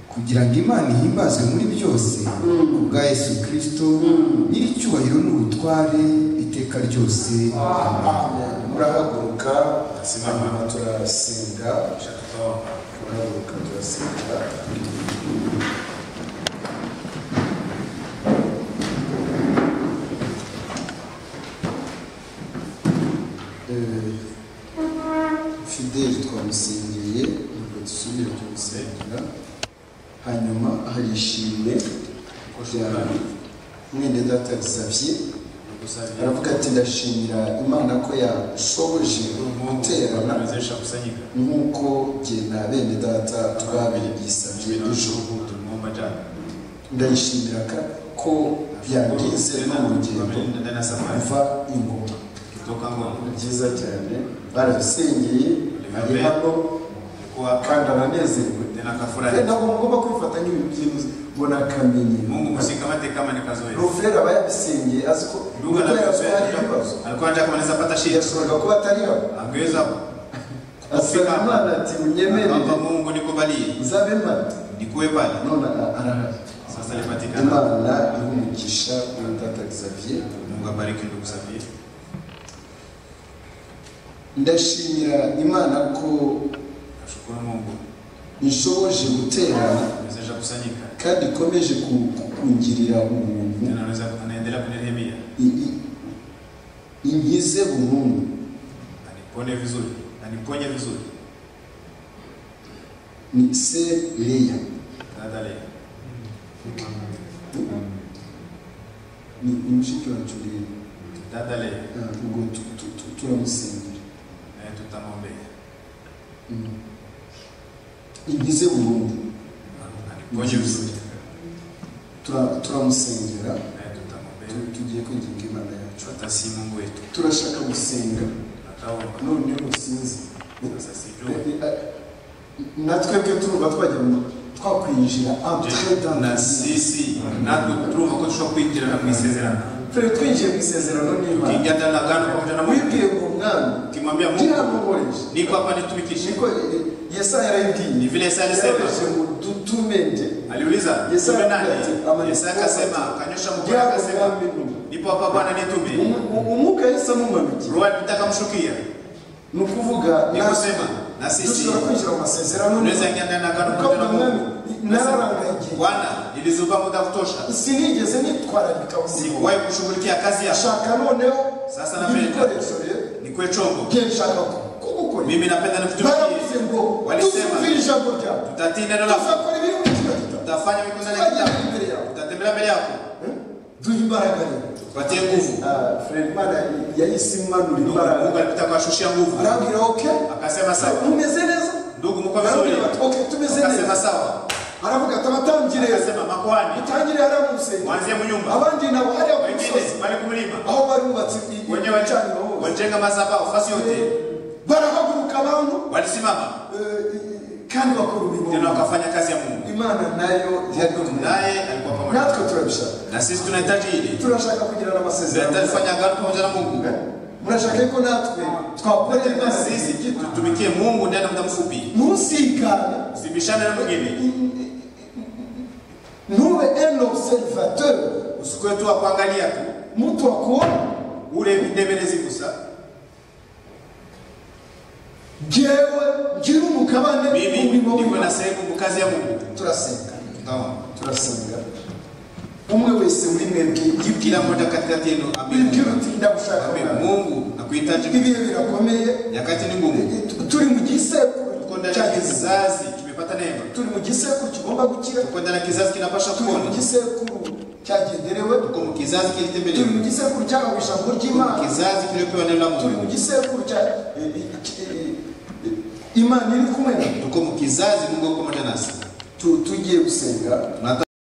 kugira ngo imana ihimbazwe muri byose ku bwa yesu kirisito nyir'icyubahiro n'ubutware iteka ryose murahaguruka Asimama. hanyuma turasenga shatutoa turahaguruka turasenga fideli twamusengeye ntabwo dusubire tumusengera hanyuma hari ishimwe rya mwene data risabye kukusanyika aravuga ati ndashimira imana ko yashoboje guterana kutuwezesha kusanyika nk'uko jye na bene data twabisabye Jina la ejo Mungu tunaomba jana. ndayishimira ka- ko byangize no mu Tena rugendo tunaendelea na safari kuva ingoma kutoka Ngoma. ni byiza cyane barabisengeye ari hano Nilikuwa kandi aranezerewe tena kafurahi. ntabwo mugomba kwifata nk'ibintu by'inzu mbona akamenyero Mungu musikamate kama ni kazoea. ruvera aba yabisengeye azi ko Ndugu kuko yazi ko anapenda- hari ibibazo alikuwa anataka kumaliza pata shida. yashoboraga kuba atari hano Angeweza asaba kufika imana hapa. ati munyemerere Naomba Mungu nikubalie. nzabe mata Nikuwe pale. none ara- arahari Sasa nipatikana. imana iha umugisha muri data xavier Mungu abariki ndugu Safiri. ndashimira imana ko Nashukuru Mungu ishoboje guterana niwezesha kusanyika. kandi ikomeje ku- ku- kungirira umuntu Tena naweza anaendelea kunirehemia. i- i- inkize burundu Anipone vizuri. Aniponye vizuri. ni se leya Dada leo. ni umushiki wacu leya Dada leo. Ah, ubwo tu- tu- tu- turamusengera naye tutamwombea Mm. inkize burundu aniponye vizuri Tura- turamusengera naye tutamwombea Tu- tugiye kwigenga imana yacu hata si mungu wetu turashaka gusenga ataomba none usinzi sasa sijui natwe byo turumva twajya mu- twakwinjira entre dans la na vie. sisi natwe turumva ko tushobora kwinjirana mu isezerano Twe twinjiye mu isezerano n'imana tukiingia ndani ya agano pamoja na mungu wibwiye ngo mwami ukimwambia mungu ndiramuhoreje niko hapa nitumikishe niko eh, eh, yesaya ni yarayibwiye vile yesaya yoroheje alisema ngo dutume nde aliuliza Yesaya tume ati, ama- nani yesaya akasema akanyosha mkono ngira ngo akasema mwami ntume nipo hapa bwana nitume Umu- umu- umwuka yahise amumanukiye roho atakamshukia ni ukuvuga ni natwe kusema na sisi dushobora kwinjira mu masezerano tunaweza ingia ndani ya agano pamoja na mungu nararangaye igihe bwana nilizuba muda wa kutosha sinigeze nitwararika ubuzima sikuwahi kushughulikia kazi yako shaka noneho Sasa napenda. ibikoresho rero nikuwe chombo bye nshaka kugukorera mimi napenda baravuze nikutumikie ngo Walisema. tuzumvire ijambo ryawe tutatii neno lako tuzakora ibiri muri kino gitabo tutafanya mikutano ya tuzagenda kitabu imbere yawe tutatembelea mbele yako Eh? duha imbaraga rero tupatie nguvu Ah, Fred Mana yahise impanura Mungu Mungu imbaraga alipita kuwashushia nguvu arambwira ok akasema sawa mumeze neza ndugu mko vizuri arambwira ati ok tumeze akasema neza sawa aravuga ati abatangire akasema makwani itangire hariya mu rusengero mwanzie mu nyumba abandi nabo hariya ku wengine musozi bali ku mlima aho barubatse i- wenye i- icaniro hose wajenga madhabahu fasi yote barahaguruka abantu walisimama eh, i- kandi bakora tena umurimo wakafanya kazi ya Mungu imana nayo yari kumwe naye alikuwa pamoja natwe turabishaka na sisi tunahitaji hili turashaka kugirana amasezerano tunahitaji kufanya agano pamoja na Mungu Eh? murashaka yuko natwe twakorera Nataka imana sisi igihe gito tutumikie Mungu ndani ya muda mfupi, ntusikane usibishane na mwingine, ntube un observateur usikuwe tu akuangalia tu mutu akuona ule videberezi gusa. jewe ngira umugabane Mimi umurimo ndiko na w'Imana. sehemu mu kazi ya Mungu, turasenga tutaona turasenga umwe wese muri mwebwe kila mmoja katikati yenu amini. yibwira uti ndagushaka Amini. Imana." Mungu nakuhitaji, ibihe birakomeye nyakati ni ngumu, turi mu gisekuru tuko ndani cya ya Yesu. kizazi kimepata neema, turi mu gisekuru kigomba gukira tuko ndani ya kizazi kinapasha turi mu kuona, gisekuru cyagenderewe tuko mu kizazi turi mu kilitembelewa, gisekuru cyahawe ijambo tuko mu ry'imana kizazi kiliyopewa neno la turi mu Mungu, gisekuru cya eh, eh, eh, imana iri kumwe natwe. tuko mu kizazi Mungu yuko pamoja nasi. Tu- tugiye gusenga Tunataka